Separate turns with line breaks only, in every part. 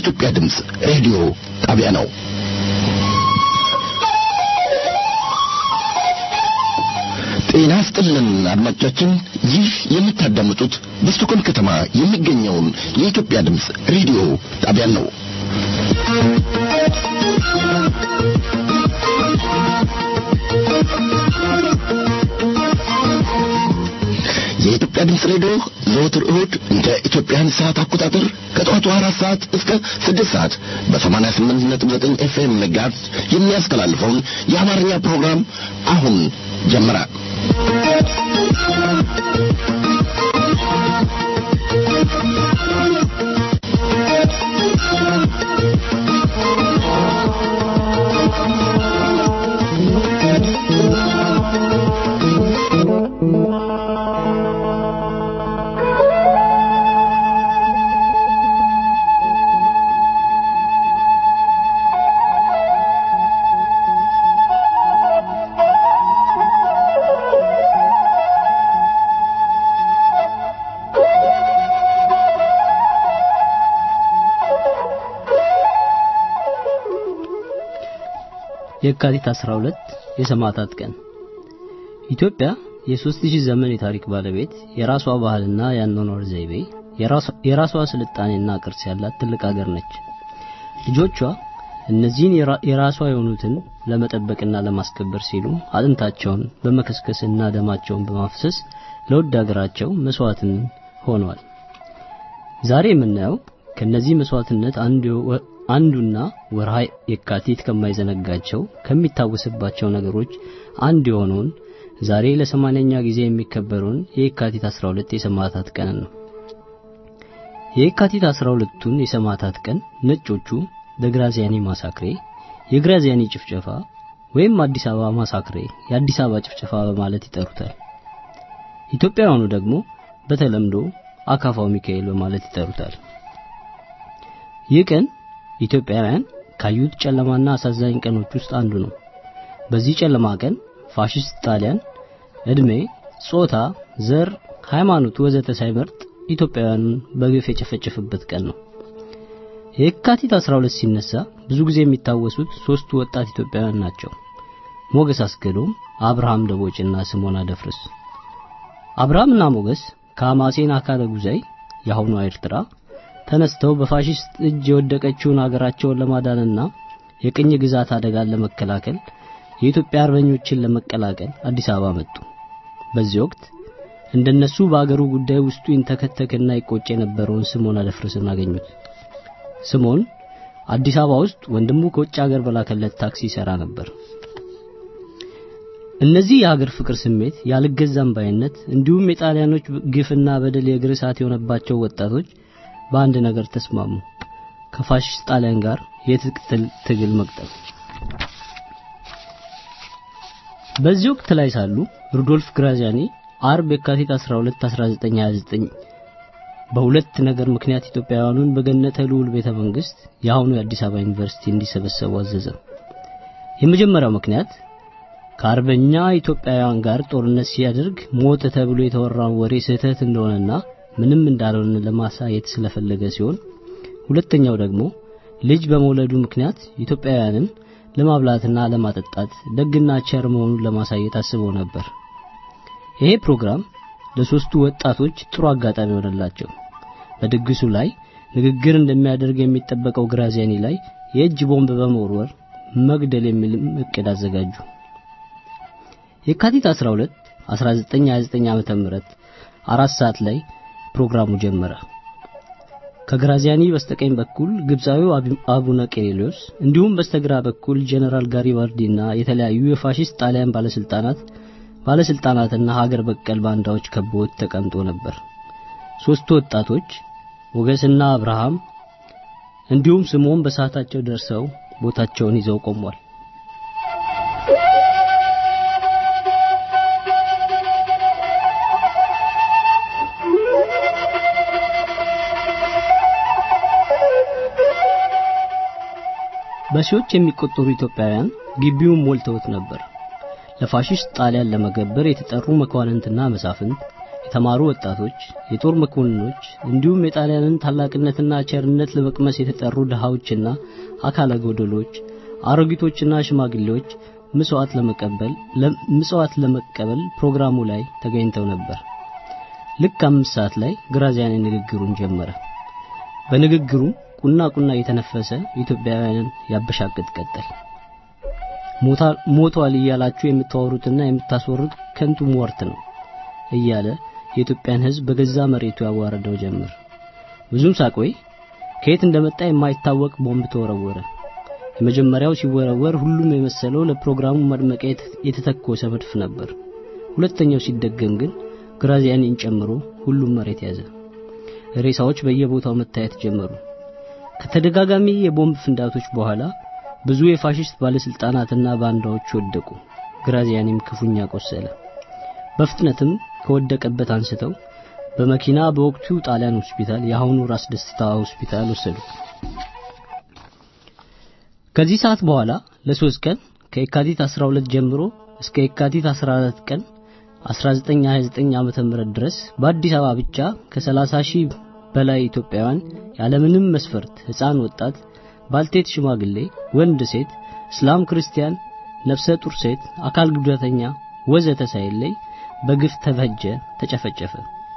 የኢትዮጵያ ድምፅ ሬዲዮ ጣቢያ ነው። ጤና ስጥልን አድማጮቻችን፣ ይህ የምታዳምጡት በስቶኮልም ከተማ የሚገኘውን የኢትዮጵያ ድምፅ ሬዲዮ ጣቢያን ነው። የኢትዮጵያ ድምፅ ሬዲዮ ዘወትር እሁድ እንደ ኢትዮጵያን ሰዓት አቆጣጠር ከጠዋቱ አራት ሰዓት እስከ ስድስት ሰዓት በሰማንያ ስምንት ነጥብ ዘጠኝ ኤፍኤም ሜጋሄርዝ የሚያስተላልፈውን የአማርኛ ፕሮግራም አሁን ጀመረ።
የካቲት 12 የሰማዕታት ቀን ኢትዮጵያ የሦስት ሺህ ዘመን የታሪክ ባለቤት የራሷ ባህልና የአኗኗር ዘይቤ የራሷ ስልጣኔና ቅርስ ያላት ትልቅ አገር ነች። ልጆቿ እነዚህን የራሷ የሆኑትን ለመጠበቅና ለማስከበር ሲሉ አጥንታቸውን በመከስከስና ደማቸውን በማፍሰስ ለውድ አገራቸው መስዋዕትን ሆነዋል። ዛሬ የምናየው ከነዚህ መስዋዕትነት አንዱና ወርሃ የካቲት ከማይዘነጋቸው ከሚታወስባቸው ነገሮች አንዱ የሆነውን ዛሬ ለሰማንያኛ ጊዜ የሚከበረውን የካቲት 12 የሰማዕታት ቀን ነው። የካቲት 12ቱን የሰማዕታት ቀን ነጮቹ በግራዚያኒ ማሳክሬ፣ የግራዚያኒ ጭፍጨፋ ወይም አዲስ አበባ ማሳክሬ፣ የአዲስ አበባ ጭፍጨፋ በማለት ይጠሩታል። ኢትዮጵያውያኑ ደግሞ በተለምዶ አካፋው ሚካኤል በማለት ይጠሩታል። ይህ ቀን ኢትዮጵያውያን ካዩት ጨለማና አሳዛኝ ቀኖች ውስጥ አንዱ ነው። በዚህ ጨለማ ቀን ፋሽስት ጣሊያን እድሜ፣ ጾታ፣ ዘር፣ ሃይማኖት ወዘተ ሳይመርጥ ኢትዮጵያውያኑን በግፍ የጨፈጨፈበት ቀን ነው። የካቲት 12 ሲነሳ ብዙ ጊዜ የሚታወሱት ሶስቱ ወጣት ኢትዮጵያውያን ናቸው። ሞገስ አስገዶም፣ አብርሃም ደቦጭና ስሞና ደፍርስ። አብርሃምና ሞገስ ከአማሴን አካለ ጉዛይ የአሁኗ ኤርትራ ተነስተው በፋሽስት እጅ የወደቀችውን አገራቸውን ለማዳንና የቅኝ ግዛት አደጋን ለመከላከል የኢትዮጵያ አርበኞችን ለመቀላቀል አዲስ አበባ መጡ። በዚህ ወቅት እንደነሱ በአገሩ ጉዳይ ውስጡ ይንተከተክና ይቆጭ የነበረውን ስምዖን አደፍርስን አገኙት። ስምዖን አዲስ አበባ ውስጥ ወንድሙ ከውጭ ሀገር በላከለት ታክሲ ይሰራ ነበር። እነዚህ የሀገር ፍቅር ስሜት፣ ያልገዛም ባይነት እንዲሁም የጣሊያኖች ግፍና በደል የእግር እሳት የሆነባቸው ወጣቶች በአንድ ነገር ተስማሙ። ከፋሽስት ጣሊያን ጋር የትጥቅ ትግል መቅጠም። በዚህ ወቅት ላይ ሳሉ ሩዶልፍ ግራዚያኒ አርብ የካቲት 12 1929 በሁለት ነገር ምክንያት ኢትዮጵያውያኑን በገነተ ልዑል ቤተ መንግስት የአሁኑ የአዲስ አበባ ዩኒቨርሲቲ እንዲሰበሰቡ አዘዘ። የመጀመሪያው ምክንያት ከአርበኛ ኢትዮጵያውያን ጋር ጦርነት ሲያደርግ ሞተ ተብሎ የተወራውን ወሬ ስህተት እንደሆነና ምንም እንዳልሆነ ለማሳየት ስለፈለገ ሲሆን ሁለተኛው ደግሞ ልጅ በመውለዱ ምክንያት ኢትዮጵያውያንን ለማብላትና ለማጠጣት ደግና ቸር መሆኑን ለማሳየት አስበው ነበር። ይሄ ፕሮግራም ለሶስቱ ወጣቶች ጥሩ አጋጣሚ ሆነላቸው። በድግሱ ላይ ንግግር እንደሚያደርግ የሚጠበቀው ግራዚያኒ ላይ የእጅ ቦምብ በመወርወር መግደል የሚል እቅድ አዘጋጁ። የካቲት 12 1929 ዓመተ ምህረት አራት ሰዓት ላይ ፕሮግራሙ ጀመረ። ከግራዚያኒ በስተቀኝ በኩል ግብፃዊው አቡነ ቄሬሎስ እንዲሁም በስተግራ በኩል ጀነራል ጋሪባልዲና የተለያዩ የፋሽስት ጣሊያን ባለስልጣናት ባለስልጣናትና ሀገር በቀል ባንዳዎች ከበውት ተቀምጦ ነበር። ሶስቱ ወጣቶች ሞገስና አብርሃም እንዲሁም ስምዖን በሰዓታቸው ደርሰው ቦታቸውን ይዘው ቆሟል። በሺዎች የሚቆጠሩ ኢትዮጵያውያን ግቢውን ሞልተውት ነበር። ለፋሽስት ጣሊያን ለመገበር የተጠሩ መኳንንትና መሳፍንት፣ የተማሩ ወጣቶች፣ የጦር መኮንኖች እንዲሁም የጣሊያንን ታላቅነትና ቸርነት ለመቅመስ የተጠሩ ድሃዎችና አካለ ጎደሎች፣ አሮጊቶችና ሽማግሌዎች ምጽዋት ለመቀበል ምጽዋት ለመቀበል ፕሮግራሙ ላይ ተገኝተው ነበር። ልክ አምስት ሰዓት ላይ ግራዚያኒ ንግግሩን ጀመረ። በንግግሩ ቁና ቁና እየተነፈሰ ኢትዮጵያውያንን ያበሻቅጥ ቀጠል። ሞቷል እያላችሁ የምታወሩትና የምታስወሩት ከንቱ ሟርት ነው እያለ የኢትዮጵያን ሕዝብ በገዛ መሬቱ ያዋረደው ጀመር። ብዙም ሳቆይ ከየት እንደመጣ የማይታወቅ ቦምብ ተወረወረ። የመጀመሪያው ሲወረወር ሁሉም የመሰለው ለፕሮግራሙ ማድመቂያ የተተኮሰ መድፍ ነበር። ሁለተኛው ሲደገም ግን ግራዚያኒን ጨምሮ ሁሉም መሬት ያዘ። ሬሳዎች በየቦታው መታየት ጀመሩ። ከተደጋጋሚ የቦምብ ፍንዳቶች በኋላ ብዙ የፋሽስት ባለስልጣናትና ባንዳዎች ወደቁ። ግራዚያኒም ክፉኛ ቆሰለ። በፍጥነትም ከወደቀበት አንስተው በመኪና በወቅቱ ጣሊያን ሆስፒታል የአሁኑ ራስ ደስታ ሆስፒታል ወሰዱት። ከዚህ ሰዓት በኋላ ለሶስት ቀን ከየካቲት 12 ጀምሮ እስከ የካቲት 14 ቀን 1929 ዓመተ ምህረት ድረስ በአዲስ አበባ ብቻ ከ30 ሺህ በላይ ኢትዮጵያውያን ያለምንም መስፈርት ሕፃን፣ ወጣት፣ ባልቴት፣ ሽማግሌ፣ ወንድ፣ ሴት፣ እስላም፣ ክርስቲያን፣ ነፍሰ ጡር ሴት፣ አካል ጉዳተኛ ወዘተ ሳይለይ በግፍ ተፈጀ፣ ተጨፈጨፈ።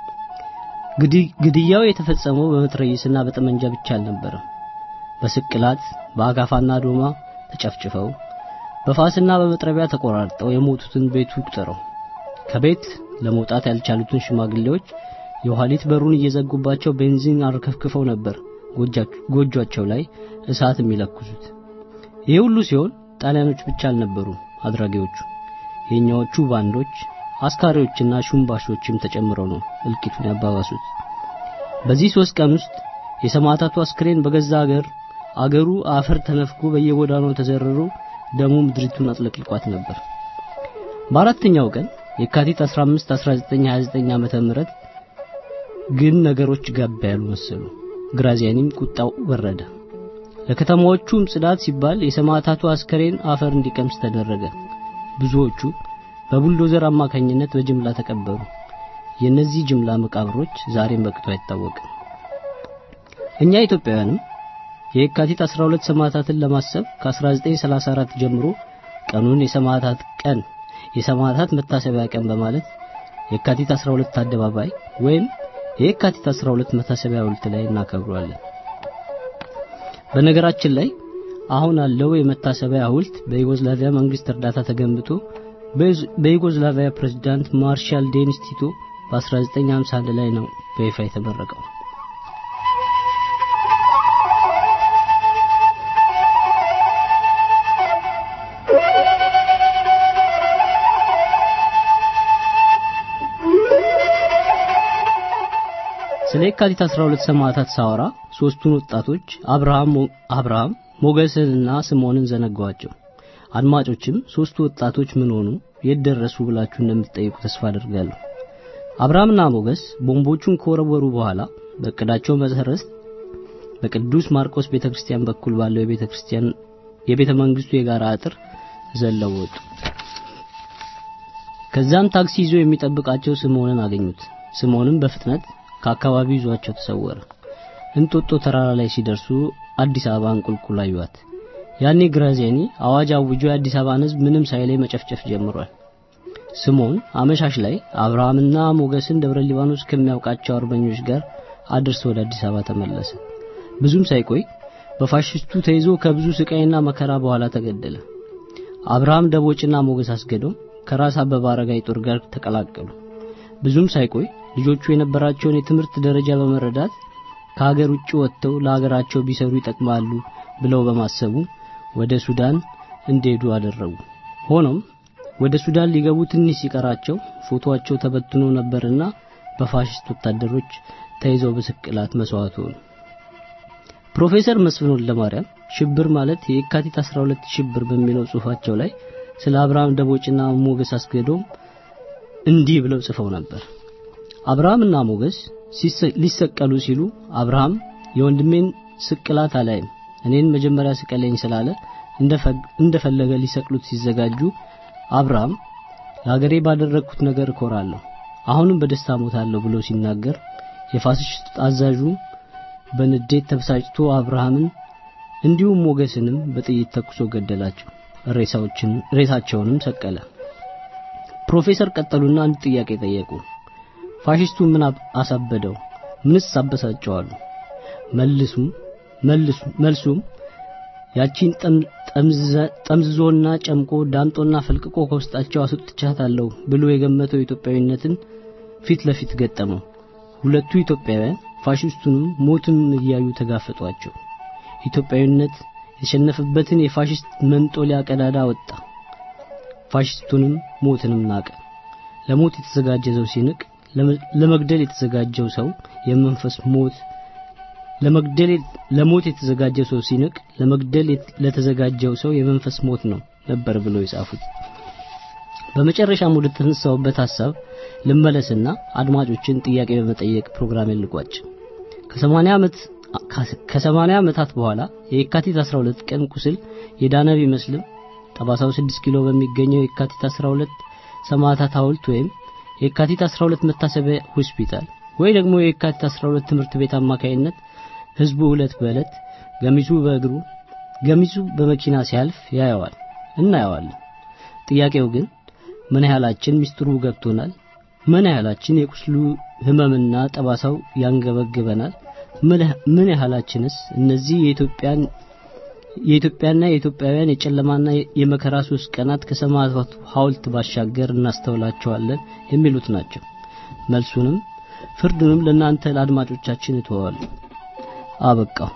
ግድያው የተፈጸመው በመትረየስና በጠመንጃ ብቻ አልነበረም። በስቅላት በአጋፋና ዶማ ተጨፍጭፈው በፋስና በመጥረቢያ ተቆራርጠው የሞቱትን ቤቱ ቁጠረው። ከቤት ለመውጣት ያልቻሉትን ሽማግሌዎች የኋሊት በሩን እየዘጉባቸው ቤንዚን አርከፍክፈው ነበር ጎጇቸው ላይ እሳት የሚለኩሱት። ይህ ሁሉ ሲሆን ጣሊያኖች ብቻ አልነበሩም አድራጊዎቹ። የኛዎቹ ባንዶች አስካሪዎችና ሹምባሾችም ተጨምረው ነው እልቂቱን ያባባሱት። በዚህ ሶስት ቀን ውስጥ የሰማዕታቱ አስክሬን በገዛ አገር አገሩ አፈር ተነፍጎ በየጎዳናው ተዘርሮ ደሙ ምድሪቱን አጥለቅልቋት ነበር። በአራተኛው ቀን የካቲት 15 1929 ዓመተ ምህረት ግን ነገሮች ጋባ ያሉ መሰሉ። ግራዚያኒም ቁጣው ወረደ። ለከተማዎቹም ጽዳት ሲባል የሰማዕታቱ አስከሬን አፈር እንዲቀምስ ተደረገ። ብዙዎቹ በቡልዶዘር አማካኝነት በጅምላ ተቀበሩ። የእነዚህ ጅምላ መቃብሮች ዛሬም በቅጡ አይታወቅም። እኛ ኢትዮጵያውያንም የካቲት 12 ሰማዕታትን ለማሰብ ከ1934 ጀምሮ ቀኑን የሰማዕታት ቀን የሰማዕታት መታሰቢያ ቀን በማለት የካቲት 12 አደባባይ ወይም የካቲት 12 መታሰቢያ ሐውልት ላይ እናከብረዋለን። በነገራችን ላይ አሁን ያለው የመታሰቢያ ሐውልት በዩጎዝላቪያ መንግስት እርዳታ ተገንብቶ በዩጎዝላቪያ ፕሬዝዳንት ማርሻል ዴኒስ ቲቶ በ1951 ላይ ነው በይፋ የተመረቀው። ስለ የካቲት 12 ሰማዕታት ሳወራ ሶስቱን ወጣቶች አብርሃም አብርሃም ሞገስንና ስምዖንን ዘነጋዋቸው። አድማጮችም ሶስቱ ወጣቶች ምን ሆኑ፣ የት ደረሱ ብላችሁ እንደምትጠይቁ ተስፋ አድርጋለሁ። አብርሃምና ሞገስ ቦምቦቹን ከወረወሩ በኋላ በእቅዳቸው መሰረት በቅዱስ ማርቆስ ቤተክርስቲያን በኩል ባለው የቤተክርስቲያን የቤተ መንግስቱ የጋራ አጥር ዘለው ወጡ። ከዛም ታክሲ ይዞ የሚጠብቃቸው ስምዖንን አገኙት። ስምዖንም በፍጥነት ከአካባቢው ይዟቸው ተሰወረ። እንጦጦ ተራራ ላይ ሲደርሱ አዲስ አበባን ቁልቁል አዩዋት። ያኔ ግራዚያኒ አዋጅ አውጆ የአዲስ አበባን ሕዝብ ምንም ሳይለይ መጨፍጨፍ ጀምሯል። ስምዖን አመሻሽ ላይ አብርሃምና ሞገስን ደብረ ሊባኖስ ከሚያውቃቸው አርበኞች ጋር አድርሶ ወደ አዲስ አበባ ተመለሰ። ብዙም ሳይቆይ በፋሽስቱ ተይዞ ከብዙ ስቃይና መከራ በኋላ ተገደለ። አብርሃም ደቦጭና ሞገስ አስገዶም ከራስ አበበ አረጋይ ጦር ጋር ተቀላቀሉ። ብዙም ሳይቆይ ልጆቹ የነበራቸውን የትምህርት ደረጃ በመረዳት ከሀገር ውጭ ወጥተው ለሀገራቸው ቢሰሩ ይጠቅማሉ ብለው በማሰቡ ወደ ሱዳን እንዲሄዱ አደረጉ። ሆኖም ወደ ሱዳን ሊገቡ ትንሽ ሲቀራቸው ፎቶአቸው ተበትኖ ነበርና በፋሽስት ወታደሮች ተይዘው በስቅላት መስዋዕት ሆኑ። ፕሮፌሰር መስፍን ወልደማርያም ሽብር ማለት የካቲት 12 ሽብር በሚለው ጽሑፋቸው ላይ ስለ አብርሃም ደቦጭና ሞገስ አስገዶም እንዲህ ብለው ጽፈው ነበር። አብርሃምና ሞገስ ሊሰቀሉ ሲሉ አብርሃም የወንድሜን ስቅላት አላይም እኔን መጀመሪያ ስቀለኝ ስላለ እንደፈለገ ሊሰቅሉት ሲዘጋጁ አብርሃም ለሀገሬ ባደረግኩት ነገር እኮራለሁ፣ አሁንም በደስታ ሞታለሁ ብሎ ሲናገር የፋሽስት አዛዡ በንዴት ተበሳጭቶ አብርሃምን እንዲሁም ሞገስንም በጥይት ተኩሶ ገደላቸው። ሬሳዎችን ሬሳቸውንም ሰቀለ። ፕሮፌሰር ቀጠሉና አንድ ጥያቄ ጠየቁ። ፋሽስቱ ምን አሳበደው? ምንስ አበሳጨዋሉ? መልሱም መልሱ መልሱም ያቺን ጠምዝዞና ጨምቆ ዳምጦና ፈልቅቆ ከውስጣቸው አስወጥቻታለሁ ብሎ የገመተው ኢትዮጵያዊነትን ፊት ለፊት ገጠመው። ሁለቱ ኢትዮጵያውያን ፋሽስቱንም ሞትም እያዩ ተጋፈጧቸው። ኢትዮጵያዊነት የተሸነፈበትን የፋሽስት መንጦሊያ ቀዳዳ ወጣ። ፋሽስቱንም ሞትንም ናቀ። ለሞት የተዘጋጀ ሰው ሲንቅ፣ ለመግደል የተዘጋጀው ሰው የመንፈስ ሞት ለመግደል ለሞት የተዘጋጀ ሰው ሲንቅ፣ ለመግደል ለተዘጋጀው ሰው የመንፈስ ሞት ነው ነበር ብለው የጻፉት። በመጨረሻም ወደ ተነሳውበት ሐሳብ ልመለስና አድማጮችን ጥያቄ በመጠየቅ ፕሮግራም ልቋጭ። ከ80 ዓመት ከ80 ዓመታት በኋላ የካቲት 12 ቀን ቁስል የዳነ ቢመስልም ጠባሳው 6 ኪሎ በሚገኘው የካቲት 12 ሰማዕታት ሐውልት ወይም የካቲት 12 መታሰቢያ ሆስፒታል ወይ ደግሞ የካቲት 12 ትምህርት ቤት አማካይነት ህዝቡ ዕለት በዕለት ገሚሱ በእግሩ ገሚሱ በመኪና ሲያልፍ ያየዋል እናየዋለን። ጥያቄው ግን ምን ያህላችን ሚስጥሩ ገብቶናል? ምን ያህላችን የቁስሉ ህመምና ጠባሳው ያንገበግበናል? ምን ያህላችንስ እነዚህ የኢትዮጵያን የኢትዮጵያና የኢትዮጵያውያን የጨለማና የመከራ ሶስት ቀናት ከሰማዕታት ሐውልት ባሻገር እናስተውላቸዋለን የሚሉት ናቸው። መልሱንም ፍርዱንም ለእናንተ ለአድማጮቻችን እተዋለሁ። አበቃው።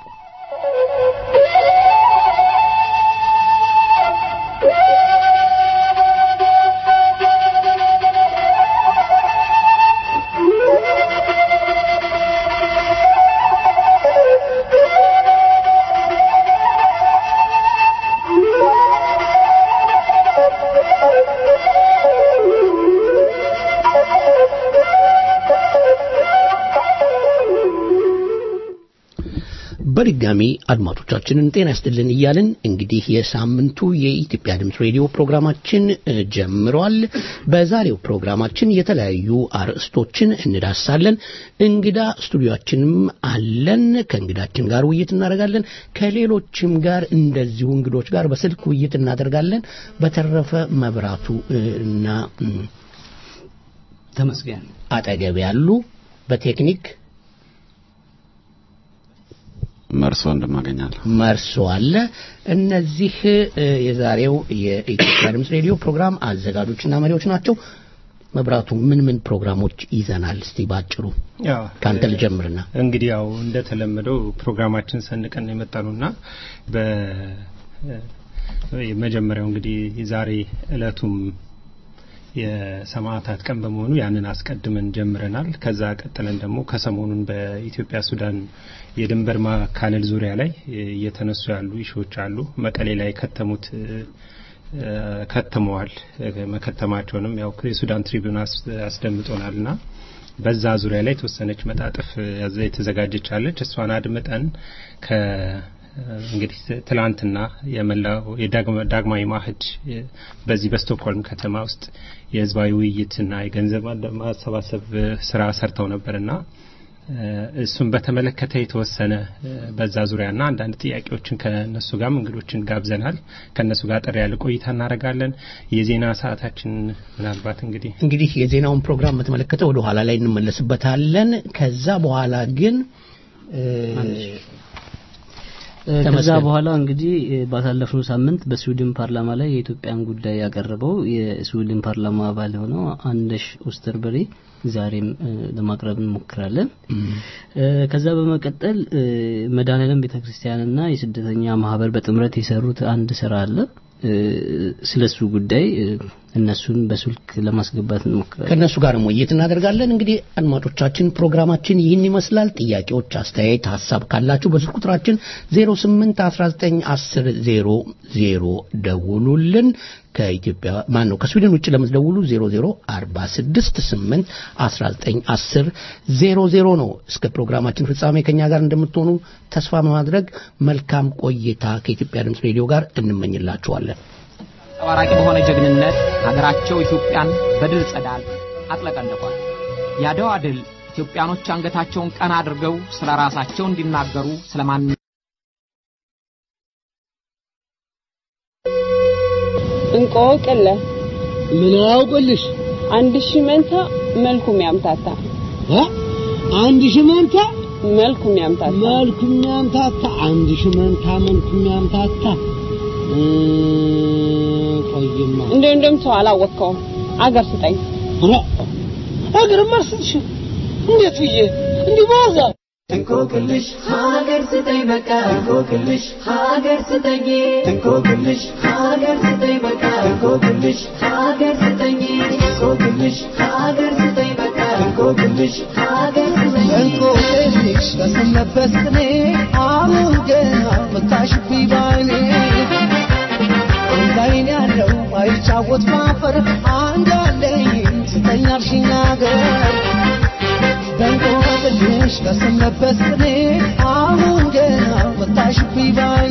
በድጋሚ አድማጮቻችንን ጤና ይስጥልን እያልን እንግዲህ የሳምንቱ የኢትዮጵያ ድምፅ ሬዲዮ ፕሮግራማችን ጀምሯል። በዛሬው ፕሮግራማችን የተለያዩ አርዕስቶችን እንዳሳለን። እንግዳ ስቱዲዮአችንም አለን። ከእንግዳችን ጋር ውይይት እናደርጋለን። ከሌሎችም ጋር እንደዚሁ እንግዶች ጋር በስልክ ውይይት እናደርጋለን። በተረፈ መብራቱ እና
ተመስገን
አጠገብ ያሉ በቴክኒክ
መርሶ እንደማገኛለሁ
መርሶ አለ። እነዚህ የዛሬው የኢትዮጵያ ድምፅ ሬዲዮ ፕሮግራም አዘጋጆችና መሪዎች ናቸው። መብራቱ ምን ምን ፕሮግራሞች ይዘናል? እስቲ ባጭሩ ከአንተ ልጀምርና
እንግዲህ ያው እንደተለመደው ፕሮግራማችን ሰንቀን የመጣኑና በመጀመሪያው እንግዲህ ዛሬ እለቱም የሰማዕታት ቀን በመሆኑ ያንን አስቀድመን ጀምረናል። ከዛ ቀጥለን ደግሞ ከሰሞኑን በኢትዮጵያ ሱዳን የድንበር ማካለል ዙሪያ ላይ እየተነሱ ያሉ ኢሾዎች አሉ። መቀሌ ላይ ከተሙት ከተመዋል። መከተማቸውንም ያው የሱዳን ትሪቢዩን አስደምጦናልና በዛ ዙሪያ ላይ የተወሰነች መጣጥፍ የተዘጋጀች አለች። እሷን አድምጠን ከ እንግዲህ ትላንትና የመላው የዳግማዊ ማህድ በዚህ በስቶክሆልም ከተማ ውስጥ የህዝባዊ ውይይትና የገንዘብ ማሰባሰብ ስራ ሰርተው ነበርና እሱን በተመለከተ የተወሰነ በዛ ዙሪያና አንዳንድ ጥያቄዎችን ከነሱ ጋር እንግዶችን ጋብዘናል። ከነሱ ጋር ጠር ያለ ቆይታ እናደርጋለን። የዜና ሰዓታችን ምናልባት እንግዲህ
እንግዲህ የዜናውን ፕሮግራም በተመለከተ ወደ ኋላ ላይ እንመለስበታለን። ከዛ በኋላ ግን
ከዛ በኋላ እንግዲህ ባሳለፍነው ሳምንት በስዊድን ፓርላማ ላይ የኢትዮጵያን ጉዳይ ያቀረበው የስዊድን ፓርላማ አባል የሆነው አንደሽ ኦስተርበሪ ዛሬም ለማቅረብ እንሞክራለን። ከዛ በመቀጠል መድኃኔዓለም ቤተክርስቲያንና የስደተኛ ማህበር በጥምረት የሰሩት አንድ ስራ አለ። ስለሱ ጉዳይ እነሱን በስልክ ለማስገባት እንሞክራለን።
ከእነሱ ጋር ውይይት እናደርጋለን። እንግዲህ አድማጮቻችን ፕሮግራማችን ይህን ይመስላል። ጥያቄዎች፣ አስተያየት፣ ሀሳብ ካላችሁ በስልክ ቁጥራችን 08 19 10 00 ደውሉልን። ከኢትዮጵያ ማን ነው ከስዊድን ውጭ ለምትደውሉ 00 46 8 19 10 00 ነው። እስከ ፕሮግራማችን ፍጻሜ ከኛ ጋር እንደምትሆኑ ተስፋ በማድረግ መልካም ቆይታ ከኢትዮጵያ ድምፅ ሬዲዮ ጋር እንመኝላችኋለን።
አንጸባራቂ በሆነ ጀግንነት ሀገራቸው ኢትዮጵያን በድል ጸዳል አጥለቀለቋል። የአድዋ ድል ኢትዮጵያኖች አንገታቸውን ቀና አድርገው ስለ ራሳቸው እንዲናገሩ ስለ ማን
እንቆቅለ
ምን አውቅልሽ?
አንድ ሺህ መንታ መልኩም ያምታታ
እ? አንድ ሺህ መንታ
መልኩም ያምታታ
መልኩም ያምታታ አንድ ሺህ መንታ መልኩም ያምታታ እ፣ ቆይማ
እንደው እንደም ሰው አላወቅከውም። አገር ስጠኝ
ኧረ አገርማ ስትሽ እንዴት ብዬ እንዲህ በዋዛ
እንቆቅልሽ ሀገር ስጠኝ በቃ እንቆቅልሽ ሀገር ስጠኝ እንቆቅልሽ ሀገር ስጠኝ በቃ እንቆቅልሽ ሀገር ስጠኝ እንቆቅልሽ ሀገር ስጠኝ በቃ እንቆቅልሽ ሀገር ስጠኝ
እንቆቅልሽ በሰነበት ቅኔ አሁን ገና መታሽብኝ ባይኔ አንድ አይን ያለው አይጫወት ማፈር አንድ አለኝ ስጠኝ አልሽኝ አገር በእንቆቅልሽ በሰነበት ቅኔ አሁን ገና መታሽብኝ ባይኔ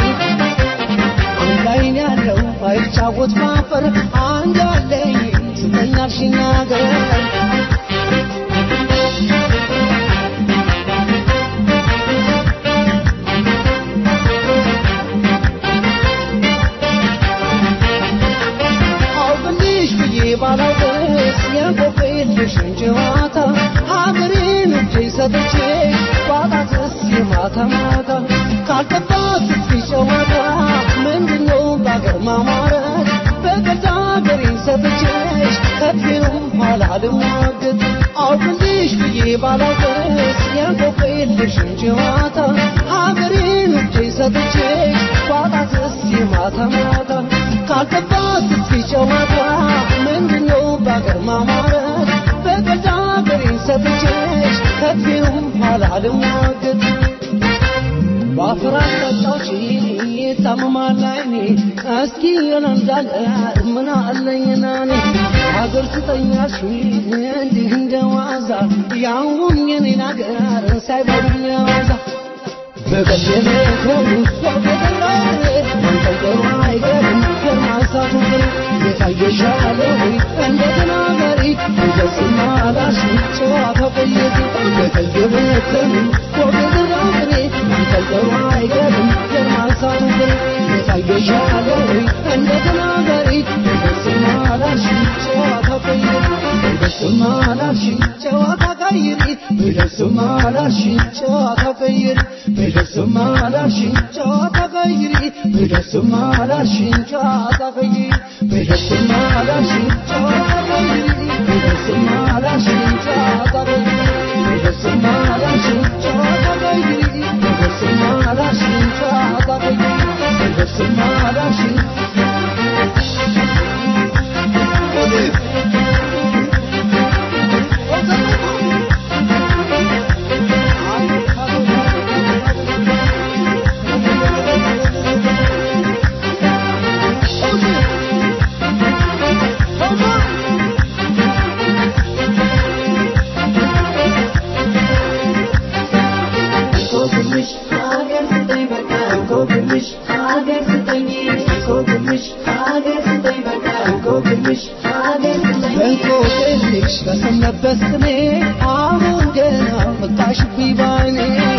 አንድ አይን ያለው አይጫወት ማፈር አንድ አለኝ ስጠኝ አልሽኝ አገር አውቅልሽ ብዬ ባላውቅስ የንቆቅልሽን ጨዋታ ሀገሬን እጄ ሰጥቼ ባጣትስ የማታ ማታ ካልገባት እስኪ ጨዋታ ምንድነው በአገር ማማረት በገዛ ሀገሬን ሰጥቼሽ ከፊውም ኋላ ልሟገት አውቅልሽ ብዬ ባላውቅስ የንቆቅልሽን ጨዋታ ሀገሬን እጄ ሰጥቼሽ ባጣትስ የማታ ማታ ካልገባት እስኪ ጨዋታ ምንድነው በአገር ማማረት በገዛ ሀገሬን ሰጥቼሽ ከፊውም ኋላ ልሟገት በአፈር አስጠጣች ታመማል አይኔ እስኪ የለንዳለ ምን አለኝና እኔ ሀገር ስጠኛሽ እንዲህ እንደ ዋዛ ያውም የኔን ሀገር ሳይበሉኝ ዋዛ በቀደመ ከውስጥ በገራሬ መንጠልጠሉ አይቀርም ከማንሳቱ ግን የታየሻለ ወይ እንደ ተናጋሪ እንደስማ ላሽ ጨዋታ ቆየት በቀደመ ከውስጥ በገራሬ መንጠልጠሉ አይቀርም ከማንሳቱ ግን የታየሻለ ወይ እንደ ተናጋሪ እንደስማ ላሽ ጨዋታ ቆየት እንደስማ ላሽ ጨዋታ ቀይሪ እንደስማ ላሽ ጨዋታ ቀይሪ በደስማ ላልሽኝ ጨዋታ ቀይሪ በደስማ ላልሽኝ ጨዋታ ቀይሪ በደስማ ላልሽኝ ጨዋታ ቀይሪ በደስማ ላልሽኝ ጨዋታ ቀይሪ በደስማ ላልሽኝ ጨዋታ ቀይሪ በደስማ ላልሽኝ ጨዋታ ቀይሪ በደስማ ላልሽኝ
እንቆቅልሽ ሀገር ስጠኝ በቃ እንቆቅልሽ ሀገር ስጠኝ እንቆቅልሽ ሀገር ስጠኝ በቃ እንቆቅልሽ ሀገር ስጠኝ
እንቆቅልሽ በሰነበት ቅኔ አሁን ገና መጣሽብኝ ባይኔ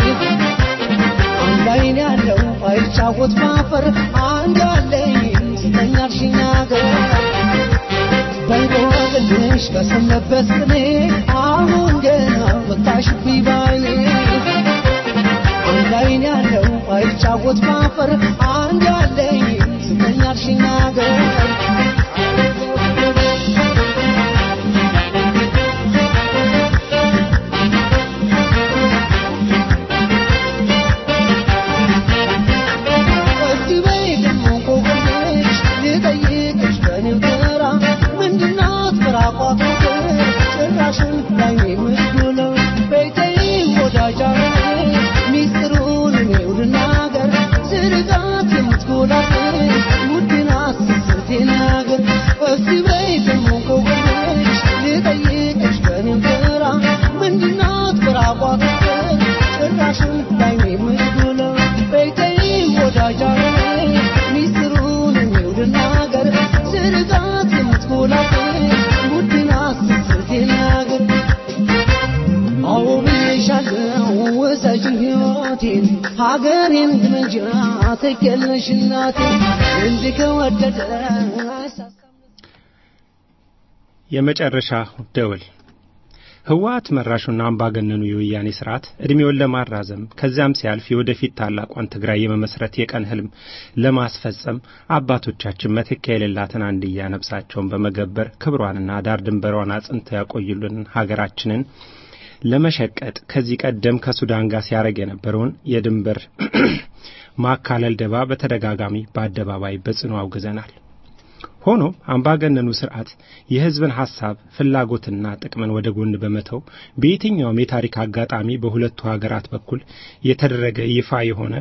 አንድ አይን ያለው አይጫወት ማፈር አንድ አለኝ ስጠኝ አልሽኝ አገር በእንቆቅልሽ በሰነበት ቅኔ አሁን ገና መጣሽብኝ ባይኔ አንድ አይን ያለው አይጫወት ማፈር አንድ አለኝ ስጠኝ አልሽኝ አገር እስቲ በይ ደግሞ እንቆቅልሽ ልጠይቅሽ በኔው ተራ ምንድናት ምራቋ ፍቅር ጭራሽን ላይ የምትውለው በይተይ ወዳጃ ሚስጥሩን እኔው ልናገር ስርቃት የምትጎላት ውድናት ስስት ሕይወቴን ሀገሬን ግመጃ ትኬለሽ እናቴ እንዲህ ከወደደ
የመጨረሻ ደወል ህወሓት መራሹና አምባገነኑ የወያኔ ስርዓት እድሜውን ለማራዘም ከዚያም ሲያልፍ የወደፊት ታላቋን ትግራይ የመመስረት የቀን ህልም ለማስፈጸም አባቶቻችን መተኪያ የሌላትን አንድያ ነፍሳቸውን በመገበር ክብሯንና ዳር ድንበሯን አጽንተው ያቆዩልን ሀገራችንን ለመሸቀጥ ከዚህ ቀደም ከሱዳን ጋር ሲያደርግ የነበረውን የድንበር ማካለል ደባ በተደጋጋሚ በአደባባይ በጽኑ አውግዘናል። ሆኖም አምባገነኑ ስርዓት የህዝብን ሐሳብ ፍላጎትና ጥቅምን ወደ ጎን በመተው በየትኛውም የታሪክ አጋጣሚ በሁለቱ ሀገራት በኩል የተደረገ ይፋ የሆነ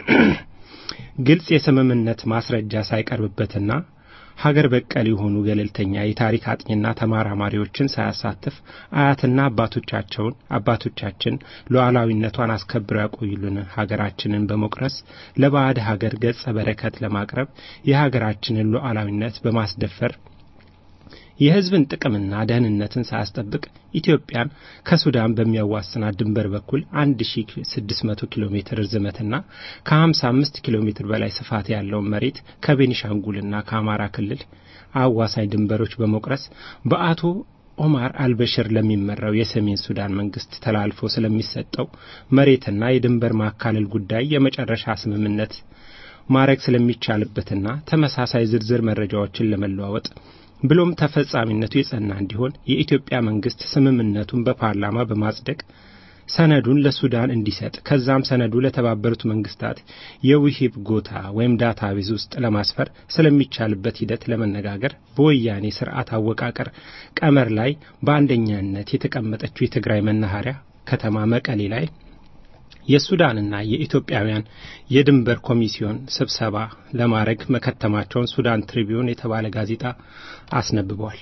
ግልጽ የስምምነት ማስረጃ ሳይቀርብበትና ሀገር በቀል የሆኑ ገለልተኛ የታሪክ አጥኚና ተመራማሪዎችን ሳያሳትፍ አያትና አባቶቻቸውን አባቶቻችን ሉዓላዊነቷን አስከብረው ያቆዩልን ሀገራችንን በመቁረስ ለባዕድ ሀገር ገጸ በረከት ለማቅረብ የሀገራችንን ሉዓላዊነት በማስደፈር የህዝብን ጥቅምና ደህንነትን ሳያስጠብቅ ኢትዮጵያን ከሱዳን በሚያዋስናት ድንበር በኩል 1600 ኪሎ ሜትር ርዝመትና ከ55 ኪሎ ሜትር በላይ ስፋት ያለውን መሬት ከቤኒሻንጉልና ከአማራ ክልል አዋሳኝ ድንበሮች በመቁረስ በአቶ ኦማር አልበሽር ለሚመራው የሰሜን ሱዳን መንግስት ተላልፎ ስለሚሰጠው መሬትና የድንበር ማካለል ጉዳይ የመጨረሻ ስምምነት ማድረግ ስለሚቻልበትና ተመሳሳይ ዝርዝር መረጃዎችን ለመለዋወጥ ብሎም ተፈጻሚነቱ የጸና እንዲሆን የኢትዮጵያ መንግስት ስምምነቱን በፓርላማ በማጽደቅ ሰነዱን ለሱዳን እንዲሰጥ ከዛም ሰነዱ ለተባበሩት መንግስታት የውሂብ ጎታ ወይም ዳታቤዝ ውስጥ ለማስፈር ስለሚቻልበት ሂደት ለመነጋገር በወያኔ ስርዓት አወቃቀር ቀመር ላይ በአንደኛነት የተቀመጠችው የትግራይ መናኸሪያ ከተማ መቀሌ ላይ የሱዳንና የኢትዮጵያውያን የድንበር ኮሚሲዮን ስብሰባ ለማድረግ መከተማቸውን ሱዳን ትሪቢዩን የተባለ ጋዜጣ አስነብቧል።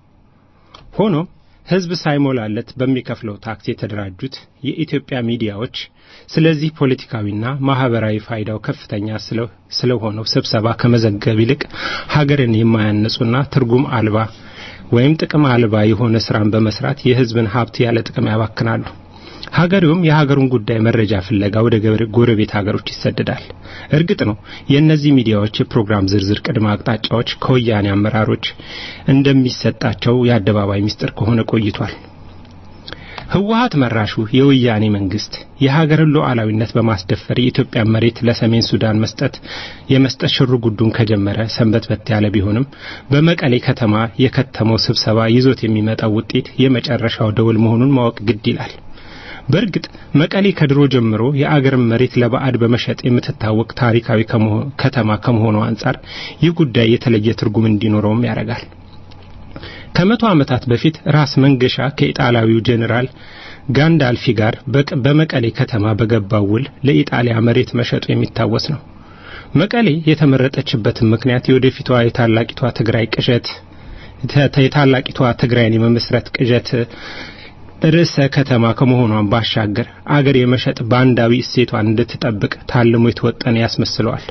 ሆኖም ህዝብ ሳይሞላለት በሚከፍለው ታክስ የተደራጁት የኢትዮጵያ ሚዲያዎች ስለዚህ ፖለቲካዊና ማህበራዊ ፋይዳው ከፍተኛ ስለሆነው ስብሰባ ከመዘገብ ይልቅ ሀገርን የማያነጹና ትርጉም አልባ ወይም ጥቅም አልባ የሆነ ስራን በመስራት የህዝብን ሀብት ያለ ጥቅም ያባክናሉ። ሀገሬውም የሀገሩን ጉዳይ መረጃ ፍለጋ ወደ ጎረቤት ሀገሮች ይሰደዳል። እርግጥ ነው የእነዚህ ሚዲያዎች የፕሮግራም ዝርዝር ቅድመ አቅጣጫዎች ከወያኔ አመራሮች እንደሚሰጣቸው የአደባባይ ምስጢር ከሆነ ቆይቷል። ህወሀት መራሹ የወያኔ መንግስት የሀገርን ሉዓላዊነት በማስደፈር የኢትዮጵያ መሬት ለሰሜን ሱዳን መስጠት የመስጠት ሽሩ ጉዱን ከጀመረ ሰንበትበት ያለ ቢሆንም በመቀሌ ከተማ የከተመው ስብሰባ ይዞት የሚመጣው ውጤት የመጨረሻው ደውል መሆኑን ማወቅ ግድ ይላል። በእርግጥ መቀሌ ከድሮ ጀምሮ የአገርን መሬት ለባዕድ በመሸጥ የምትታወቅ ታሪካዊ ከተማ ከመሆኑ አንጻር ይህ ጉዳይ የተለየ ትርጉም እንዲኖረውም ያደርጋል። ከመቶ ዓመታት በፊት ራስ መንገሻ ከኢጣሊያዊው ጄኔራል ጋንዳልፊ ጋር በመቀሌ ከተማ በገባው ውል ለኢጣሊያ መሬት መሸጡ የሚታወስ ነው። መቀሌ የተመረጠችበትን ምክንያት የወደፊቷ የታላቂቷ ትግራይ ቅዠት የታላቂቷ ትግራይን የመመስረት ቅዠት ርዕሰ ከተማ ከመሆኗን ባሻገር አገር የመሸጥ ባንዳዊ እሴቷን እንድትጠብቅ ታልሞ የተወጠነ ያስመስለዋል።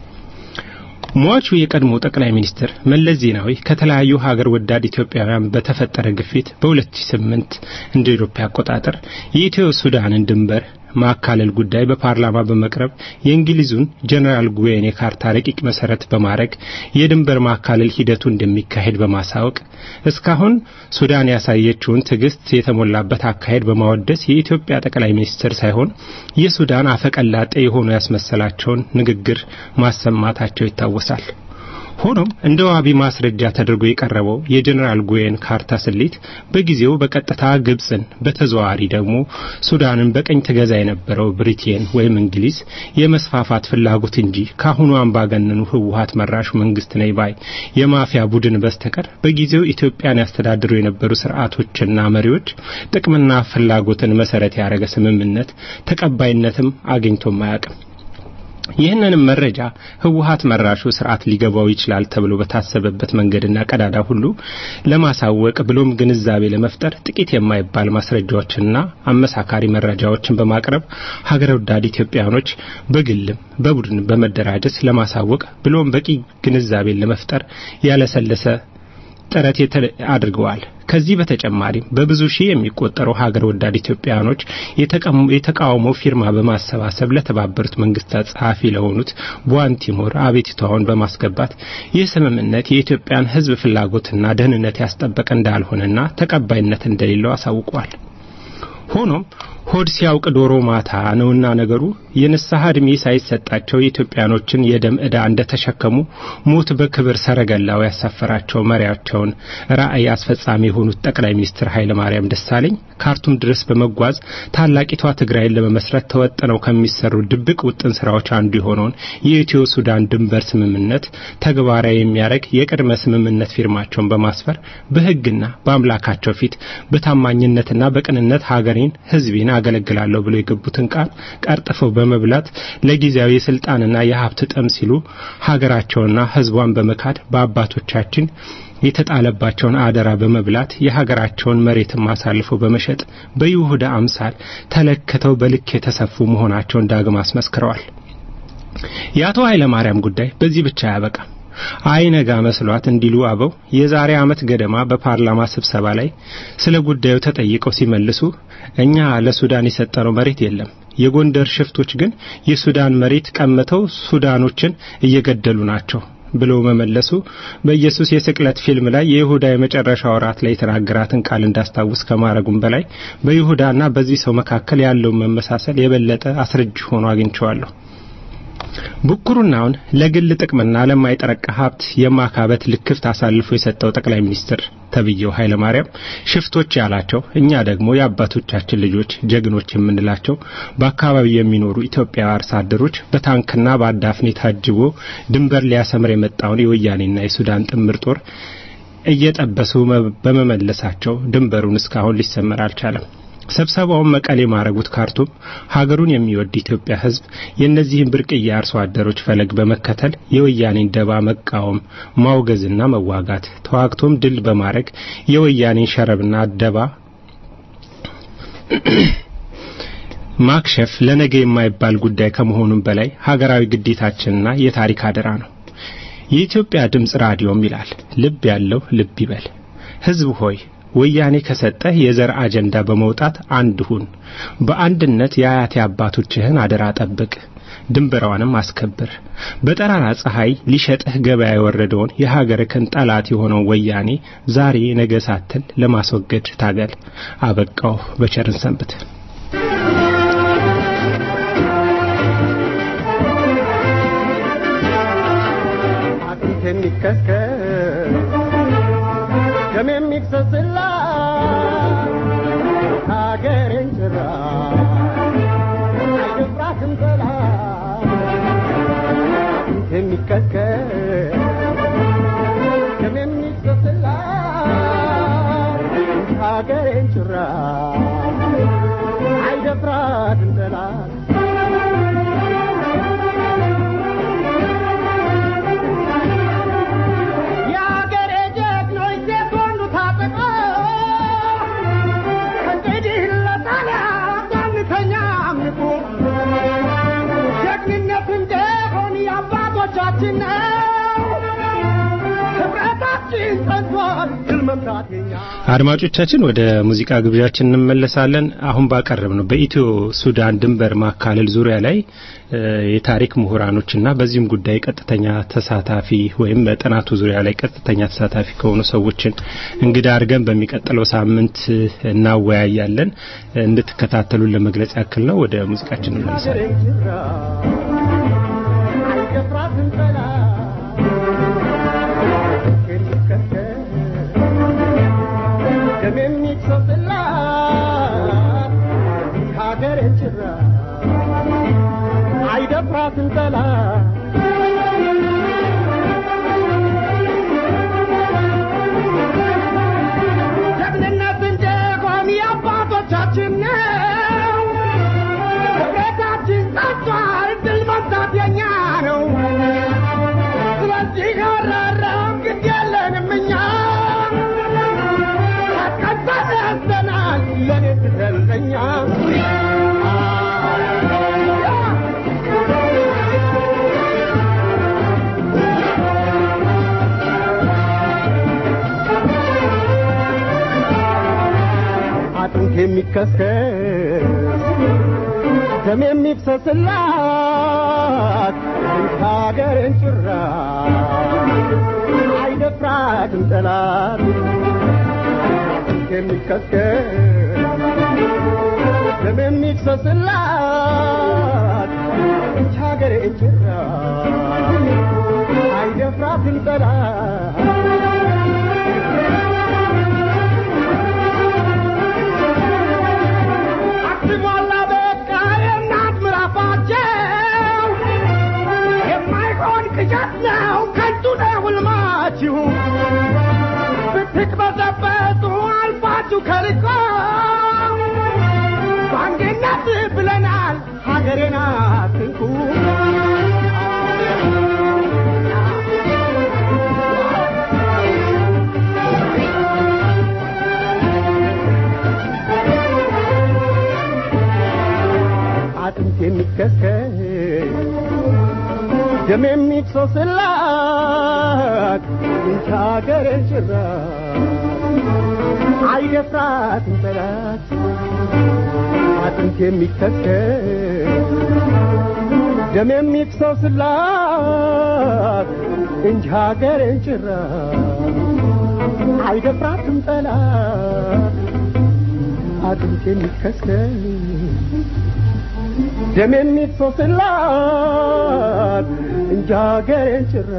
ሟቹ የቀድሞ ጠቅላይ ሚኒስትር መለስ ዜናዊ ከተለያዩ ሀገር ወዳድ ኢትዮጵያውያን በተፈጠረ ግፊት በ2008 እንደ ኢትዮጵያ አቆጣጠር የኢትዮ ሱዳንን ድንበር ማካለል ጉዳይ በፓርላማ በመቅረብ የእንግሊዙን ጀነራል ጉዌን የካርታ ረቂቅ መሰረት በማድረግ የድንበር ማካለል ሂደቱ እንደሚካሄድ በማሳወቅ እስካሁን ሱዳን ያሳየችውን ትዕግስት የተሞላበት አካሄድ በማወደስ የኢትዮጵያ ጠቅላይ ሚኒስትር ሳይሆን የሱዳን አፈቀላጤ የሆኑ ያስመሰላቸውን ንግግር ማሰማታቸው ይታወሳል። ሆኖም እንደ ዋቢ ማስረጃ ተደርጎ የቀረበው የጀኔራል ጉዌን ካርታ ስሌት በጊዜው በቀጥታ ግብፅን በተዘዋዋሪ ደግሞ ሱዳንን በቀኝ ተገዛ የነበረው ብሪቴን ወይም እንግሊዝ የመስፋፋት ፍላጎት እንጂ ካሁኑ አምባገነኑ ህወሀት መራሹ መንግስት ነኝ ባይ የማፊያ ቡድን በስተቀር በጊዜው ኢትዮጵያን ያስተዳድሩ የነበሩ ስርዓቶችና መሪዎች ጥቅምና ፍላጎትን መሰረት ያደረገ ስምምነት ተቀባይነትም አግኝቶም አያውቅም። ይህንንም መረጃ ህወሀት መራሹ ስርዓት ሊገባው ይችላል ተብሎ በታሰበበት መንገድና ቀዳዳ ሁሉ ለማሳወቅ ብሎም ግንዛቤ ለመፍጠር ጥቂት የማይባል ማስረጃዎችንና አመሳካሪ መረጃዎችን በማቅረብ ሀገር ወዳድ ኢትዮጵያኖች በግልም በቡድን በመደራጀት ለማሳወቅ ብሎም በቂ ግንዛቤን ለመፍጠር ያለሰለሰ ጥረት አድርገዋል። ከዚህ በተጨማሪም በብዙ ሺህ የሚቆጠሩ ሀገር ወዳድ ኢትዮጵያውያኖች የተቃውሞ ፊርማ በማሰባሰብ ለተባበሩት መንግስታት ጸሐፊ ለሆኑት ቧንቲሞር አቤቱታውን በማስገባት ይህ ስምምነት የኢትዮጵያን ሕዝብ ፍላጎትና ደህንነት ያስጠበቀ እንዳልሆነና ተቀባይነት እንደሌለው አሳውቋል። ሆኖም ሆድ ሲያውቅ ዶሮ ማታ ነውና ነገሩ የንስሐ ዕድሜ ሳይሰጣቸው የኢትዮጵያኖችን የደም ዕዳ እንደተሸከሙ ሞት በክብር ሰረገላው ያሳፈራቸው መሪያቸውን ራዕይ አስፈጻሚ የሆኑት ጠቅላይ ሚኒስትር ኃይለ ማርያም ደሳለኝ ካርቱም ድረስ በመጓዝ ታላቂቷ ትግራይን ለመመስረት ተወጥነው ከሚሰሩ ድብቅ ውጥን ስራዎች አንዱ የሆነውን የኢትዮ ሱዳን ድንበር ስምምነት ተግባራዊ የሚያደርግ የቅድመ ስምምነት ፊርማቸውን በማስፈር በሕግና በአምላካቸው ፊት በታማኝነትና በቅንነት ሀገሬን ሕዝቤን አገለግላለሁ ብሎ የገቡትን ቃል ቀርጥፈው በመብላት ለጊዜያዊ የስልጣንና የሀብት ጥም ሲሉ ሀገራቸውና ሕዝቧን በመካድ በአባቶቻችን የተጣለባቸውን አደራ በመብላት የሀገራቸውን መሬትም አሳልፈው በመሸጥ በይሁዳ አምሳል ተለክተው በልክ የተሰፉ መሆናቸውን ዳግም አስመስክረዋል። የአቶ ኃይለ ማርያም ጉዳይ በዚህ ብቻ አያበቃም። አይነጋ መስሏት እንዲሉ አበው የዛሬ ዓመት ገደማ በፓርላማ ስብሰባ ላይ ስለ ጉዳዩ ተጠይቀው ሲመልሱ እኛ ለሱዳን የሰጠነው መሬት የለም፣ የጎንደር ሽፍቶች ግን የሱዳን መሬት ቀምተው ሱዳኖችን እየገደሉ ናቸው ብለው መመለሱ በኢየሱስ የስቅለት ፊልም ላይ የይሁዳ የመጨረሻ ወራት ላይ የተናገራትን ቃል እንዳስታውስ ከማድረጉም በላይ በይሁዳና በዚህ ሰው መካከል ያለውን መመሳሰል የበለጠ አስረጅ ሆኖ አግኝቼዋለሁ። ብኩርናውን ለግል ጥቅምና ለማይጠረቃ ሀብት የማካበት ልክፍት አሳልፎ የሰጠው ጠቅላይ ሚኒስትር ተብዬው ኃይለ ማርያም ሽፍቶች ያላቸው እኛ ደግሞ የአባቶቻችን ልጆች ጀግኖች የምንላቸው በአካባቢው የሚኖሩ ኢትዮጵያዊ አርሶ አደሮች በታንክና በአዳፍኔ ታጅቦ ድንበር ሊያሰምር የመጣውን የወያኔና የሱዳን ጥምር ጦር እየጠበሱ በመመለሳቸው ድንበሩን እስካሁን ሊሰመር አልቻለም። ስብሰባውን መቀሌ ማረጉት ካርቱም ሀገሩን የሚወድ ኢትዮጵያ ሕዝብ የእነዚህን ብርቅዬ አርሶ አደሮች ፈለግ በመከተል የወያኔን ደባ መቃወም፣ ማውገዝና መዋጋት ተዋግቶም ድል በማድረግ የወያኔን ሸረብና ደባ ማክሸፍ ለነገ የማይባል ጉዳይ ከመሆኑም በላይ ሀገራዊ ግዴታችንና የታሪክ አደራ ነው። የኢትዮጵያ ድምፅ ራዲዮም ይላል ልብ ያለው ልብ ይበል። ሕዝብ ሆይ ወያኔ ከሰጠህ የዘር አጀንዳ በመውጣት አንድ ሁን። በአንድነት የአያቴ አባቶችህን አደራ ጠብቅ፣ ድንበሯንም አስከብር። በጠራራ ፀሐይ ሊሸጥህ ገበያ የወረደውን የሀገርህን ጠላት የሆነው ወያኔ ዛሬ ነገ ሳትል ለማስወገድ ታገል። አበቃው። በቸርን ሰንብት።
ደም የሚፈስላ ሀገሬን ጭራ አይደፍራትም ጠላት የሚከከል ደም የሚፈስላ ሀገሬን ጭራ አይደፍራትም ጠላት አባቶቻችን ነው። ህብረታችን ጸንቷል፣ ድል መምታት የኛ
አድማጮቻችን ወደ ሙዚቃ ግብዣችን እንመለሳለን። አሁን ባቀረብ ነው በኢትዮ ሱዳን ድንበር ማካለል ዙሪያ ላይ የታሪክ ምሁራኖችና በዚህም ጉዳይ ቀጥተኛ ተሳታፊ ወይም በጥናቱ ዙሪያ ላይ ቀጥተኛ ተሳታፊ ከሆኑ ሰዎችን እንግዳ አድርገን በሚቀጥለው ሳምንት እናወያያለን። እንድትከታተሉን ለመግለጽ ያክል ነው። ወደ ሙዚቃችን እንመለሳለን።
አይደፍራትን ጠላት ጀግንነት እንደሆን የአባቶቻችን ነው። ህብረታችን ጸንቷል፣ ድል የሚከስከስ ደም የሚፍሰስላት ሀገርን ጭራ አይደፍራትም ጠላት የሚከስከስ ደም የሚፍሰስላት ሀገርን ጭራ አይደፍራትም ጠላት አክቲሟላ በቃ የእናት ምራፋቸው የማይሆን ቅዠት ነው ከንቱ ነው ሕልማችሁ ብትቅበዘበዙ አልፋችሁ ከልቆ በአንድነት ብለናል ሀገሬን አትንኩ አጥንት የሚከስከስ ደም የሚፍሰስላት እንቺ ሀገሬን ጭራ አይደፍራትም ጠላት አጥንት የሚከስከስ ደም የሚፍሰስላት እንጂ ሀገሬን ጭራ አይደፍራትም ጠላት አጥንት የሚከስከስ ደም የሚፈስላት እንጂ ሀገሬን ጭራ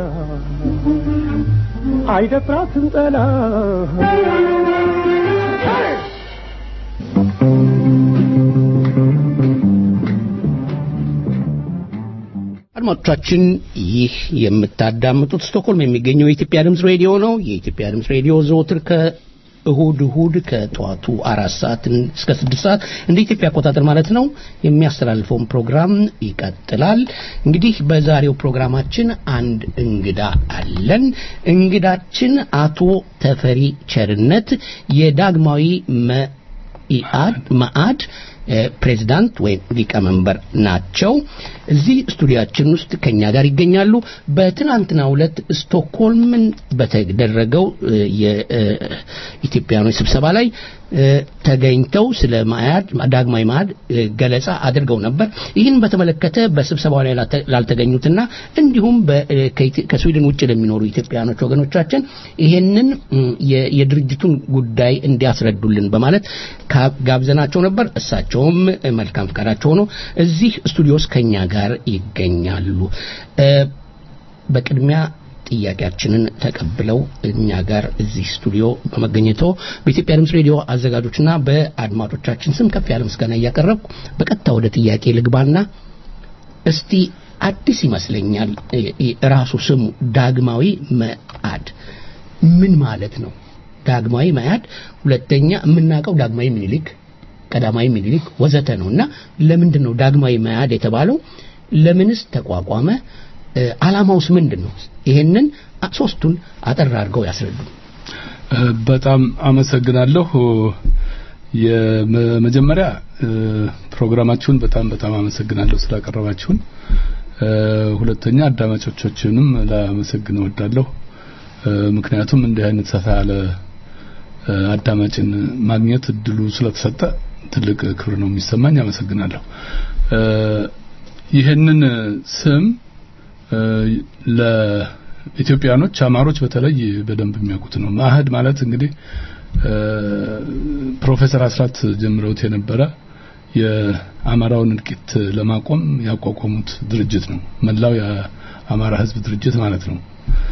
አይደፍራትም ጠላት
አድማጮቻችን ይህ የምታዳምጡት ስቶክሆልም የሚገኘው የኢትዮጵያ ድምፅ ሬዲዮ ነው። የኢትዮጵያ ድምፅ ሬዲዮ ዘወትር ከእሁድ እሁድ ከጠዋቱ አራት ሰዓት እስከ ስድስት ሰዓት እንደ ኢትዮጵያ አቆጣጠር ማለት ነው የሚያስተላልፈውን ፕሮግራም ይቀጥላል። እንግዲህ በዛሬው ፕሮግራማችን አንድ እንግዳ አለን። እንግዳችን አቶ ተፈሪ ቸርነት የዳግማዊ መኢአድ መአድ ፕሬዚዳንት ወይም ሊቀመንበር ናቸው። እዚህ ስቱዲያችን ውስጥ ከኛ ጋር ይገኛሉ። በትናንትናው ዕለት ስቶክሆልምን በተደረገው የኢትዮጵያኖች ስብሰባ ላይ ተገኝተው ስለ ማያድ ዳግማዊ ማያድ ገለጻ አድርገው ነበር። ይህን በተመለከተ በስብሰባው ላይ ላልተገኙትና እንዲሁም ከስዊድን ውጭ ለሚኖሩ ኢትዮጵያኖች ወገኖቻችን ይሄንን የድርጅቱን ጉዳይ እንዲያስረዱልን በማለት ጋብዘናቸው ነበር። እሳቸውም መልካም ፈቃዳቸው ሆኖ እዚህ ስቱዲዮስ ከኛ ጋር ይገኛሉ። በቅድሚያ ጥያቄያችንን ተቀብለው እኛ ጋር እዚህ ስቱዲዮ በመገኘቶ በኢትዮጵያ ድምፅ ሬዲዮ አዘጋጆችና በአድማጮቻችን ስም ከፍ ያለ ምስጋና እያቀረብኩ በቀጥታ ወደ ጥያቄ ልግባና እስቲ አዲስ ይመስለኛል ራሱ ስሙ ዳግማዊ መአድ ምን ማለት ነው? ዳግማዊ መያድ፣ ሁለተኛ የምናውቀው ዳግማዊ ምኒልክ፣ ቀዳማዊ ምኒልክ ወዘተ ነው እና ለምንድን ነው ዳግማዊ መያድ የተባለው? ለምንስ ተቋቋመ? አላማውስ ምንድን ነው? ይሄንን ሶስቱን አጠር አድርገው ያስረዱ።
በጣም አመሰግናለሁ። የመጀመሪያ ፕሮግራማችሁን በጣም በጣም አመሰግናለሁ ስላቀረባችሁን። ሁለተኛ አዳማጮቻችንም ላመሰግን እወዳለሁ። ምክንያቱም እንዲህ አይነት ሰፋ ያለ አዳማጭን ማግኘት እድሉ ስለተሰጠ ትልቅ ክብር ነው የሚሰማኝ። አመሰግናለሁ። ይህንን ስም ለኢትዮጵያኖች አማሮች በተለይ በደንብ የሚያውቁት ነው። ማህድ ማለት እንግዲህ ፕሮፌሰር አስራት ጀምረውት የነበረ የአማራውን እልቂት ለማቆም ያቋቋሙት ድርጅት ነው። መላው የአማራ ሕዝብ ድርጅት ማለት ነው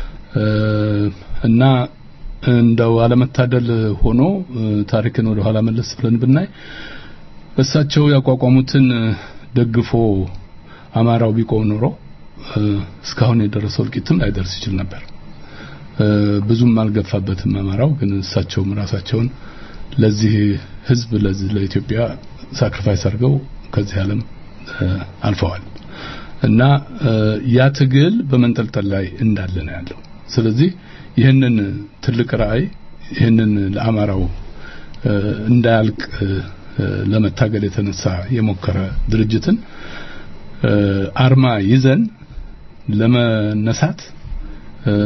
እና እንደው አለመታደል ሆኖ ታሪክን ወደ ኋላ መለስ ብለን ብናይ እሳቸው ያቋቋሙትን ደግፎ አማራው ቢቆም ኖሮ እስካሁን የደረሰው እልቂትም ላይደርስ ይችል ነበር። ብዙም አልገፋበትም አማራው። ግን እሳቸውም ራሳቸውን ለዚህ ህዝብ ለዚህ ለኢትዮጵያ ሳክሪፋይስ አድርገው ከዚህ ዓለም አልፈዋል እና ያ ትግል በመንጠልጠል ላይ እንዳለ ነው ያለው። ስለዚህ ይህንን ትልቅ ራዕይ ይህንን ለአማራው እንዳያልቅ ለመታገል የተነሳ የሞከረ ድርጅትን አርማ ይዘን ለመነሳት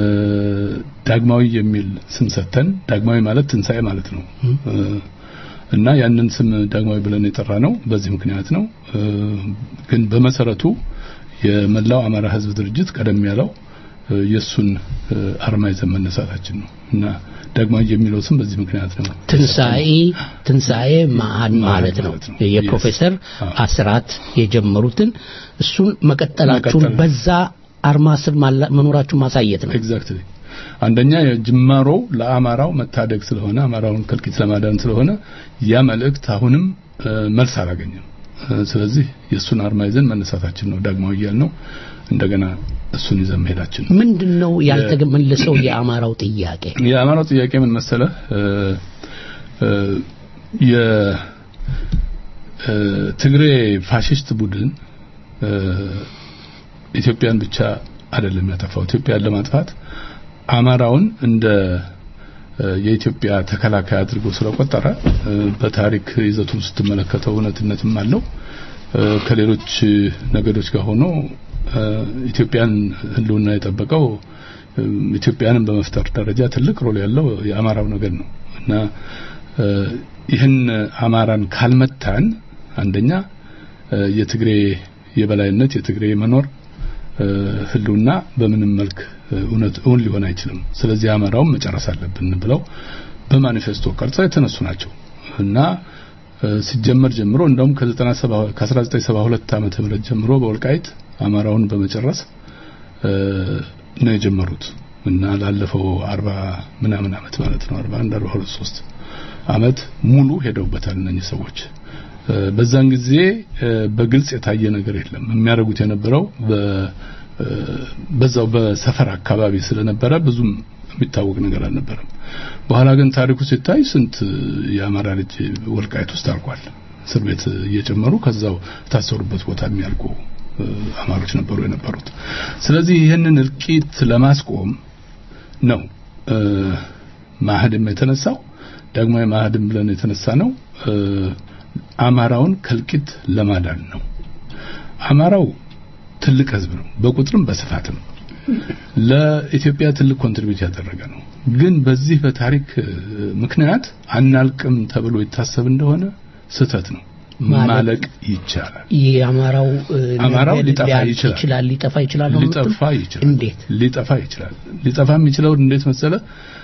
ዳግማዊ የሚል ስም ሰጥተን ዳግማዊ ማለት ትንሣኤ ማለት ነው እና ያንን ስም ዳግማዊ ብለን የጠራ ነው በዚህ ምክንያት ነው። ግን በመሰረቱ የመላው አማራ ህዝብ ድርጅት ቀደም ያለው የሱን አርማ ይዘን መነሳታችን ነው እና ዳግማዊ የሚለው ስም በዚህ ምክንያት ነው።
ትንሳኤ ትንሳኤ ማን ማለት ነው። የፕሮፌሰር አስራት የጀመሩትን እሱን መቀጠላችሁን በዛ አርማ ስር መኖራችሁን ማሳየት ነው።
ኤግዛክትሊ አንደኛ ጅማሮ ለአማራው መታደግ ስለሆነ አማራውን ከልቂት ለማዳን ስለሆነ ያ መልእክት አሁንም መልስ አላገኘም። ስለዚህ የእሱን አርማ ይዘን መነሳታችን ነው ዳግማዊ እያል ነው እንደገና እሱን ይዘን መሄዳችን ነው።
ምንድነው ያልተመለሰው የአማራው ጥያቄ?
የአማራው ጥያቄ ምን መሰለ የትግሬ ፋሽስት ቡድን ኢትዮጵያን ብቻ አይደለም ያጠፋው። ኢትዮጵያን ለማጥፋት አማራውን እንደ የኢትዮጵያ ተከላካይ አድርጎ ስለቆጠረ በታሪክ ይዘቱን ስትመለከተው እውነትነትም አለው። ከሌሎች ነገዶች ጋር ሆኖ ኢትዮጵያን ህልውና የጠበቀው ኢትዮጵያንን በመፍጠር ደረጃ ትልቅ ሮል ያለው የአማራው ነገድ ነው እና ይህን አማራን ካልመታን አንደኛ የትግሬ የበላይነት የትግሬ መኖር ህልውና በምንም መልክ እውነት እውን ሊሆን አይችልም። ስለዚህ አማራውን መጨረስ አለብን ብለው በማኒፌስቶ ቀርጸው የተነሱ ናቸው እና ሲጀመር ጀምሮ እንደውም ከ1972 ዓመተ ምህረት ጀምሮ በወልቃይት አማራውን በመጨረስ ነው የጀመሩት እና ላለፈው 40 ምናምን አመት ማለት ነው 41 42 3 አመት ሙሉ ሄደውበታል እነኚህ ሰዎች። በዛን ጊዜ በግልጽ የታየ ነገር የለም። የሚያደርጉት የነበረው በዛው በሰፈር አካባቢ ስለነበረ ብዙም የሚታወቅ ነገር አልነበረም። በኋላ ግን ታሪኩ ሲታይ ስንት የአማራ ልጅ ወልቃይት ውስጥ አልቋል። እስር ቤት እየጨመሩ ከዛው የታሰሩበት ቦታ የሚያልቁ አማሮች ነበሩ የነበሩት። ስለዚህ ይህንን እልቂት ለማስቆም ነው ማህድም የተነሳው። ዳግማዊ ማህድም ብለን የተነሳ ነው አማራውን ከልቂት ለማዳን ነው። አማራው ትልቅ ህዝብ ነው፣ በቁጥርም በስፋትም ለኢትዮጵያ ትልቅ ኮንትሪቢዩት ያደረገ ነው። ግን በዚህ በታሪክ ምክንያት አናልቅም ተብሎ ይታሰብ እንደሆነ ስህተት ነው። ማለቅ ይቻላል።
የአማራው
አማራው ሊጠፋ
ሊያልቅ
ይችላል።
ይችላል ሊጠፋ ይችላል ነው
ሊጠፋ
የምትሉት?
ይችላል።
እንዴት
ሊጠፋ ይችላል። ሊጠፋ የሚችለው እንዴት መሰለ?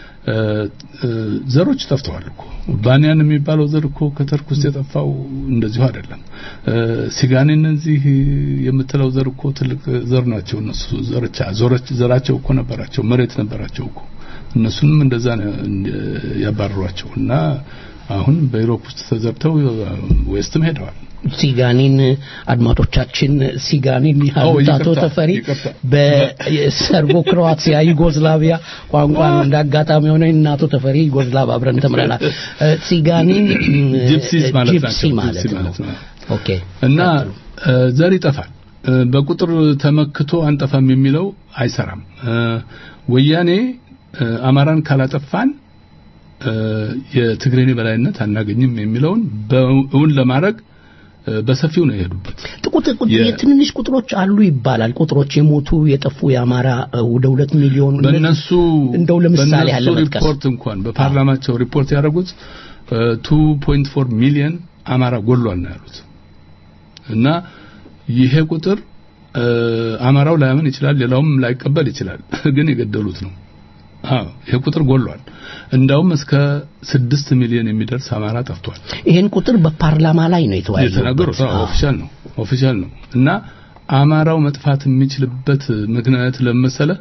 ዘሮች ጠፍተዋል እኮ ባንያን የሚባለው ዘር እኮ ከተርክ ውስጥ የጠፋው እንደዚሁ አይደለም። ሲጋኔ እነዚህ የምትለው ዘር እኮ ትልቅ ዘር ናቸው። እነሱ ዘርቻ ዘሮች ዘራቸው እኮ ነበራቸው፣ መሬት ነበራቸው እኮ እነሱንም እንደዛ ነው ያባረሯቸው እና አሁን በዩሮፕ ውስጥ ተዘርተው ዌስትም ሄደዋል።
ሲጋኒን አድማጮቻችን ሲጋኒን ያሉት
ይቅርታ፣
አቶ ተፈሪ
ይቅርታ።
በሰርቦ ክሮአቲያ ዩጎዝላቪያ ቋንቋ ነው እንዳጋጣሚ ሆነ እና አቶ ተፈሪ ዩጎዝላቭ አብረን ተምረናል። እ፣ ሲጋኒን እ፣
ጂፕሲስ ማለት
ጂፕሲ
ናቸው።
ማለት
ጂፕሲ
ነው።
ማለት ነው።
ኦኬ
እና እ፣ ዘር ይጠፋል። እ፣ በቁጥር ተመክቶ አንጠፋም የሚለው አይሰራም። እ፣ ወያኔ እ፣ አማራን ካላጠፋን እ፣ የትግሬን በላይነት አናገኝም የሚለውን በእውን ለማድረግ እ፣ በሰፊው ነው የሄዱበት።
ቁጥር ቁጥር
የ-
የትንንሽ ቁጥሮች አሉ ይባላል። ቁጥሮች የሞቱ የጠፉ የአማራ እ፣ ወደ ሁለት ሚሊዮን
በእነሱ
እንደው ለምሳሌ ያለ
በእነሱ
መጥቀስ
ሪፖርት እንኳን በፓርላማቸው ሪፖርት ያደረጉት 2.4 ሚሊዮን አማራ ጎሏል ነው ያሉት። እና ይሄ ቁጥር እ፣ አማራው ላያምን ይችላል፣ ሌላውም ላይቀበል ይችላል። ግን የገደሉት ነው። አዎ ይሄ ቁጥር ጎሏል። እንዳውም እስከ ስድስት ሚሊዮን የሚደርስ አማራ ጠፍቷል።
ይህን ቁጥር በፓርላማ ላይ ነው የተወያዩበት።
የተናገሩት አዎ፣ ኦፊሻል ነው ኦፊሻል ነው እና አማራው መጥፋት የሚችልበት ምክንያት ለመሰለ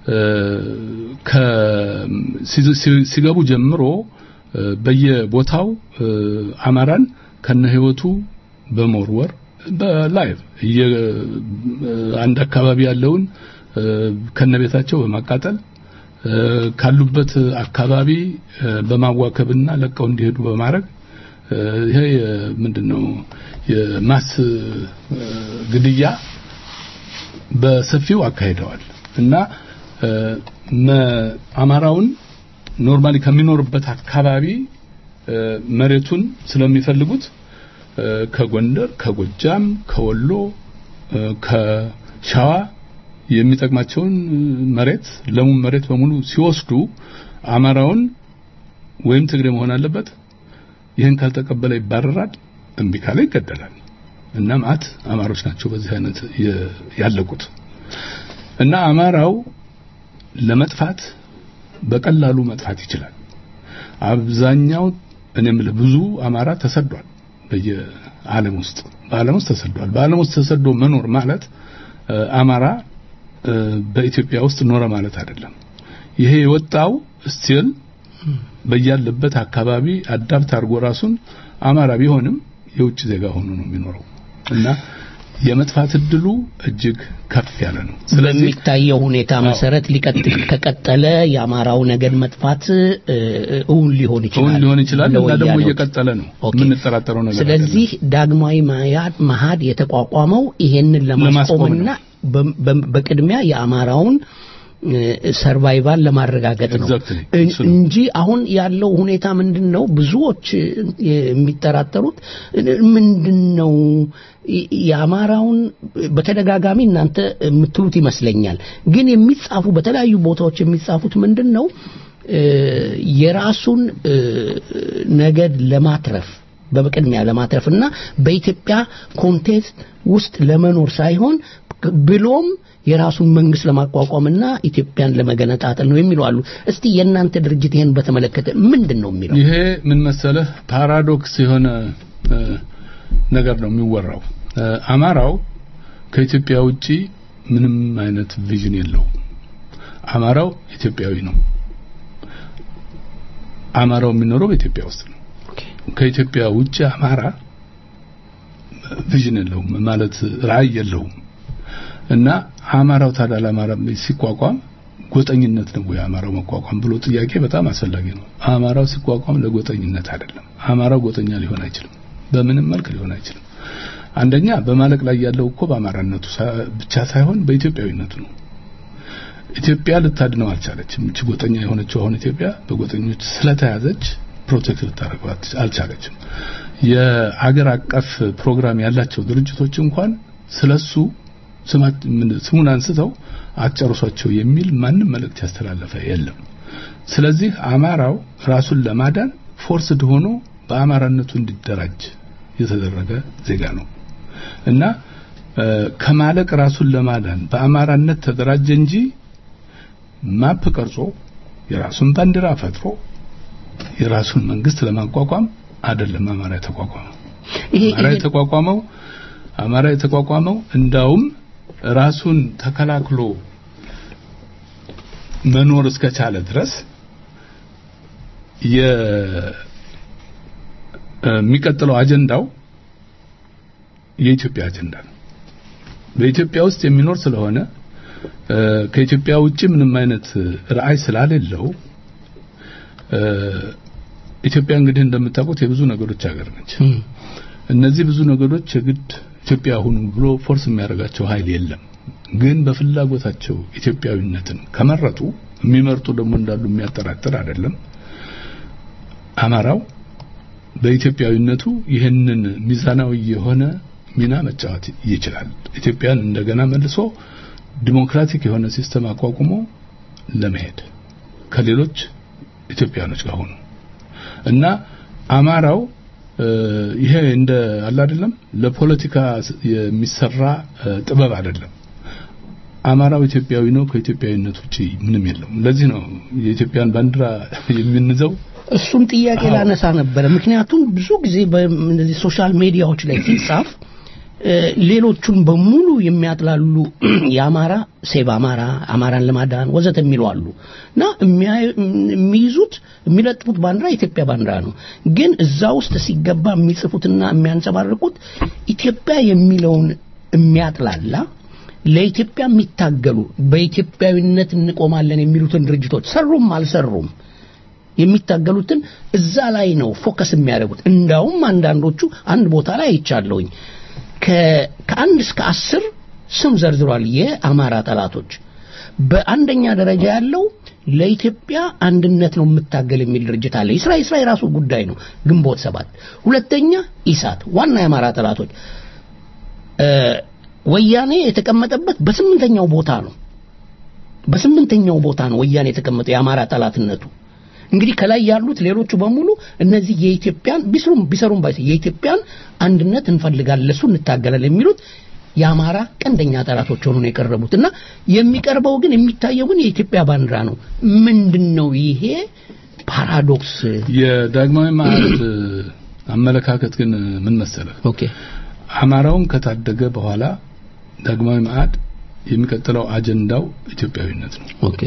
ከ ሲ- ሲ- ሲገቡ ጀምሮ እ፣ በየቦታው እ፣ አማራን ከነ ህይወቱ በመወርወር በላይቭ እየ- እ፣ አንድ አካባቢ ያለውን እ፣ ከነ ቤታቸው በማቃጠል እ፣ ካሉበት አካባቢ እ፣ በማዋከብና ለቀው እንዲሄዱ በማድረግ እ፣ ይሄ ምንድነው የማስ እ፣ ግድያ በሰፊው አካሂደዋል እና እ፣ መ- አማራውን ኖርማሊ ከሚኖርበት አካባቢ እ፣ መሬቱን ስለሚፈልጉት እ፣ ከጎንደር፣ ከጎጃም፣ ከወሎ፣ እ፣ ከሸዋ የሚጠቅማቸውን መሬት ለሙን መሬት በሙሉ ሲወስዱ አማራውን ወይም ትግሬ መሆን አለበት ይህን ካልተቀበለ ይባረራል፣ እምቢ ካለ ይገደላል። እና ማት አማሮች ናቸው በዚህ አይነት የ- ያለቁት። እና አማራው ለመጥፋት በቀላሉ መጥፋት ይችላል። አብዛኛው እኔ የምልህ ብዙ አማራ ተሰዷል በየዓለም ውስጥ በዓለም ውስጥ ተሰዷል። በዓለም ውስጥ ተሰዶ መኖር ማለት እ፣ አማራ እ፣ በኢትዮጵያ ውስጥ ኖረ ማለት አይደለም። ይሄ የወጣው ስቲል በያለበት አካባቢ አዳፕት አድርጎ ራሱን አማራ ቢሆንም የውጭ ዜጋ ሆኖ ነው የሚኖረው እና የመጥፋት እድሉ እጅግ ከፍ ያለ ነው። ስለዚህ
በሚታየው ሁኔታ መሰረት ሊቀጥል ከቀጠለ የአማራው ነገድ መጥፋት እ፣ እውን ሊሆን ይችላል
እውን ሊሆን ይችላል እና ደግሞ
ለወያኔዎች።
እየቀጠለ ነው። የምንጠራጠረው ነገር
ስለዚህ ዳግማዊ ማያድ መሀድ የተቋቋመው ይሄንን
ለማስቆም
ለማስቆምና በ- በ- በቅድሚያ የአማራውን ሰርቫይቫል ለማረጋገጥ ነው
Exactly.
እን- እንጂ አሁን ያለው ሁኔታ ምንድን ነው? ብዙዎች የሚጠራጠሩት ምንድን ነው የ- የአማራውን በተደጋጋሚ እናንተ የምትሉት ይመስለኛል። ግን የሚጻፉ በተለያዩ ቦታዎች የሚጻፉት ምንድን ነው እ፣ የራሱን እ፣ ነገድ ለማትረፍ በቅድሚያ ለማትረፍ እና በኢትዮጵያ ኮንቴክስት ውስጥ ለመኖር ሳይሆን ብሎም የራሱን መንግስት ለማቋቋምና ኢትዮጵያን ለመገነጣጠል ነው የሚሉ አሉ። እስቲ የእናንተ ድርጅት ይሄን በተመለከተ ምንድን ነው የሚለው?
ይሄ ምን መሰለህ ፓራዶክስ የሆነ እ፣ ነገር ነው የሚወራው። እ፣ አማራው ከኢትዮጵያ ውጪ ምንም አይነት ቪዥን የለውም። አማራው ኢትዮጵያዊ ነው። አማራው የሚኖረው በኢትዮጵያ ውስጥ ነው። ከኢትዮጵያ ውጪ አማራ ቪዥን የለውም ማለት ራዕይ የለውም። እና አማራው ታዲያ ለአማራ ሲቋቋም ጎጠኝነት ነው ወይ አማራው መቋቋም ብሎ ጥያቄ በጣም አስፈላጊ ነው። አማራው ሲቋቋም ለጎጠኝነት አይደለም። አማራው ጎጠኛ ሊሆን አይችልም። በምንም መልክ ሊሆን አይችልም። አንደኛ በማለቅ ላይ ያለው እኮ በአማራነቱ ሳ- ብቻ ሳይሆን በኢትዮጵያዊነቱ ነው። ኢትዮጵያ ልታድነው አልቻለችም። እቺ ጎጠኛ የሆነችው አሁን ኢትዮጵያ በጎጠኞች ስለተያዘች ፕሮቴክት ልታደርገው አት- አልቻለችም። የአገር አቀፍ ፕሮግራም ያላቸው ድርጅቶች እንኳን ስለሱ ስማት- ምን- ስሙን አንስተው አጨርሷቸው የሚል ማንም መልእክት ያስተላለፈ የለም። ስለዚህ አማራው ራሱን ለማዳን ፎርስድ ሆኖ በአማራነቱ እንዲደራጅ የተደረገ ዜጋ ነው እና እ፣ ከማለቅ ራሱን ለማዳን በአማራነት ተደራጀ እንጂ ማፕ ቀርጾ የራሱን ባንዲራ ፈጥሮ የራሱን መንግስት ለማቋቋም አይደለም አማራ የተቋቋመው።
ይሄ-
አማራ
ይሄ-
የተቋቋመው አማራ የተቋቋመው እንዳውም ራሱን ተከላክሎ መኖር እስከቻለ ድረስ የ የሚቀጥለው አጀንዳው የኢትዮጵያ አጀንዳ ነው። በኢትዮጵያ ውስጥ የሚኖር ስለሆነ እ፣ ከኢትዮጵያ ውጪ ምንም አይነት ራዕይ ስላሌለው እ፣ ኢትዮጵያ እንግዲህ እንደምታውቁት የብዙ ነገሮች ሀገር ነች። እነዚህ ብዙ ነገሮች የግድ ኢትዮጵያ ሁኑ ብሎ ፎርስ የሚያደርጋቸው ኃይል የለም። ግን በፍላጎታቸው ኢትዮጵያዊነትን ከመረጡ የሚመርጡ ደግሞ እንዳሉ የሚያጠራጥር አይደለም። አማራው በኢትዮጵያዊነቱ ይህንን ሚዛናዊ የሆነ ሚና መጫወት ይችላል። ኢትዮጵያን እንደገና መልሶ ዲሞክራቲክ የሆነ ሲስተም አቋቁሞ ለመሄድ ከሌሎች ኢትዮጵያኖች ጋር ሆኖ እና አማራው እ፣ ይሄ እንደ አለ አይደለም ለፖለቲካ ስ- የሚሰራ እ፣ ጥበብ አይደለም። አማራው ኢትዮጵያዊ ነው። ከኢትዮጵያዊነት ውጪ ምንም የለውም። ለዚህ ነው የኢትዮጵያን ባንዲራ የምንዘው
እሱን ጥያቄ ላነሳ ነበረ። ምክንያቱም ብዙ ጊዜ በእነዚህ ሶሻል ሚዲያዎች ላይ ሲጻፍ እ፣ ሌሎቹን በሙሉ የሚያጥላሉ የአማራ ሴቭ አማራ፣ አማራን ለማዳን ወዘተ የሚሉ አሉ እና የሚያዩ- የሚይዙት የሚለጥፉት ባንዲራ የኢትዮጵያ ባንዲራ ነው። ግን እዛ ውስጥ ሲገባ የሚጽፉትና የሚያንጸባርቁት ኢትዮጵያ የሚለውን የሚያጥላላ ለኢትዮጵያ የሚታገሉ በኢትዮጵያዊነት እንቆማለን የሚሉትን ድርጅቶች ሰሩም አልሰሩም የሚታገሉትን እዛ ላይ ነው ፎከስ የሚያደርጉት። እንዳውም አንዳንዶቹ አንድ ቦታ ላይ አይቻለሁኝ ከ- ከአንድ እስከ አስር ስም ዘርዝሯል የአማራ ጠላቶች። በአንደኛ ደረጃ ያለው ለኢትዮጵያ አንድነት ነው የምታገል የሚል ድርጅት አለ። ይስራ ይስራ የራሱ ጉዳይ ነው፣ ግንቦት ሰባት። ሁለተኛ ኢሳት ዋና የአማራ ጠላቶች እ፣ ወያኔ የተቀመጠበት በስምንተኛው ቦታ ነው። በስምንተኛው ቦታ ነው ወያኔ የተቀመጠው የአማራ ጠላትነቱ። እንግዲህ ከላይ ያሉት ሌሎቹ በሙሉ እነዚህ የኢትዮጵያን ቢስሩም ቢሰሩም ባይሰ የኢትዮጵያን አንድነት እንፈልጋለን ለሱ እንታገላለን የሚሉት የአማራ ቀንደኛ ጠላቶች ሆኑ ነው የቀረቡት እና የሚቀርበው ግን የሚታየው ግን የኢትዮጵያ ባንዲራ ነው። ምንድን ነው ይሄ ፓራዶክስ?
የዳግማዊ ማዕድ አመለካከት ግን ምን መሰለህ?
ኦኬ
አማራውን ከታደገ በኋላ ዳግማዊ ማዕድ የሚቀጥለው አጀንዳው ኢትዮጵያዊነት ነው።
ኦኬ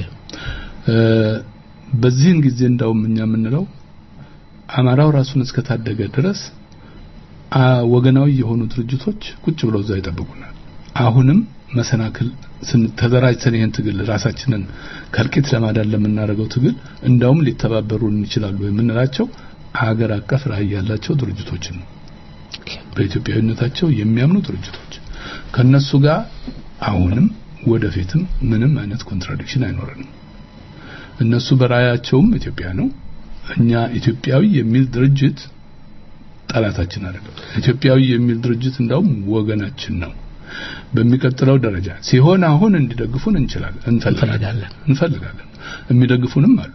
በዚህን ጊዜ እንዳውም እኛ የምንለው አማራው ራሱን እስከታደገ ድረስ ወገናዊ የሆኑ ድርጅቶች ቁጭ ብለው እዛ ይጠብቁናል። አሁንም መሰናክል ተደራጅተን ይህን ትግል ራሳችንን ከልቂት ለማዳን ለምናደርገው ትግል እንዳውም ሊተባበሩን ይችላሉ የምንላቸው አገር አቀፍ ራዕይ ያላቸው ድርጅቶችን ነው። በኢትዮጵያዊነታቸው የሚያምኑ ድርጅቶች ከነሱ ጋር አሁንም ወደፊትም ምንም አይነት ኮንትራዲክሽን አይኖረንም። እነሱ በራያቸውም ኢትዮጵያ ነው። እኛ ኢትዮጵያዊ የሚል ድርጅት ጠላታችን አይደለም። ኢትዮጵያዊ የሚል ድርጅት እንዳውም ወገናችን ነው። በሚቀጥለው ደረጃ ሲሆን አሁን እንዲደግፉን እንችላለን እንፈልጋለን እንፈልጋለን የሚደግፉንም አሉ።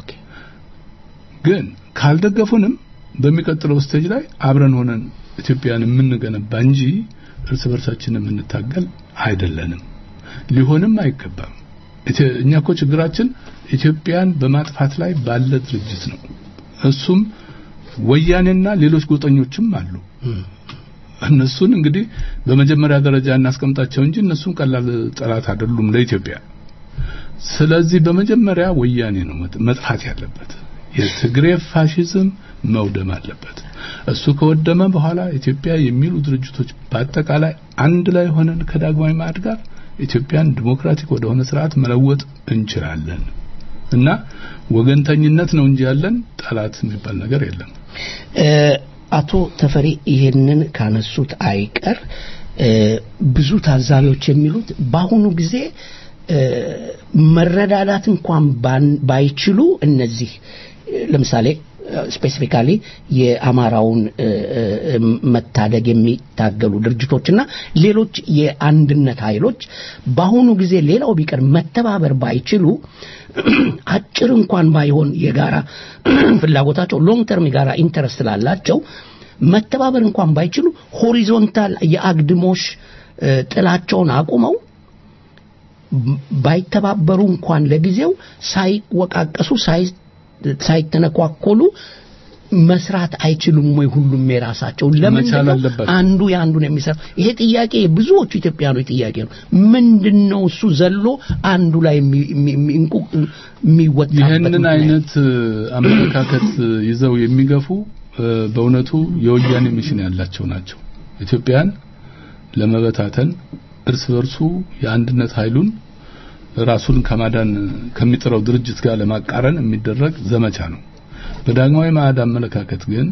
ግን ካልደገፉንም በሚቀጥለው ስቴጅ ላይ አብረን ሆነን ኢትዮጵያን የምንገነባ እንጂ እርስ በርሳችን የምንታገል አይደለንም። ሊሆንም አይገባም። እኛ እኮ ችግራችን ኢትዮጵያን በማጥፋት ላይ ባለ ድርጅት ነው። እሱም ወያኔና ሌሎች ጎጠኞችም አሉ። እነሱን እንግዲህ በመጀመሪያ ደረጃ እናስቀምጣቸው እንጂ እነሱም ቀላል ጠላት አይደሉም ለኢትዮጵያ። ስለዚህ በመጀመሪያ ወያኔ ነው መጥፋት ያለበት። የትግሬ ፋሽዝም መውደም አለበት። እሱ ከወደመ በኋላ ኢትዮጵያ የሚሉ ድርጅቶች በአጠቃላይ አንድ ላይ ሆነን ከዳግማዊ ማዕድ ጋር ኢትዮጵያን ዲሞክራቲክ ወደሆነ ስርዓት መለወጥ እንችላለን እና ወገንተኝነት ነው እንጂ ያለን ጠላት የሚባል ነገር የለም።
አቶ ተፈሪ ይሄንን ካነሱት አይቀር ብዙ ታዛቢዎች የሚሉት በአሁኑ ጊዜ መረዳዳት እንኳን ባይችሉ እነዚህ ለምሳሌ ስፔሲፊካሊ የአማራውን መታደግ የሚታገሉ ድርጅቶችና ሌሎች የአንድነት ኃይሎች በአሁኑ ጊዜ ሌላው ቢቀር መተባበር ባይችሉ አጭር እንኳን ባይሆን የጋራ ፍላጎታቸው ሎንግ ተርም የጋራ ኢንተረስት ስላላቸው መተባበር እንኳን ባይችሉ ሆሪዞንታል የአግድሞሽ ጥላቸውን አቁመው ባይተባበሩ እንኳን ለጊዜው ሳይወቃቀሱ ሳይተነኳኮሉ መስራት አይችሉም ወይ? ሁሉም የራሳቸው ለምንድን ነው አንዱ የአንዱን የሚሰራ? ይሄ ጥያቄ የብዙዎቹ ኢትዮጵያኖች ጥያቄ ነው። ምንድን ነው እሱ ዘሎ አንዱ ላይ የሚወጣበት?
ይህንን አይነት አመለካከት ይዘው የሚገፉ በእውነቱ የወያኔ ሚሽን ያላቸው ናቸው። ኢትዮጵያን ለመበታተን እርስ በርሱ የአንድነት ኃይሉን ራሱን ከማዳን ከሚጥረው ድርጅት ጋር ለማቃረን የሚደረግ ዘመቻ ነው። በዳግማዊ ማዕድ አመለካከት ግን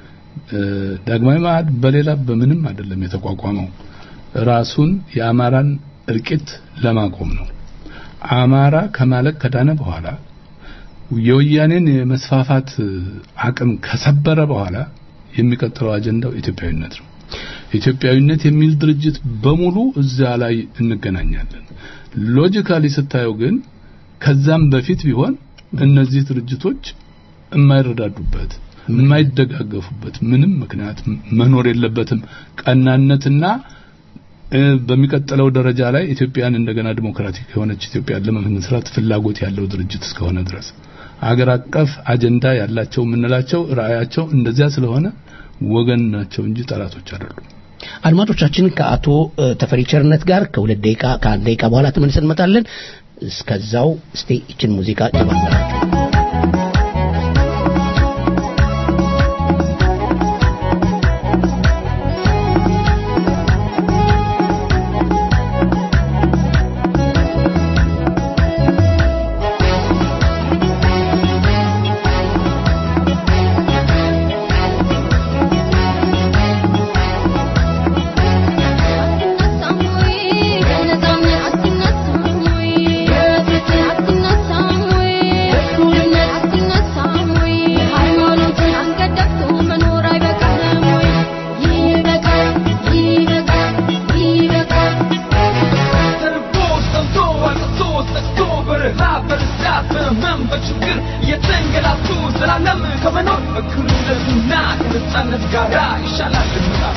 ዳግማዊ ማዕድ በሌላ በምንም አይደለም የተቋቋመው ራሱን የአማራን እልቂት ለማቆም ነው። አማራ ከማለቅ ከዳነ በኋላ የወያኔን የመስፋፋት አቅም ከሰበረ በኋላ የሚቀጥለው አጀንዳው ኢትዮጵያዊነት ነው። ኢትዮጵያዊነት የሚል ድርጅት በሙሉ እዛ ላይ እንገናኛለን። ሎጂካሊ ስታየው ግን ከዛም በፊት ቢሆን እነዚህ ድርጅቶች የማይረዳዱበት የማይደጋገፉበት ምንም ምክንያት መኖር የለበትም። ቀናነትና በሚቀጥለው ደረጃ ላይ ኢትዮጵያን እንደገና ዲሞክራቲክ የሆነች ኢትዮጵያን ለመመስረት ፍላጎት ያለው ድርጅት እስከሆነ ድረስ አገር አቀፍ አጀንዳ ያላቸው የምንላቸው ራእያቸው እንደዚያ ስለሆነ ወገን ናቸው እንጂ ጠላቶች አይደሉም።
አድማጮቻችን ከአቶ ተፈሪ ቸርነት ጋር ከሁለት ደቂቃ ከአንድ ደቂቃ በኋላ ተመልሰን እንመጣለን። እስከዛው እስቲ ይችን ሙዚቃ ጀባላችሁ።
Let's go
በህመም በችግር እየተንገላቱ ዘላለም ከመኖር እኩልነትና ከነጻነት ጋራ ይሻላል ልምጣ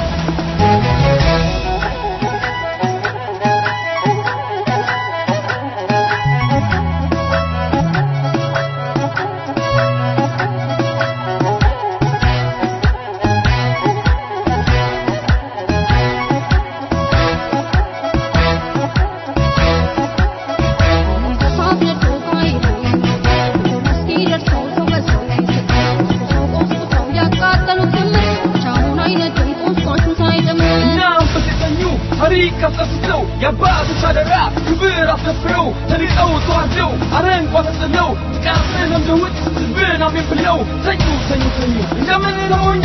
እናም በሴተኙ ታሪክ አስረስተው የአባቶች አደራ ክብር አስከብረው ተንቀው ተዋርደው አረንቋ ተጥለው ጥቃትን ለምደውት ህዝብን አሜን ብለው ተኙ ተኙ ተኙ እንደምን ለሞኙ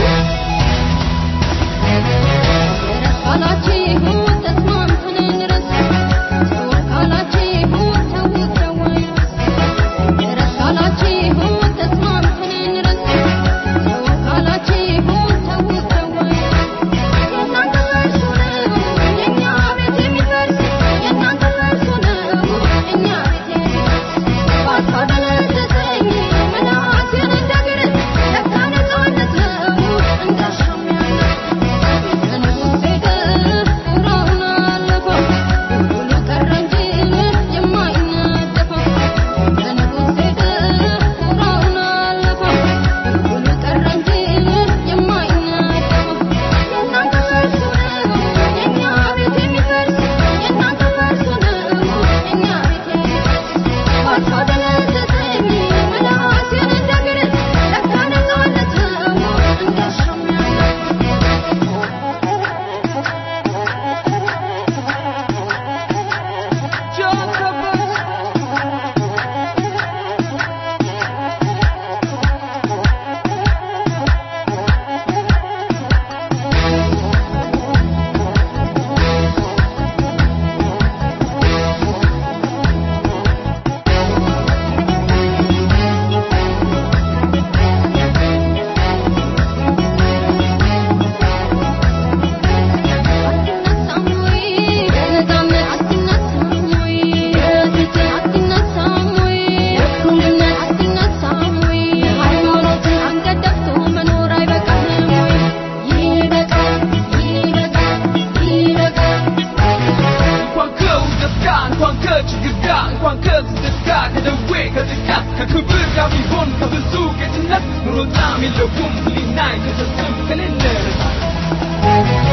እንኳን ከውደት ጋር እንኳን ከችግር ጋር እንኳን ከስደት ጋር ከደዌ ከጥቃት ከክብር ጋር ቢሆን ከብዙ ጌትነት ኑሮ ጣዕም የለውም ህሊና አይከሰስም ከሌለ ረታ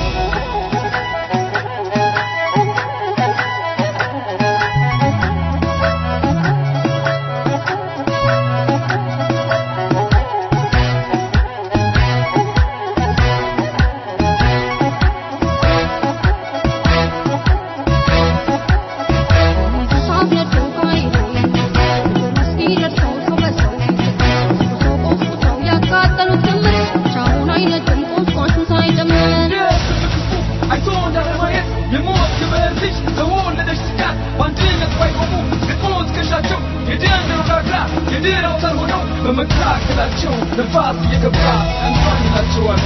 አይቶ እንዳለማየት የሞት ግብር ልጅ በወለደች ስጋት በአንድነት ባይቆሙ ግጥሞ ትከሻቸው የደም ረጋግራ የድል አውታር ሆነው በመካከላቸው ነፋስ እየገባ እንኳን ይላቸዋል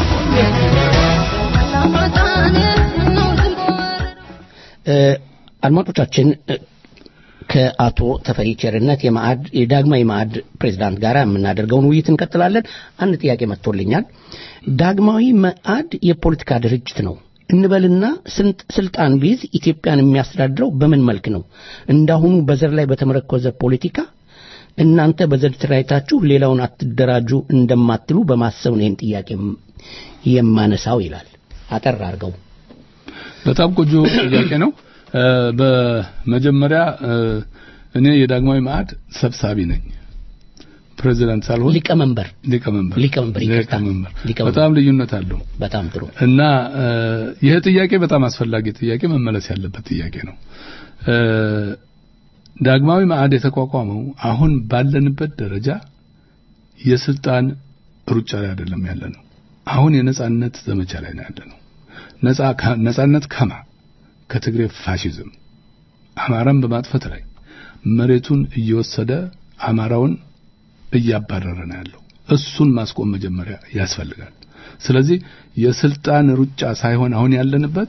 እ፣ አድማጮቻችን እ፣ ከአቶ ተፈሪ ቸርነት የማዕድ የዳግማዊ ማዕድ ፕሬዝዳንት ጋር የምናደርገውን ውይይት እንቀጥላለን። አንድ ጥያቄ መጥቶልኛል። ዳግማዊ ማዕድ የፖለቲካ ድርጅት ነው እንበልና ስንት- ስልጣን ቢይዝ ኢትዮጵያን የሚያስተዳድረው በምን መልክ ነው? እንዳሁኑ በዘር ላይ በተመረኮዘ ፖለቲካ እናንተ በዘር ተደራጅታችሁ ሌላውን አትደራጁ እንደማትሉ በማሰብ ነው ይህን ጥያቄ የም- የማነሳው ይላል። አጠር አድርገው
በጣም ቆንጆ ጥያቄ ነው። እ፣ በመጀመሪያ እ፣ እኔ የዳግማዊ ማዕድ ሰብሳቢ ነኝ። ፕሬዚዳንት ሳልሆን
ሊቀመንበር
ሊቀመንበር
ሊቀመንበር ይቅርታ።
ሊቀመንበር
ሊቀመንበር።
በጣም ልዩነት አለው።
በጣም ጥሩ
እና እ፣ ይህ ጥያቄ በጣም አስፈላጊ ጥያቄ መመለስ ያለበት ጥያቄ ነው። እ፣ ዳግማዊ ማዕድ የተቋቋመው አሁን ባለንበት ደረጃ የስልጣን ሩጫ ላይ አይደለም ያለ ነው። አሁን የነጻነት ዘመቻ ላይ ነው ያለ ነው። ነጻ ከ- ነጻነት ከማ ከትግሬ ፋሽዝም አማራን በማጥፈት ላይ መሬቱን እየወሰደ አማራውን እያባረረ ነው ያለው። እሱን ማስቆም መጀመሪያ ያስፈልጋል። ስለዚህ የስልጣን ሩጫ ሳይሆን አሁን ያለንበት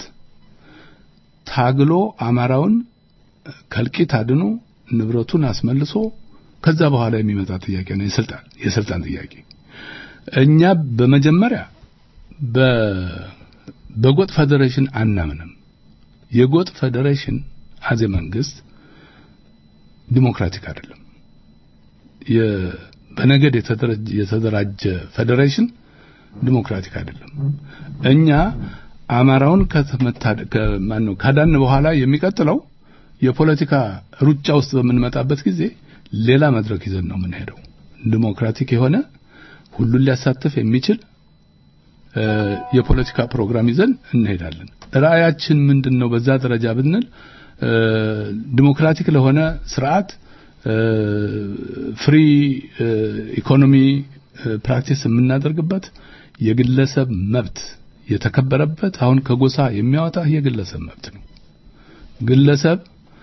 ታግሎ አማራውን ከልቂት አድኖ ንብረቱን አስመልሶ ከዛ በኋላ የሚመጣ ጥያቄ ነው የስልጣን የስልጣን ጥያቄ። እኛ በመጀመሪያ በ በጎጥ ፌዴሬሽን አናምንም። የጎጥ ፌዴሬሽን አዜ መንግስት ዲሞክራቲክ አይደለም። በነገድ የተደራጀ ፌዴሬሽን ዲሞክራቲክ አይደለም። እኛ አማራውን ከማን ነው ካዳን በኋላ የሚቀጥለው የፖለቲካ ሩጫ ውስጥ በምንመጣበት ጊዜ ሌላ መድረክ ይዘን ነው የምንሄደው። ዲሞክራቲክ የሆነ ሁሉን ሊያሳትፍ የሚችል የፖለቲካ ፕሮግራም ይዘን እንሄዳለን። ራእያችን ምንድን ነው? በዛ ደረጃ ብንል ዲሞክራቲክ ለሆነ ስርዓት ፍሪ ኢኮኖሚ ፕራክቲስ የምናደርግበት የግለሰብ መብት የተከበረበት አሁን ከጎሳ የሚያወጣ የግለሰብ መብት ነው። ግለሰብ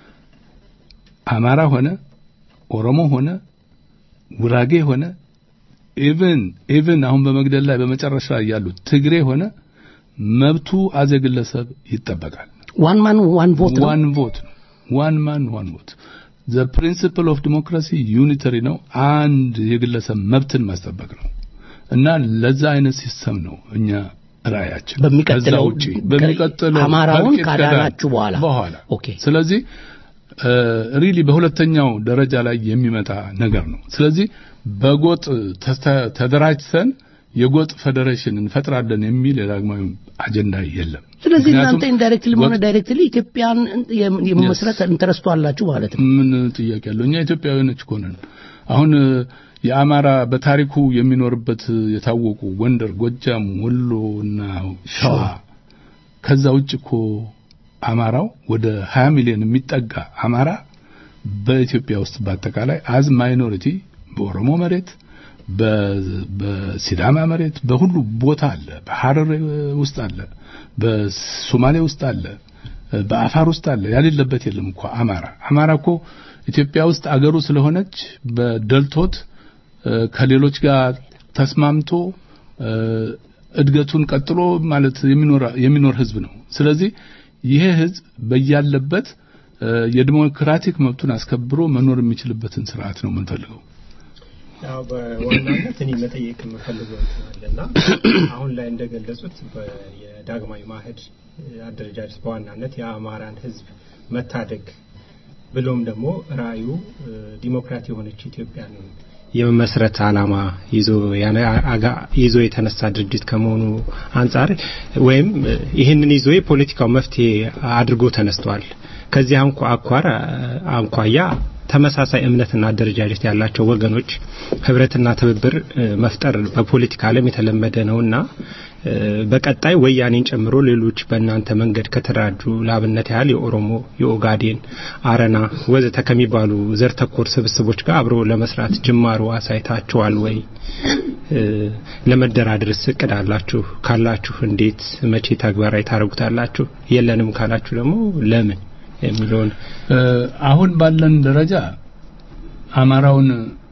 አማራ ሆነ ኦሮሞ ሆነ ጉራጌ ሆነ ኢቭን ኢቭን አሁን በመግደል ላይ በመጨረሻ ያሉት ትግሬ ሆነ መብቱ አዘ ግለሰብ ይጠበቃል።
ዋን ማን ዋን ቮት ነው።
ዋን ቮት ነው። ዋን ማን ዋን ቮት ዘ ፕሪንሲፕል ኦፍ ዲሞክራሲ ዩኒተሪ ነው። አንድ የግለሰብ መብትን ማስጠበቅ ነው እና ለዛ አይነት ሲስተም ነው እኛ ራእያችን።
በሚቀጥለው
ውጪ በሚቀጥለው
አማራውን
እልቂት
ካዳናችሁ በኋላ
በኋላ
ኦኬ
ስለዚህ ሪሊ በሁለተኛው ደረጃ ላይ የሚመጣ ነገር ነው። ስለዚህ በጎጥ ተስተ- ተደራጅተን የጎጥ ፌዴሬሽን እንፈጥራለን የሚል የዳግማዊ አጀንዳ የለም።
ስለዚህ
ምክንያቱም
እናንተ ኢንዳይሬክትሊ ሆነ
ጎጥ-
ዳይሬክትሊ ኢትዮጵያን የመመስረት ኢንተረስቱ አላችሁ ማለት ነው።
ምን ጥያቄ ያለው? እኛ ኢትዮጵያውያኖች እኮ ነን። አሁን የአማራ በታሪኩ የሚኖርበት የታወቁ ጎንደር፣ ጎጃም፣ ወሎ እና ሸዋ ከዛ ውጭ እኮ አማራው ወደ 20 ሚሊዮን የሚጠጋ አማራ በኢትዮጵያ ውስጥ በአጠቃላይ አዝ ማይኖሪቲ በኦሮሞ መሬት በ- በሲዳማ መሬት በሁሉ ቦታ አለ። በሐረር ውስጥ አለ፣ በሶማሌ ውስጥ አለ፣ በአፋር ውስጥ አለ። ያሌለበት የለም እኮ አማራ። አማራ እኮ ኢትዮጵያ ውስጥ አገሩ ስለሆነች በደልቶት እ፣ ከሌሎች ጋር ተስማምቶ እ፣ እድገቱን ቀጥሎ ማለት የሚኖር የሚኖር ህዝብ ነው። ስለዚህ ይሄ ህዝብ በያለበት እ፣ የዲሞክራቲክ መብቱን አስከብሮ መኖር የሚችልበትን ስርዓት ነው የምንፈልገው።
ያው በዋናነት እኔ መጠየቅ የምፈልገው እንትን አለና አሁን ላይ እንደገለጹት በ- የዳግማዊ ማህድ አደረጃጀት በዋናነት የአማራን ህዝብ መታደግ ብሎም ደግሞ ራእዩ እ፣ ዲሞክራት የሆነች ኢትዮጵያን የመመስረት ዓላማ ይዞ ያነ አጋ- ይዞ የተነሳ ድርጅት ከመሆኑ አንጻር ወይም እ፣ ይህንን ይዞ የፖለቲካው መፍትሄ አድርጎ ተነስቷል። ከዚህ አንኳ አኳር አንኳያ ተመሳሳይ እምነትና አደረጃጀት ያላቸው ወገኖች ህብረትና ትብብር እ፣ መፍጠር በፖለቲካ ዓለም የተለመደ ነውና እ፣ በቀጣይ ወያኔን ጨምሮ ሌሎች በእናንተ መንገድ ከተደራጁ ለአብነት ያህል የኦሮሞ፣ የኦጋዴን፣ አረና ወዘተ ከሚባሉ ዘር ተኮር ስብስቦች ጋር አብሮ ለመስራት ጅማሮ አሳይታችኋል ወይ? እ፣ ለመደራደርስ እቅድ አላችሁ? ካላችሁ እንዴት መቼ ተግባራዊ ታደርጉታላችሁ? የለንም ካላችሁ ደግሞ ለምን የሚለውን
እ፣ አሁን ባለን ደረጃ አማራውን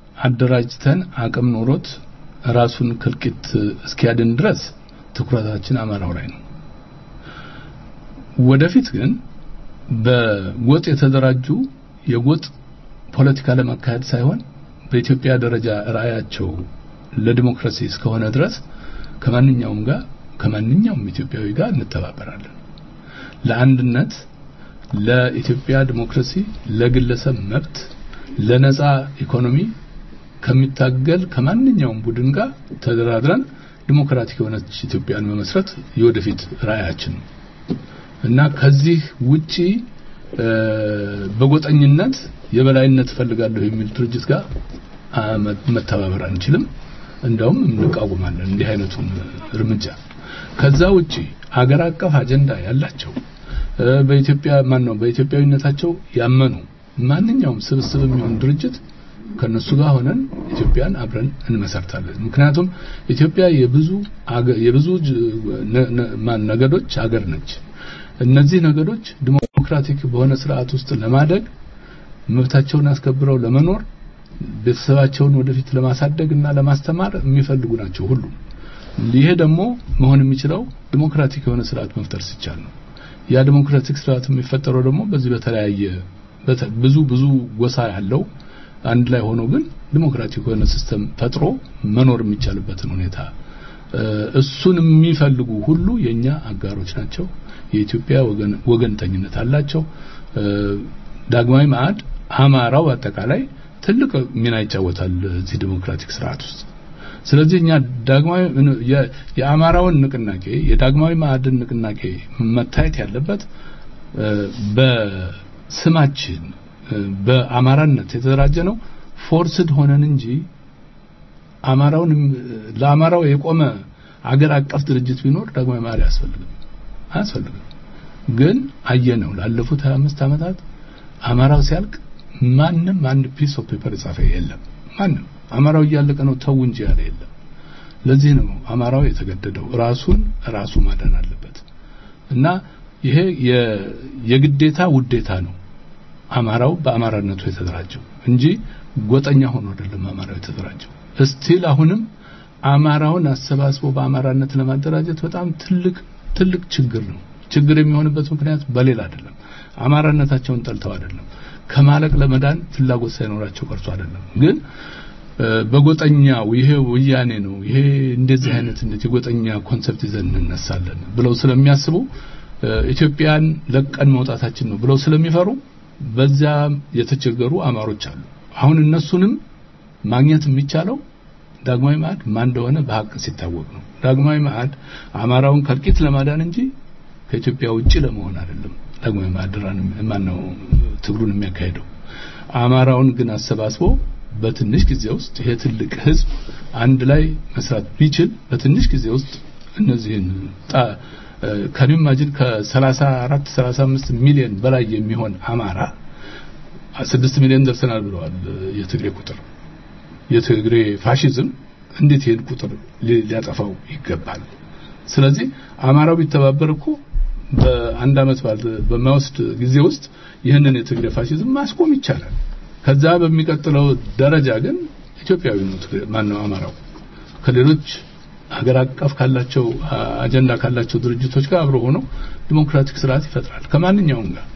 አደራጅተን አቅም ኖሮት ራሱን ከልቂት እስኪያድን ድረስ ትኩረታችን አማራው ላይ ነው። ወደፊት ግን በጎጥ የተደራጁ የጎጥ ፖለቲካ ለማካሄድ ሳይሆን በኢትዮጵያ ደረጃ ራዕያቸው ለዲሞክራሲ እስከሆነ ድረስ ከማንኛውም ጋር ከማንኛውም ኢትዮጵያዊ ጋር እንተባበራለን። ለአንድነት፣ ለኢትዮጵያ ዲሞክራሲ፣ ለግለሰብ መብት፣ ለነጻ ኢኮኖሚ ከሚታገል ከማንኛውም ቡድን ጋር ተደራድረን ዲሞክራቲክ የሆነች ኢትዮጵያን መመስረት የወደፊት ራዕያችን ነው እና ከዚህ ውጪ እ፣ በጎጠኝነት የበላይነት እፈልጋለሁ የሚል ድርጅት ጋር አ፣ መ- መተባበር አንችልም። እንደውም እንቃወማለን እንዲህ አይነቱን እርምጃ። ከዛ ውጪ አገር አቀፍ አጀንዳ ያላቸው እ፣ በኢትዮጵያ ማን ነው በኢትዮጵያዊነታቸው ያመኑ ማንኛውም ስብስብ የሚሆን ድርጅት ከነሱ ጋር ሆነን ኢትዮጵያን አብረን እንመሰርታለን። ምክንያቱም ኢትዮጵያ የብዙ አገ- የብዙ ጅ- ነ- ነ- ማን ነገዶች አገር ነች። እነዚህ ነገዶች ዲሞክራቲክ በሆነ ስርዓት ውስጥ ለማደግ መብታቸውን አስከብረው ለመኖር ቤተሰባቸውን ወደፊት ለማሳደግ እና ለማስተማር የሚፈልጉ ናቸው ሁሉ። ይሄ ደግሞ መሆን የሚችለው ዲሞክራቲክ የሆነ ስርዓት መፍጠር ሲቻል ነው። ያ ዲሞክራቲክ ስርዓት የሚፈጠረው ደግሞ በዚህ በተለያየ በተ- ብዙ ብዙ ጎሳ ያለው አንድ ላይ ሆኖ ግን ዲሞክራቲክ የሆነ ሲስተም ፈጥሮ መኖር የሚቻልበትን ሁኔታ እሱን የሚፈልጉ ሁሉ የኛ አጋሮች ናቸው። የኢትዮጵያ ወገን ወገንተኝነት አላቸው። ዳግማዊ ማዕድ አማራው አጠቃላይ ትልቅ ሚና ይጫወታል እዚህ ዲሞክራቲክ ስርዓት ውስጥ። ስለዚህ እኛ ዳግማዊ የአማራውን ንቅናቄ የዳግማዊ ማዕድን ንቅናቄ መታየት ያለበት በስማችን በአማራነት የተደራጀ ነው ፎርስድ ሆነን እንጂ አማራውን ለአማራው የቆመ አገር አቀፍ ድርጅት ቢኖር ዳግማዊ ማዕድ አያስፈልግም አያስፈልግም። ግን አየነው ላለፉት 25 ዓመታት አማራው ሲያልቅ ማንም አንድ ፒስ ኦፍ ፔፐር የጻፈ የለም። ማንም አማራው እያለቀ ነው ተው እንጂ ያለ የለም። ለዚህ ነው አማራው የተገደደው ራሱን ራሱ ማዳን አለበት እና ይሄ የግዴታ ውዴታ ነው። አማራው በአማራነቱ የተደራጀው እንጂ ጎጠኛ ሆኖ አይደለም አማራው የተደራጀው። እስቲል አሁንም አማራውን አሰባስቦ በአማራነት ለማደራጀት በጣም ትልቅ ትልቅ ችግር ነው። ችግር የሚሆንበት ምክንያት በሌላ አይደለም። አማራነታቸውን ጠልተው አይደለም። ከማለቅ ለመዳን ፍላጎት ሳይኖራቸው ቀርቶ አይደለም። ግን በጎጠኛው ይሄ ወያኔ ነው ይሄ እንደዚህ አይነት የጎጠኛ ኮንሰፕት ይዘን እንነሳለን ብለው ስለሚያስቡ ኢትዮጵያን ለቀን መውጣታችን ነው ብለው ስለሚፈሩ በዚያ የተቸገሩ አማሮች አሉ። አሁን እነሱንም ማግኘት የሚቻለው ዳግማዊ ማዕድ ማን እንደሆነ በሀቅ ሲታወቅ ነው። ዳግማዊ ማዕድ አማራውን ከልቂት ለማዳን እንጂ ከኢትዮጵያ ውጪ ለመሆን አይደለም። ዳግማዊ ማዕድ ማን ነው ትግሉን የሚያካሄደው? አማራውን ግን አሰባስቦ በትንሽ ጊዜ ውስጥ ይሄ ትልቅ ህዝብ አንድ ላይ መስራት ቢችል በትንሽ ጊዜ ውስጥ እነዚህን ከኔ ማጅን ከ34 35 ሚሊዮን በላይ የሚሆን አማራ 6 ሚሊዮን ደርሰናል ብለዋል የትግሬ ቁጥር የትግሬ ፋሽዝም እንዴት ይሄን ቁጥር ሊያጠፋው ይገባል ስለዚህ አማራው ቢተባበር እኮ በአንድ አመት በማይወስድ ጊዜ ውስጥ ይህንን የትግሬ ፋሽዝም ማስቆም ይቻላል ከዛ በሚቀጥለው ደረጃ ግን ኢትዮጵያዊ ነው ማን ነው አማራው ከሌሎች ሀገር አቀፍ ካላቸው አጀንዳ ካላቸው ድርጅቶች ጋር አብሮ ሆኖ ዲሞክራቲክ ስርዓት ይፈጥራል ከማንኛውም ጋር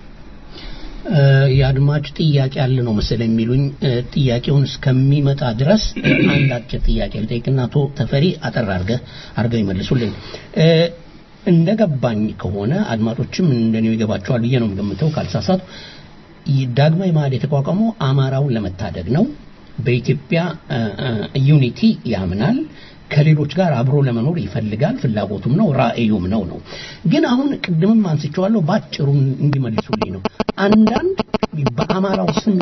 የአድማጭ ጥያቄ አለ ነው መሰለኝ የሚሉኝ ጥያቄውን እስከሚመጣ ድረስ አንድ አጭር ጥያቄ ልጠይቅና አቶ ተፈሪ አጠር አድርገህ አድርገው ይመልሱልኝ እንደገባኝ ከሆነ አድማጮችም እንደኔው ይገባቸዋል ብዬ ነው የምገምተው ካልሳሳቱ ዳግማዊ ማዕድ የተቋቋመው አማራውን ለመታደግ ነው በኢትዮጵያ ዩኒቲ ያምናል ከሌሎች ጋር አብሮ ለመኖር ይፈልጋል ፍላጎቱም ነው ራእዩም ነው ነው ግን አሁን ቅድምም አንስቼዋለሁ ባጭሩ እንዲመልሱልኝ ነው አንዳንድ በአማራው ስም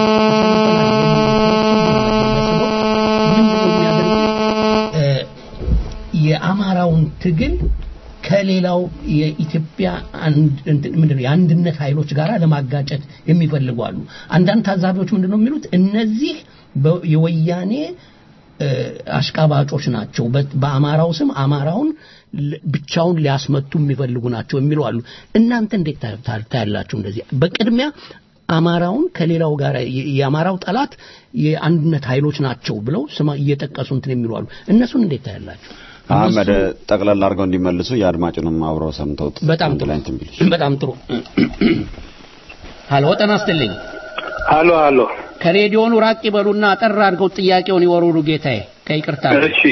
የአማራውን ትግል ከሌላው የኢትዮጵያ ምንድነው የአንድነት ኃይሎች ጋር ለማጋጨት የሚፈልጉ አሉ አንዳንድ ታዛቢዎች ምንድነው የሚሉት እነዚህ የወያኔ አሽቃባጮች ናቸው በአማራው ስም አማራውን ብቻውን ሊያስመቱ የሚፈልጉ ናቸው የሚሉ አሉ እናንተ እንዴት ታያላችሁ እንደዚህ በቅድሚያ አማራውን ከሌላው ጋር የአማራው ጠላት የአንድነት ኃይሎች ናቸው ብለው ስማ እየጠቀሱ እንትን የሚሉ አሉ እነሱን እንዴት ታያላችሁ
አህመድ ጠቅለል አድርገው እንዲመልሱ የአድማጩንም አብረው ሰምተውት
በጣም ጥሩ በጣም ጥሩ ሀሎ ጤና ይስጥልኝ
ሀሎ ሀሎ
ከሬዲዮኑ ራቅ ይበሉና አጠር አድርገው ጥያቄውን ይወሩሉ ጌታዬ ከይቅርታ
እሺ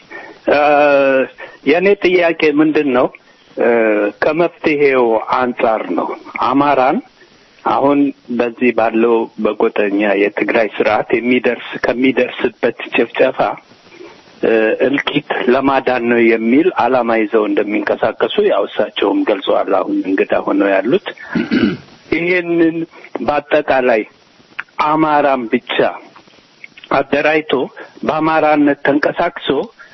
የእኔ ጥያቄ ምንድን ነው ከመፍትሄው አንጻር ነው አማራን አሁን በዚህ ባለው በጎጠኛ የትግራይ ስርዓት የሚደርስ ከሚደርስበት ጭፍጨፋ እልቂት ለማዳን ነው የሚል አላማ ይዘው እንደሚንቀሳቀሱ ያው እሳቸውም ገልጸዋል አሁን እንግዳ ሆነው ያሉት ይሄንን በአጠቃላይ አማራን ብቻ አደራጅቶ በአማራነት ተንቀሳቅሶ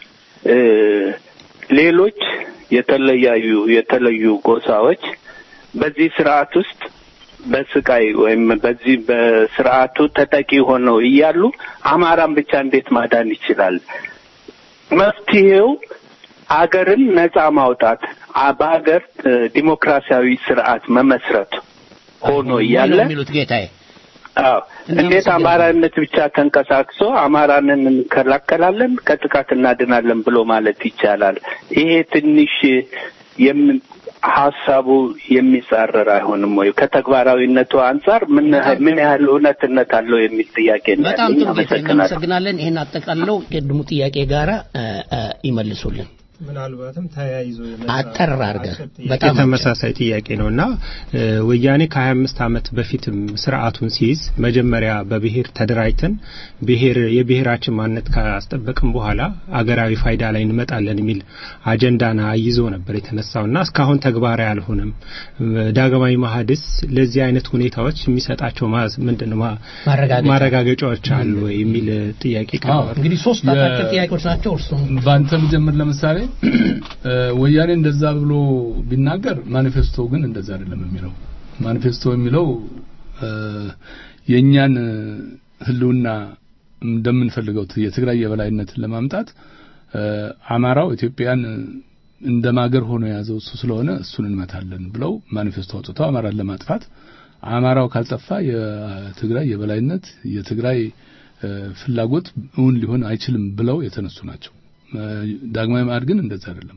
ሌሎች የተለያዩ የተለዩ ጎሳዎች በዚህ ስርዓት ውስጥ በስቃይ ወይም በዚህ በስርዓቱ ተጠቂ ሆነው እያሉ አማራን ብቻ እንዴት ማዳን ይችላል? መፍትሄው አገርን ነጻ ማውጣት በሀገር ዲሞክራሲያዊ ስርዓት መመስረት ሆኖ እያለ
የሚሉት ጌታዬ
አዎ እንዴት አማራነት ብቻ ተንቀሳቅሶ አማራንን እንከላከላለን ከጥቃት እናድናለን ብሎ ማለት ይቻላል? ይሄ ትንሽ ሀሳቡ የሚጻረር አይሆንም ወይ? ከተግባራዊነቱ አንጻር ምን ያህል- ምን ያህል እውነትነት አለው የሚል ጥያቄ ነው
በጣም
ያለኝ።
ጥሩ ጌታ
አመሰግናለሁ።
እናመሰግናለን። ይህን አጠቃለው ቅድሙ ጥያቄ ጋራ እ፣ እ፣ ይመልሱልን።
ምናልባትም ተያይዞ የመጣ
አጠር አድርገህ
አጭር ጥያቄ
በጣም አጭር።
ተመሳሳይ ጥያቄ ነው እና እ፣ ወያኔ ከ25 ዓመት በፊትም ስርዓቱን ሲይዝ መጀመሪያ በብሔር ተደራጅተን ብሔር የብሔራችን ማንነት ካስጠበቅም በኋላ አገራዊ ፋይዳ ላይ እንመጣለን የሚል አጀንዳና ይዞ ነበር የተነሳው እና እስካሁን ተግባራዊ አልሆነም። እ፣ ዳግማዊ ማህድስ ለዚህ አይነት ሁኔታዎች የሚሰጣቸው ማዝ ምንድነው ማ-
ማረጋገጫ።
ማረጋገጫዎች አሉ ወይ የሚል ጥያቄ ቀርቧል።
እንግዲህ ሶስት አጫጭር ጥያቄዎች ናቸው። እርሱም
በአንተ ብጀምር ለምሳሌ እ፣ ወያኔ እንደዛ ብሎ ቢናገር ማኒፌስቶ ግን እንደዛ አይደለም የሚለው ማኒፌስቶ የሚለው እ፣ የእኛን ህልውና እንደምንፈልገው የትግራይ የበላይነትን ለማምጣት እ፣ አማራው ኢትዮጵያን እንደ ማገር ሆኖ የያዘው እሱ ስለሆነ እሱን እንመታለን ብለው ማኒፌስቶ አውጥተው አማራን ለማጥፋት አማራው ካልጠፋ የትግራይ የበላይነት የትግራይ እ፣ ፍላጎት እውን ሊሆን አይችልም ብለው የተነሱ ናቸው። እ፣ ዳግማዊ ማዕድ ግን እንደዛ አይደለም።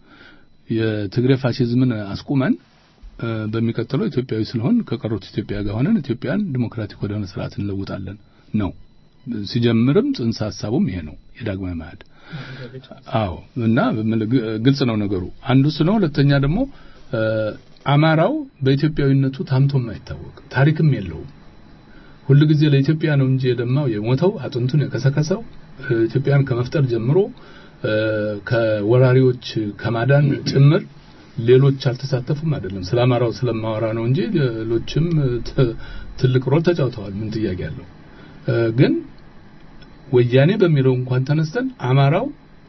የትግሬ ፋሽዝምን አስቁመን እ፣ በሚቀጥለው ኢትዮጵያዊ ስለሆን ከቀሩት ኢትዮጵያ ጋር ሆነን ኢትዮጵያን ዲሞክራቲክ ወደሆነ ስርዓት እንለውጣለን ነው። ሲጀምርም ጽንሰ ሀሳቡም ይሄ ነው የዳግማዊ ማዕድ። አዎ እና ምን- ግ- ግልጽ ነው ነገሩ። አንዱ እሱ ነው። ሁለተኛ ደግሞ እ፣ አማራው በኢትዮጵያዊነቱ ታምቶም አይታወቅ ታሪክም የለውም። ሁሉ ጊዜ ለኢትዮጵያ ነው እንጂ የደማው የሞተው አጥንቱን የከሰከሰው እ፣ ኢትዮጵያን ከመፍጠር ጀምሮ እ፣ ከወራሪዎች ከማዳን ጭምር ሌሎች አልተሳተፉም አይደለም። ስለ አማራው ስለማወራ ነው እንጂ ሌሎችም ት- ትልቅ ሮል ተጫውተዋል። ምን ጥያቄ አለው? እ፣ ግን ወያኔ በሚለው እንኳን ተነስተን አማራው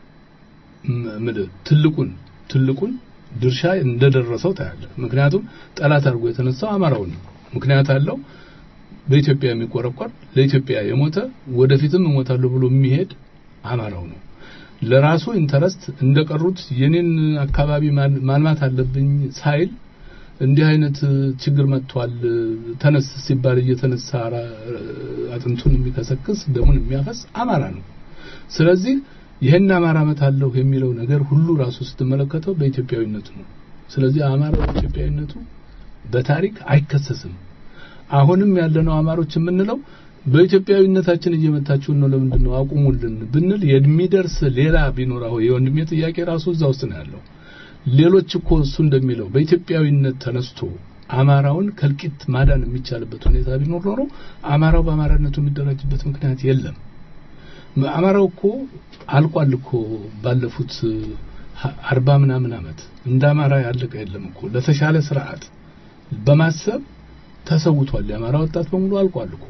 ም- ምድ- ትልቁን ትልቁን ድርሻ እንደደረሰው ታያለ። ምክንያቱም ጠላት አድርጎ የተነሳው አማራውን ነው። ምክንያት አለው። በኢትዮጵያ የሚቆረቆር ለኢትዮጵያ የሞተ ወደፊትም እሞታለሁ ብሎ የሚሄድ አማራው ነው። ለራሱ ኢንተረስት እንደቀሩት የኔን አካባቢ ማል- ማልማት አለብኝ ሳይል እንዲህ አይነት ችግር መጥቷል ተነስ ሲባል እየተነሳ ራ- አጥንቱን የሚከሰክስ ደሙን የሚያፈስ አማራ ነው። ስለዚህ ይህን አማራ መታለሁ የሚለው ነገር ሁሉ ራሱ ስትመለከተው በኢትዮጵያዊነቱ ነው። ስለዚህ አማራ በኢትዮጵያዊነቱ በታሪክ አይከሰስም። አሁንም ያለነው አማሮች የምንለው በኢትዮጵያዊነታችን እየመታችሁን ነው፣ ለምንድን ነው አቁሙልን ብንል የሚደርስ ሌላ ቢኖር አሁን የወንድሜ ጥያቄ ራሱ እዛ ውስጥ ነው ያለው። ሌሎች እኮ እሱ እንደሚለው በኢትዮጵያዊነት ተነስቶ አማራውን ከልቂት ማዳን የሚቻልበት ሁኔታ ቢኖር ኖሮ አማራው በአማራነቱ የሚደራጅበት ምክንያት የለም። አማራው እኮ አልቋል እኮ ባለፉት ሀ- አርባ ምናምን ዓመት እንደ አማራ ያለቀ የለም እኮ ለተሻለ ስርዓት በማሰብ ተሰውቷል። የአማራ ወጣት በሙሉ አልቋል እኮ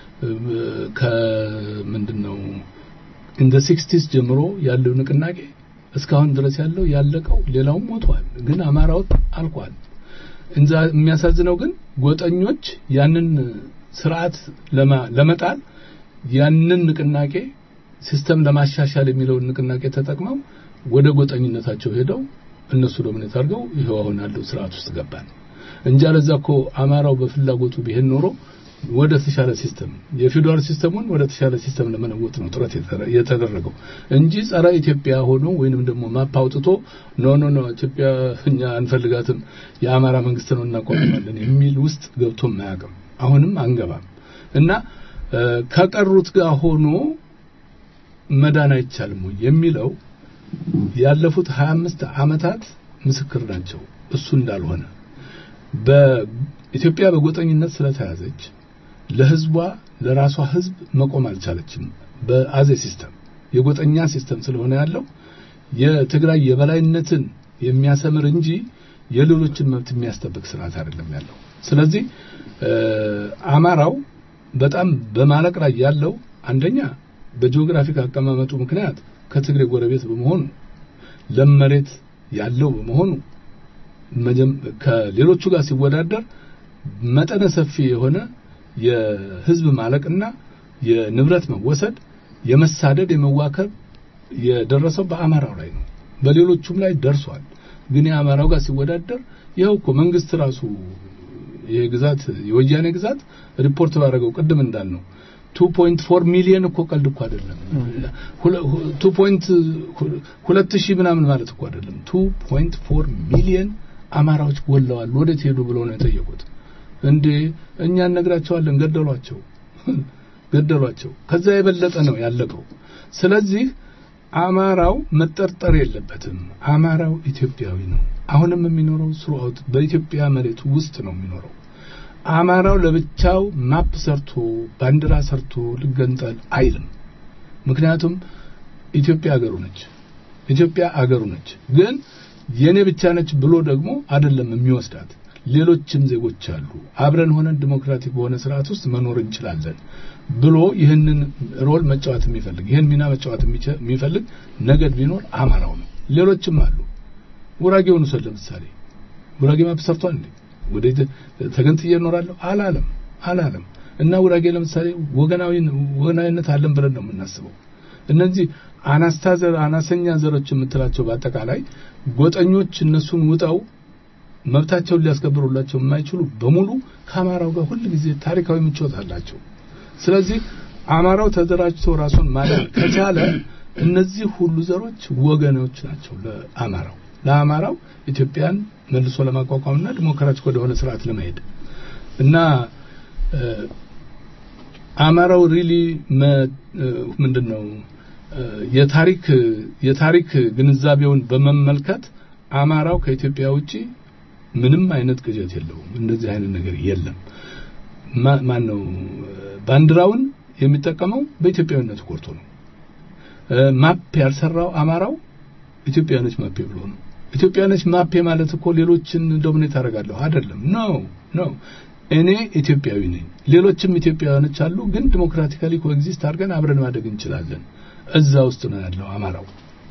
ከምንድነው እንደ ሲክስቲስ ጀምሮ ያለው ንቅናቄ እስካሁን ድረስ ያለው ያለቀው ሌላውም ሞቷል፣ ግን አማራው አልቋል። እንዛ የሚያሳዝነው ግን ጎጠኞች ያንን ስርዓት ለማ- ለመጣል ያንን ንቅናቄ ሲስተም ለማሻሻል የሚለውን ንቅናቄ ተጠቅመው ወደ ጎጠኝነታቸው ሄደው እነሱ ዶሚኔት አድርገው ይኸው አሁን ያለው ስርዓት ውስጥ ገባን እንጂ አለዛ እኮ አማራው በፍላጎቱ ቢሄድ ኖሮ ወደ ተሻለ ሲስተም የፊውዳል ሲስተሙን ወደ ተሻለ ሲስተም ለመለወጥ ነው ጥረት የተረ- የተደረገው እንጂ ጸረ ኢትዮጵያ ሆኖ ወይንም ደግሞ ማፕ አውጥቶ ኖ ኖ ኖ ኢትዮጵያ እኛ አንፈልጋትም የአማራ መንግስት ነው እናቋቁማለን የሚል ውስጥ ገብቶ አያውቅም። አሁንም አንገባም እና እ፣ ከቀሩት ጋር ሆኖ መዳን አይቻልም ወይ የሚለው ያለፉት 25 ዓመታት ምስክር ናቸው። እሱ እንዳልሆነ በኢትዮጵያ በጎጠኝነት ስለተያዘች ለህዝቧ ለራሷ ህዝብ መቆም አልቻለችም። በአዜ ሲስተም የጎጠኛ ሲስተም ስለሆነ ያለው የትግራይ የበላይነትን የሚያሰምር እንጂ የሌሎችን መብት የሚያስጠብቅ ስርዓት አይደለም ያለው። ስለዚህ እ፣ አማራው በጣም በማለቅ ላይ ያለው አንደኛ በጂኦግራፊክ አቀማመጡ ምክንያት ከትግሬ ጎረቤት በመሆኑ ለም መሬት ያለው በመሆኑ መጀም- ከሌሎቹ ጋር ሲወዳደር መጠነ ሰፊ የሆነ የህዝብ ማለቅና የንብረት መወሰድ፣ የመሳደድ፣ የመዋከብ የደረሰው በአማራው ላይ ነው። በሌሎቹም ላይ ደርሷል። ግን የአማራው ጋር ሲወዳደር ይኸው እኮ መንግስት ራሱ ይሄ ግዛት የወያኔ ግዛት ሪፖርት ባደረገው ቅድም እንዳልነው 2.4 ሚሊዮን እኮ ቀልድ እኮ አይደለም። ሁለ- ሁ- 2 ፖይንት ሁለት ሺህ ምናምን ማለት እኮ አይደለም። 2.4 ሚሊዮን አማራዎች ወለዋል፣ ወዴት ሄዱ ብለው ነው የጠየቁት። እንዴ እኛ እነግራቸዋለን፣ ገደሏቸው ገደሏቸው። ከዛ የበለጠ ነው ያለቀው። ስለዚህ አማራው መጠርጠር የለበትም። አማራው ኢትዮጵያዊ ነው። አሁንም የሚኖረው ስሩአውት በኢትዮጵያ መሬት ውስጥ ነው የሚኖረው። አማራው ለብቻው ማፕ ሰርቶ ባንዲራ ሰርቶ ልገንጠል አይልም። ምክንያቱም ኢትዮጵያ አገሩ ነች። ኢትዮጵያ አገሩ ነች። ግን የኔ ብቻ ነች ብሎ ደግሞ አይደለም የሚወስዳት። ሌሎችም ዜጎች አሉ። አብረን ሆነን ዲሞክራቲክ በሆነ ስርዓት ውስጥ መኖር እንችላለን ብሎ ይህንን ሮል መጫወት የሚፈልግ ይህን ሚና መጫወት የሚፈልግ ነገድ ቢኖር አማራው ነው። ሌሎችም አሉ። ጉራጌውን ውሰድ ለምሳሌ። ጉራጌ ማፕ ሰርቷል እንዴ? ወደ ተገንጥዬ እኖራለሁ አላለም አላለም። እና ጉራጌ ለምሳሌ ወገናዊ ወገናዊነት አለን ብለን ነው የምናስበው። እነዚህ አናስታዘር አናሰኛ ዘሮች የምትላቸው በአጠቃላይ ጎጠኞች እነሱን ውጠው መብታቸውን ሊያስከብሩላቸው የማይችሉ በሙሉ ከአማራው ጋር ሁል ጊዜ ታሪካዊ ምቾት አላቸው። ስለዚህ አማራው ተደራጅቶ ራሱን ማዳን ከቻለ እነዚህ ሁሉ ዘሮች ወገኖች ናቸው ለአማራው ለአማራው ኢትዮጵያን መልሶ ለማቋቋምና ዲሞክራቲክ ወደሆነ ስርዓት ለመሄድ እና አማራው ሪሊ ምንድነው የታሪክ የታሪክ ግንዛቤውን በመመልከት አማራው ከኢትዮጵያ ውጪ ምንም አይነት ቅዠት የለውም። እንደዚህ አይነት ነገር የለም። ማን ነው ባንዲራውን የሚጠቀመው በኢትዮጵያዊነት ኮርቶ ነው። ማፕ ያልሰራው አማራው ኢትዮጵያኖች ማፔ ብሎ ነው። ኢትዮጵያኖች ማፔ ማለት እኮ ሌሎችን ዶሚኔት አደርጋለሁ አይደለም። ነው ነው እኔ ኢትዮጵያዊ ነኝ፣ ሌሎችም ኢትዮጵያውያኖች አሉ፣ ግን ዲሞክራቲካሊ ኮኤግዚስት አድርገን አብረን ማደግ እንችላለን። እዛ ውስጥ ነው ያለው አማራው።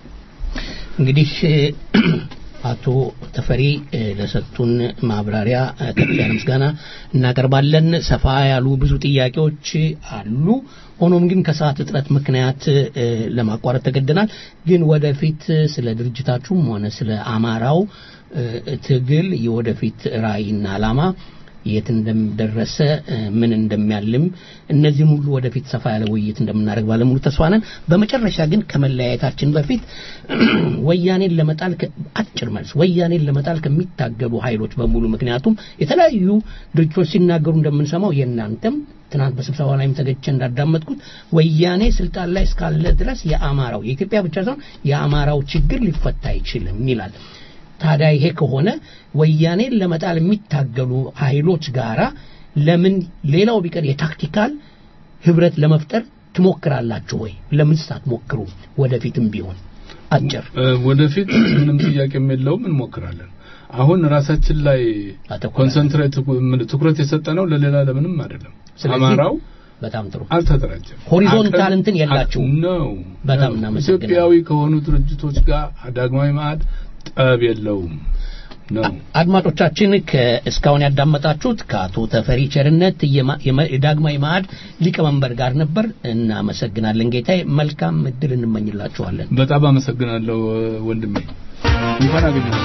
እንግዲህ አቶ ተፈሪ ለሰጡን ማብራሪያ ከፍ ያለ ምስጋና እናቀርባለን። ሰፋ ያሉ ብዙ ጥያቄዎች አሉ። ሆኖም ግን ከሰዓት እጥረት ምክንያት ለማቋረጥ ተገደናል። ግን ወደፊት ስለ ድርጅታችሁም ሆነ ስለ አማራው ትግል የወደፊት ራዕይና ዓላማ የት እንደደረሰ ምን እንደሚያልም እነዚህም ሁሉ ወደፊት ሰፋ ያለ ውይይት እንደምናደርግ ባለሙሉ ተስፋ ነን። በመጨረሻ ግን ከመለያየታችን በፊት ወያኔን ለመጣል አጭር መልስ ወያኔን ለመጣል ከሚታገሉ ኃይሎች በሙሉ ምክንያቱም የተለያዩ ድርጅቶች ሲናገሩ እንደምንሰማው የእናንተም ትናንት በስብሰባ ላይም ተገኝቼ እንዳዳመጥኩት ወያኔ ስልጣን ላይ እስካለ ድረስ የአማራው የኢትዮጵያ ብቻ ሳይሆን የአማራው ችግር ሊፈታ አይችልም ይላል። ታዲያ ይሄ ከሆነ ወያኔን ለመጣል የሚታገሉ ኃይሎች ጋራ ለምን ሌላው ቢቀር የታክቲካል ህብረት ለመፍጠር ትሞክራላችሁ ወይ? ለምን ሳትሞክሩ ወደፊትም ቢሆን አጭር
ወደፊት ምንም ጥያቄ የለውም እንሞክራለን። አሁን ራሳችን ላይ ኮንሰንትሬት ትኩረት የሰጠነው ለሌላ ለምንም አይደለም። አማራው
በጣም ጥሩ
አልተደራጀም።
ሆሪዞንታል እንትን የላችሁ
ነው።
በጣም እናመሰግናለን።
ኢትዮጵያዊ ከሆኑ ድርጅቶች ጋር ዳግማዊ ማዕድ ጠብ የለውም ነው።
አድማጮቻችን እስካሁን ያዳመጣችሁት ከአቶ ተፈሪ ቸርነት የዳግማዊ ማዕድ ሊቀመንበር ጋር ነበር። እናመሰግናለን ጌታዬ። መልካም እድል እንመኝላችኋለን።
በጣም አመሰግናለሁ ወንድሜ። እንኳን አገኘሁ።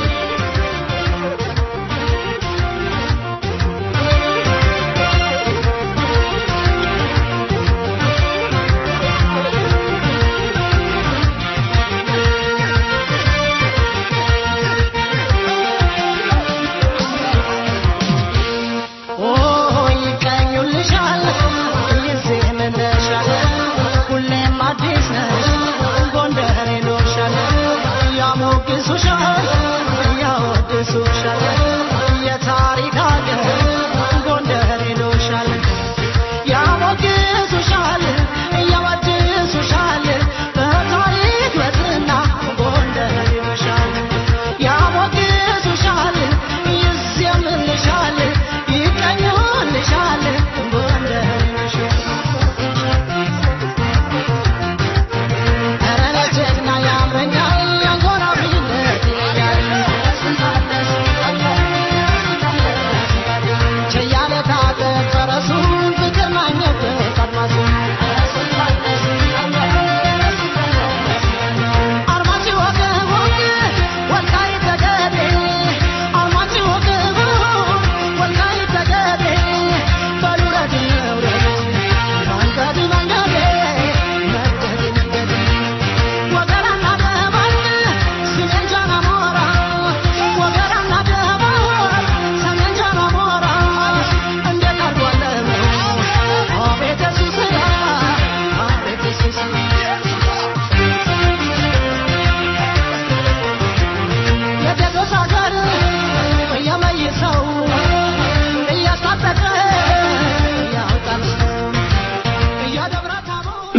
Thank you.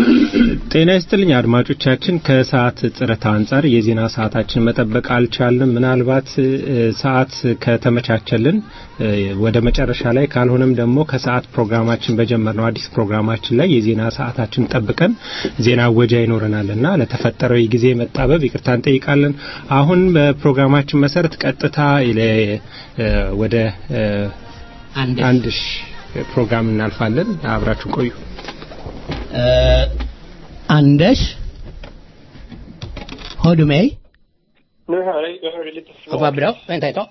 ጤና ይስጥልኝ አድማጮቻችን። ከሰዓት ጥረት አንጻር የዜና ሰዓታችን መጠበቅ አልቻልንም። ምናልባት እ፣ ሰዓት ከተመቻቸልን እ፣ ወደ መጨረሻ ላይ ካልሆነም ደግሞ ከሰዓት ፕሮግራማችን በጀመርነው አዲስ ፕሮግራማችን ላይ የዜና ሰዓታችን ጠብቀን ዜና ወጃ ይኖረናልና ለተፈጠረው የጊዜ መጣበብ ይቅርታ እንጠይቃለን። አሁን በፕሮግራማችን መሰረት ቀጥታ ለ- እ፣ ወደ እ፣ አንድ ሺ ፕሮግራም እናልፋለን። አብራችሁን ቆዩ።
Eh, Anders? Hör du mig?
Nu hör jag, jag hör dig lite
Ja, vad bra. Vänta ett tag.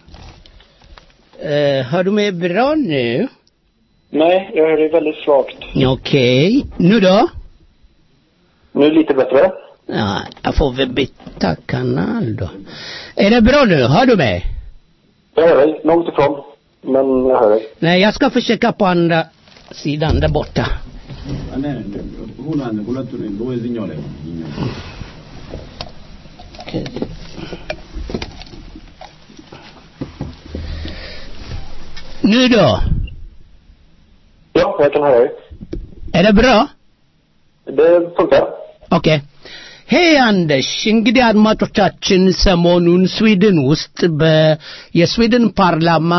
Eh, hör du mig bra nu?
Nej, jag hör dig väldigt svagt.
Okej. Nu då?
Nu är det lite bättre.
Ja, jag får väl byta kanal då. Är det bra nu? Hör du mig?
Jag hör dig, långt ifrån. Men jag hör dig.
Nej, jag ska försöka på andra sidan där borta. Nu då?
Ja, jag kan höra dig.
Är det bra?
Det funkar.
ኦኬ ሄይ አንደሽ እንግዲህ አድማጮቻችን ሰሞኑን ስዊድን ውስጥ በ- የስዊድን ፓርላማ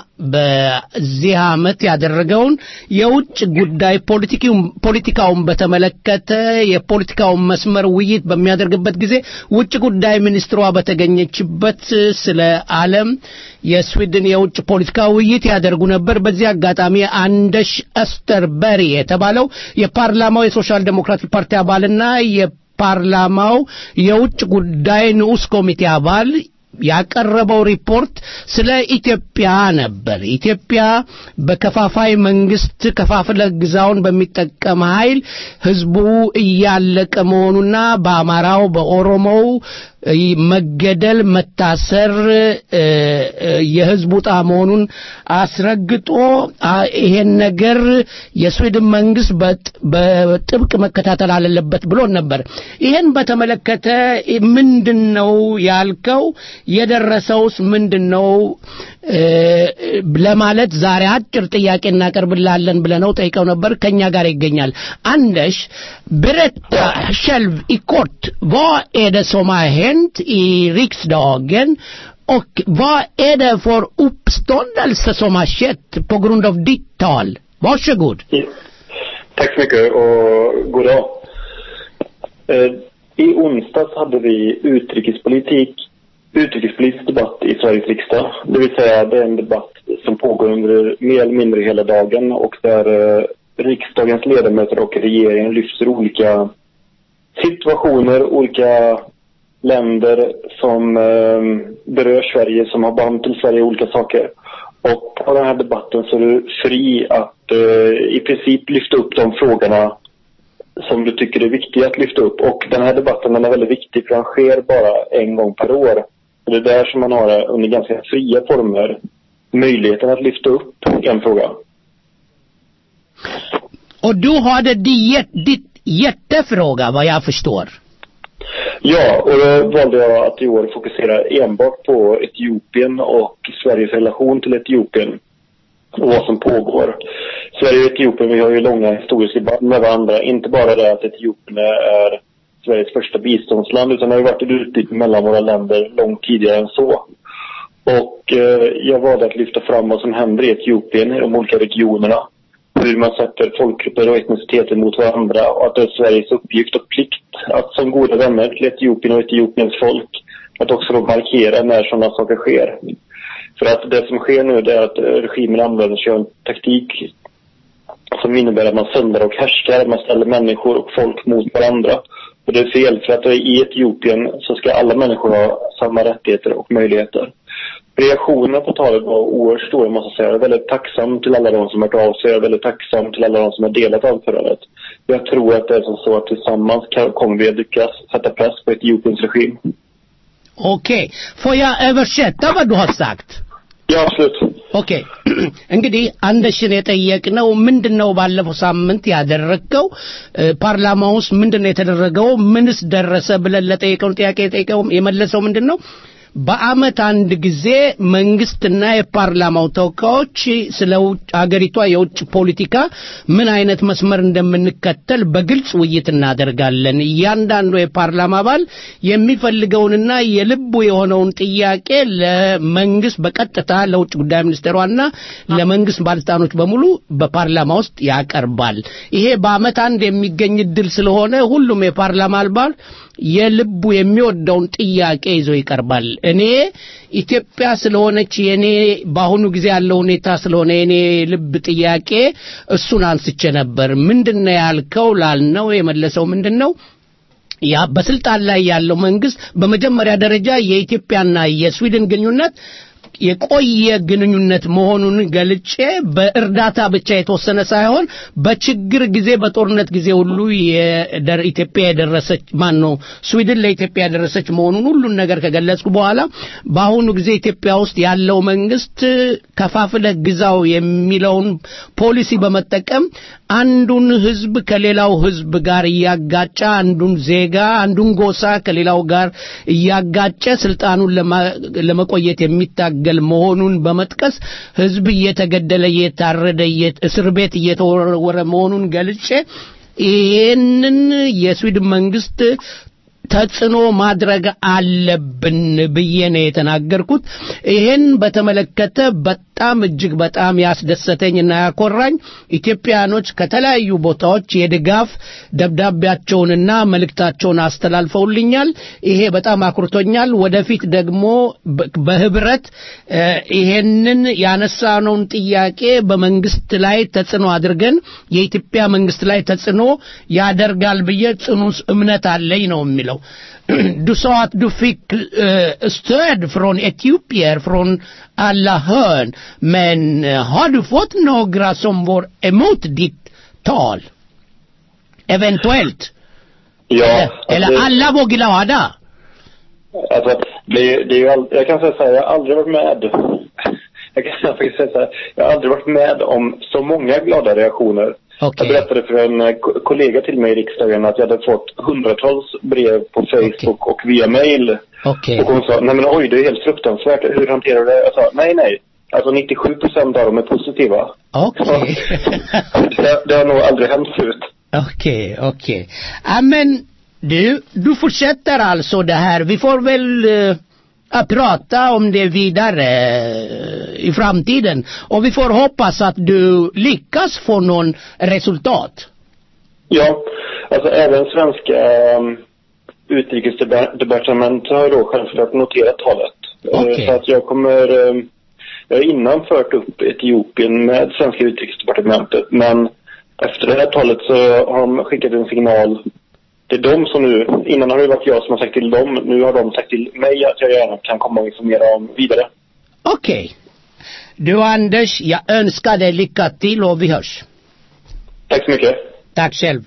በዚህ ዓመት ያደረገውን የውጭ ጉዳይ ፖለቲኪውን- ፖለቲካውን በተመለከተ የፖለቲካውን መስመር ውይይት በሚያደርግበት ጊዜ ውጭ ጉዳይ ሚኒስትሯ በተገኘችበት ስለ ዓለም የስዊድን የውጭ ፖለቲካ ውይይት ያደርጉ ነበር። በዚህ አጋጣሚ አንደሽ እስተርበሪ የተባለው የፓርላማው የሶሻል ዴሞክራቲክ ፓርቲ አባልና የፓርላማው የውጭ ጉዳይ ንዑስ ኮሚቴ አባል ያቀረበው ሪፖርት ስለ ኢትዮጵያ ነበር። ኢትዮጵያ በከፋፋይ መንግስት ከፋፍለ ግዛውን በሚጠቀም ኃይል ህዝቡ እያለቀ መሆኑና በአማራው በኦሮሞው እ፣ መገደል፣ መታሰር እ፣ እ፣ የህዝቡ ዕጣ መሆኑን አስረግጦ አ፣ ይሄን ነገር የስዊድን መንግስት በጥ- በጥብቅ መከታተል አለበት ብሎ ነበር። ይሄን በተመለከተ ምንድን ነው ያልከው? የደረሰውስ ምንድን ነው እ፣ ለማለት ዛሬ አጭር ጥያቄ እናቀርብላለን ብለነው ጠይቀው ነበር። ከኛ ጋር ይገኛል። አንደሽ berätta själv i kort, vad är det som har hänt i riksdagen och vad är det för uppståndelse som har skett på grund av ditt tal? Varsågod.
Tack så mycket och god dag. Eh, I onsdags hade vi utrikespolitik, utrikespolitisk debatt i Sveriges riksdag. Det vill säga det är en debatt som pågår under mer eller mindre hela dagen och där eh, riksdagens ledamöter och regeringen lyfter olika situationer, olika länder som eh, berör Sverige, som har band till Sverige, olika saker. Och på den här debatten så är du fri att eh, i princip lyfta upp de frågorna som du tycker är viktiga att lyfta upp. Och den här debatten den är väldigt viktig för den sker bara en gång per år. Och det är där som man har eh, under ganska fria former möjligheten att lyfta upp en fråga.
Och du hade ditt, ditt hjärtefråga vad jag förstår.
Ja, och då valde jag att i år fokusera enbart på Etiopien och Sveriges relation till Etiopien och vad som pågår. Sverige och Etiopien, vi har ju långa historiska band med varandra. Inte bara det att Etiopien är Sveriges första biståndsland utan det har ju varit ett utbyte mellan våra länder långt tidigare än så. Och eh, jag valde att lyfta fram vad som händer i Etiopien, i de olika regionerna. Hur man sätter folkgrupper och etniciteter mot varandra och att det är Sveriges uppgift och plikt att som goda vänner till Etiopien och Etiopiens folk att också då markera när sådana saker sker. För att det som sker nu det är att eh, regimen använder sig av en taktik som innebär att man söndrar och härskar, man ställer människor och folk mot varandra. Och det är fel, för att i Etiopien så ska alla människor ha samma rättigheter och möjligheter. Reaktionerna på talet var oerhört stora måste jag säga. Jag är väldigt tacksam till alla de som har hört av sig. Jag är väldigt tacksam till alla de som har delat anförandet. Jag tror att det är som så att tillsammans kan, kommer vi att lyckas sätta press på Etiopiens regim.
Okej, får jag översätta vad du har sagt?
Ja, absolut.
ኦኬ እንግዲህ አንደሽን የጠየቅነው ምንድን ነው ባለፈው ሳምንት ያደረገው እ፣ ፓርላማ ውስጥ ምንድን ነው የተደረገው ምንስ ደረሰ ብለን ለጠየቀውን ጥያቄ የጠየቀው የመለሰው ምንድን ነው በአመት አንድ ጊዜ መንግስትና የፓርላማው ተወካዮች ስለ ውጭ- አገሪቷ የውጭ ፖለቲካ ምን አይነት መስመር እንደምንከተል በግልጽ ውይይት እናደርጋለን። እያንዳንዱ የፓርላማ አባል የሚፈልገውንና የልቡ የሆነውን ጥያቄ ለመንግስት በቀጥታ ለውጭ ጉዳይ ሚኒስቴሯና ለመንግስት ባለስልጣኖች በሙሉ በፓርላማ ውስጥ ያቀርባል። ይሄ በአመት አንድ የሚገኝ እድል ስለሆነ ሁሉም የፓርላማ አባል የልቡ የሚወደውን ጥያቄ ይዞ ይቀርባል። እኔ ኢትዮጵያ ስለሆነች የኔ በአሁኑ ጊዜ ያለው ሁኔታ ስለሆነ የኔ ልብ ጥያቄ እሱን አንስቼ ነበር። ምንድነው ያልከው ላልነው የመለሰው ምንድን ነው? ያ በስልጣን ላይ ያለው መንግስት በመጀመሪያ ደረጃ የኢትዮጵያና የስዊድን ግንኙነት የቆየ ግንኙነት መሆኑን ገልጬ በእርዳታ ብቻ የተወሰነ ሳይሆን በችግር ጊዜ በጦርነት ጊዜ ሁሉ የደር- ኢትዮጵያ የደረሰች ማን ነው ስዊድን ለኢትዮጵያ ያደረሰች መሆኑን ሁሉን ነገር ከገለጽኩ በኋላ በአሁኑ ጊዜ ኢትዮጵያ ውስጥ ያለው መንግስት ከፋፍለህ ግዛው የሚለውን ፖሊሲ በመጠቀም አንዱን ህዝብ ከሌላው ህዝብ ጋር እያጋጨ አንዱን ዜጋ አንዱን ጎሳ ከሌላው ጋር እያጋጨ ስልጣኑን ለማ- ለመቆየት የሚታገል መሆኑን በመጥቀስ ህዝብ እየተገደለ እየታረደ እየ- እስር ቤት እየተወረወረ መሆኑን ገልጬ ይህንን የስዊድን መንግስት ተጽዕኖ ማድረግ አለብን ብዬ ነው የተናገርኩት። ይህን በተመለከተ በጣም እጅግ በጣም ያስደሰተኝና ያኮራኝ ኢትዮጵያኖች ከተለያዩ ቦታዎች የድጋፍ ደብዳቤያቸውንና መልእክታቸውን አስተላልፈውልኛል። ይሄ በጣም አኩርቶኛል። ወደፊት ደግሞ በ- በህብረት እ፣ ይሄንን ያነሳነውን ጥያቄ በመንግስት ላይ ተጽዕኖ አድርገን የኢትዮጵያ መንግስት ላይ ተጽዕኖ ያደርጋል ብዬ ጽኑ እምነት አለኝ ነው የሚለው። Du sa att du fick eh, stöd från etiopier från alla hörn. Men eh, har du fått några som var emot ditt tal? Eventuellt.
Ja,
Eller, eller
alltså-
alla var glada?
Alltså, det, är- det är ju all, jag kan säga så här, jag har aldrig varit med jag kan faktiskt säga så här, jag har aldrig varit med om så många glada reaktioner. Jag berättade för en eh, ko- kollega till mig i riksdagen att jag hade fått hundratals brev på Facebook och via mail.
Okej.
Och hon sa, nej men oj det är helt fruktansvärt, hur hanterar du det? Jag sa, nej nej. Alltså 97 procent av dem är positiva.
Okej.
det, det har nog aldrig hänt förut.
Okej, okej. Ja, men du, du fortsätter alltså det här. Vi får väl eh, att prata om det vidare eh, i framtiden. Och vi får hoppas att du lyckas få någon resultat.
Ja, alltså även svenska um, utrikesdepartementet har då självklart noterat talet. Eh,
Okej.
Så att jag kommer, um, jag har innan fört upp Etiopien med svenska utrikesdepartementet men efter det här talet så har de skickat en signal till dem som nu, innan har det varit jag som har sagt till dem, nu har de sagt till mig att jag gärna kan komma och informera om vidare.
Okej. Du Anders, jag önskar dig lycka till och vi hörs.
Tack så mycket.
ታክ ሸልፍ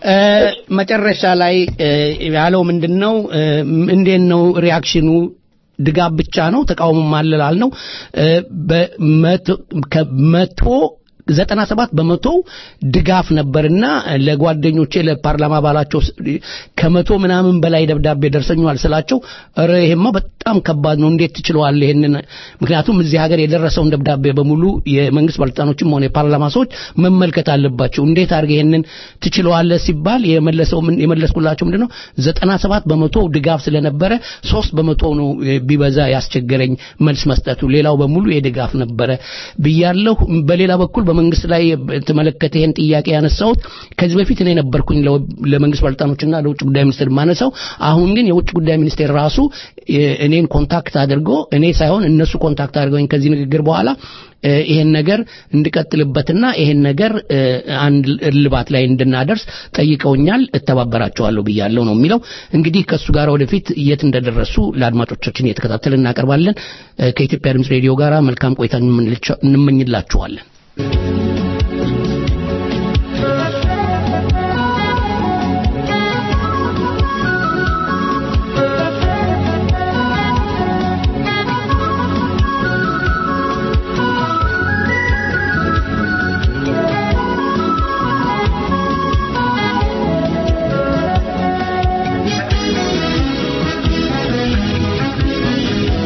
መጨረሻ ላይ እ፣ ያለው ምንድን ነው እ፣ እንዴት ነው ሪያክሽኑ ድጋፍ ብቻ ነው ተቃውሞ ማለላል ነው እ፣ በመቶ ከመቶ ዘጠና ሰባት በመቶ ድጋፍ ነበርና ለጓደኞቼ ለፓርላማ አባላቸው ስ- ከመቶ ምናምን በላይ ደብዳቤ ደርሰኛል ስላቸው ኧረ ይሄማ በጣም ከባድ ነው እንዴት ትችለዋለህ ይሄንን ምክንያቱም እዚህ ሀገር የደረሰውን ደብዳቤ በሙሉ የመንግስት ባለስልጣኖችም ሆነ የፓርላማ ሰዎች መመልከት አለባቸው እንዴት አድርገህ ይሄንን ትችለዋለህ ሲባል የመለሰው ምን- የመለስኩላቸው ምንድነው ዘጠና ሰባት በመቶ ድጋፍ ስለነበረ ሶስት በመቶ ነው እ፣ ቢበዛ ያስቸገረኝ መልስ መስጠቱ ሌላው በሙሉ የድጋፍ ነበረ ብያለሁ በሌላ በኩል በመንግስት ላይ የተመለከተ ይህን ጥያቄ ያነሳሁት ከዚህ በፊት እኔ ነበርኩኝ ለ- ለመንግስት ባለስልጣኖችና ለውጭ ጉዳይ ሚኒስቴር ማነሳው አሁን ግን የውጭ ጉዳይ ሚኒስቴር ራሱ እ፣ እኔን ኮንታክት አድርጎ እኔ ሳይሆን እነሱ ኮንታክት አድርገውኝ ከዚህ ንግግር በኋላ እ፣ ይሄን ነገር እንድቀጥልበትና ይሄን ነገር እ፣ አንድ እልባት ላይ እንድናደርስ ጠይቀውኛል እተባበራቸዋለሁ ብያለሁ ነው የሚለው እንግዲህ ከእሱ ጋር ወደፊት የት እንደደረሱ ለአድማጮቻችን እየተከታተል እናቀርባለን እ፣ ከኢትዮጵያ ድምፅ ሬዲዮ ጋር መልካም ቆይታ እንመኝላቸ- እንመኝላችኋለን
Thank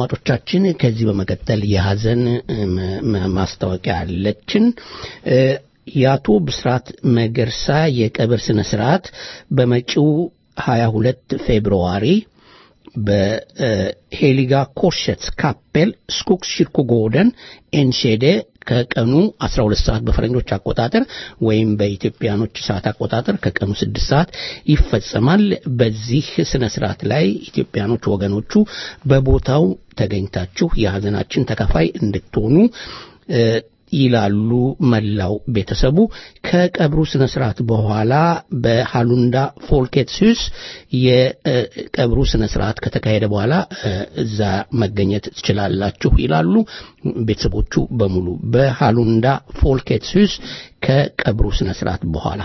አድማጮቻችን ከዚህ በመቀጠል የሀዘን ማስታወቂያ አለችን። የአቶ ብስራት መገርሳ የቀብር ስነ ስርዓት በመጪው 22 ፌብርዋሪ በሄሊጋ ኮርሸትስ ካፔል ስኩክስ ሽርኮጎደን ኤንሼዴ ከቀኑ 12 ሰዓት በፈረንጆች አቆጣጠር ወይም በኢትዮጵያኖች ሰዓት አቆጣጠር ከቀኑ 6 ሰዓት ይፈጸማል። በዚህ ስነ ስርዓት ላይ ኢትዮጵያኖች ወገኖቹ በቦታው ተገኝታችሁ የሀዘናችን ተካፋይ እንድትሆኑ ይላሉ መላው ቤተሰቡ። ከቀብሩ ስነ ስርዓት በኋላ በሃሉንዳ ፎልኬትስዩስ የቀብሩ ስነ ስርዓት ከተካሄደ በኋላ እዛ መገኘት ትችላላችሁ ይላሉ ቤተሰቦቹ በሙሉ በሃሉንዳ ፎልኬትስዩስ ከቀብሩ ስነ ስርዓት በኋላ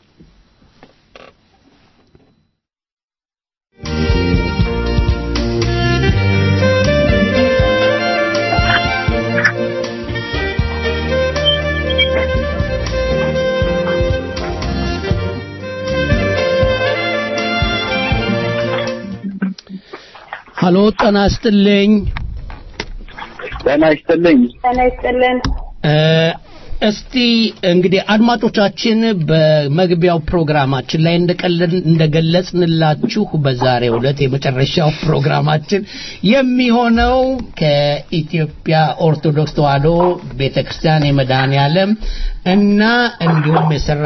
ሀሎ ጤና ይስጥልኝ።
ጤና ይስጥልኝ።
ጤና ይስጥልን።
እስቲ እንግዲህ አድማጮቻችን በመግቢያው ፕሮግራማችን ላይ እንደገለጽንላችሁ በዛሬው ዕለት የመጨረሻው ፕሮግራማችን የሚሆነው ከኢትዮጵያ ኦርቶዶክስ ተዋሕዶ ቤተክርስቲያን የመድኃኔ ዓለም እና እንዲሁም የሰራ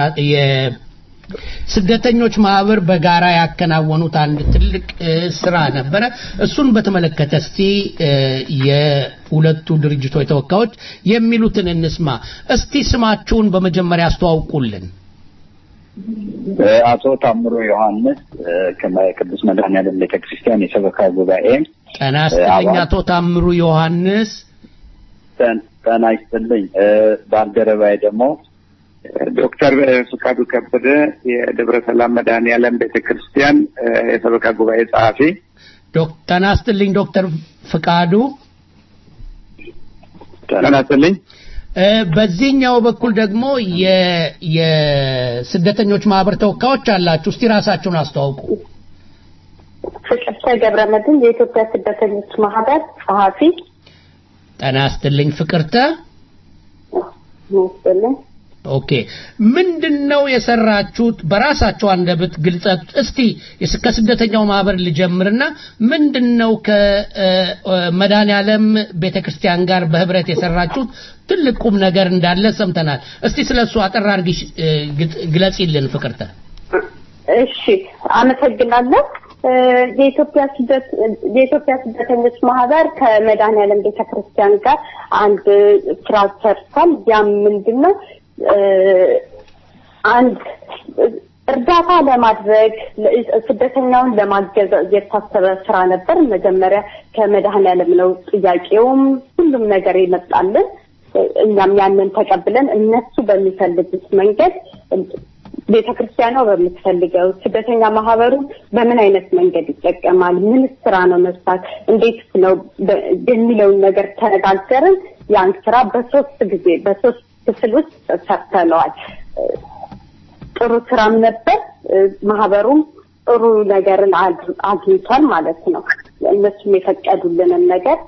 ስደተኞች ማህበር በጋራ ያከናወኑት አንድ ትልቅ ስራ ነበረ። እሱን በተመለከተ እስቲ የሁለቱ ድርጅቶች ተወካዮች የሚሉትን እንስማ። እስቲ ስማችሁን በመጀመሪያ አስተዋውቁልን።
አቶ ታምሮ ዮሐንስ ከቅዱስ መድኃኔዓለም ቤተክርስቲያን የሰበካ ጉባኤ
ጤና ይስጥልኝ አቶ ታምሩ ዮሐንስ።
ጤና ይስጥልኝ። ባልደረባዬ ደግሞ
ዶክተር ፍቃዱ ከበደ የደብረ ሰላም መድኃኔዓለም ቤተክርስቲያን የሰበካ ጉባኤ ጸሐፊ።
ጤና ይስጥልኝ ዶክተር ፍቃዱ።
ጤና ይስጥልኝ።
በዚህኛው በኩል ደግሞ የስደተኞች ማህበር ተወካዮች አላችሁ። እስቲ ራሳችሁን አስተዋውቁ።
ፍቅርተ ገብረመድህን የኢትዮጵያ ስደተኞች ማህበር ጸሐፊ።
ጤና ይስጥልኝ ፍቅርተ።
ይስጥልኝ።
ኦኬ ምንድን ነው የሰራችሁት? በራሳቸው አንደበት ግልጸት እስቲ ከስደተኛው ማህበር ልጀምርና ምንድን ነው ከመድኃኔ ዓለም ቤተክርስቲያን ጋር በህብረት የሰራችሁት ትልቅ ቁም ነገር እንዳለ ሰምተናል። እስቲ ስለ እሱ አጠር አድርጊ ግለጺልን ፍቅርተ።
እሺ፣ አመሰግናለሁ። የኢትዮጵያ ስደት የኢትዮጵያ ስደተኞች ማህበር ከመድኃኔ ዓለም ቤተክርስቲያን ጋር አንድ ስራ ሰርቷል። ያም ምንድን ነው አንድ እርዳታ ለማድረግ ስደተኛውን ለማገዝ የታሰበ ስራ ነበር። መጀመሪያ ከመድኃኔዓለም ነው ጥያቄውም ሁሉም ነገር የመጣልን። እኛም ያንን ተቀብለን እነሱ በሚፈልጉት መንገድ ቤተክርስቲያኗ በምትፈልገው ስደተኛ ማህበሩ በምን አይነት መንገድ ይጠቀማል፣ ምን ስራ ነው መስራት፣ እንዴት ነው የሚለውን ነገር ተነጋገርን። ያን ስራ በሶስት ጊዜ በሶስት ክፍል ውስጥ ሰርተነዋል። ጥሩ ስራም ነበር። ማህበሩም ጥሩ ነገርን አግኝቷል ማለት ነው። እነሱም የፈቀዱልንን ነገር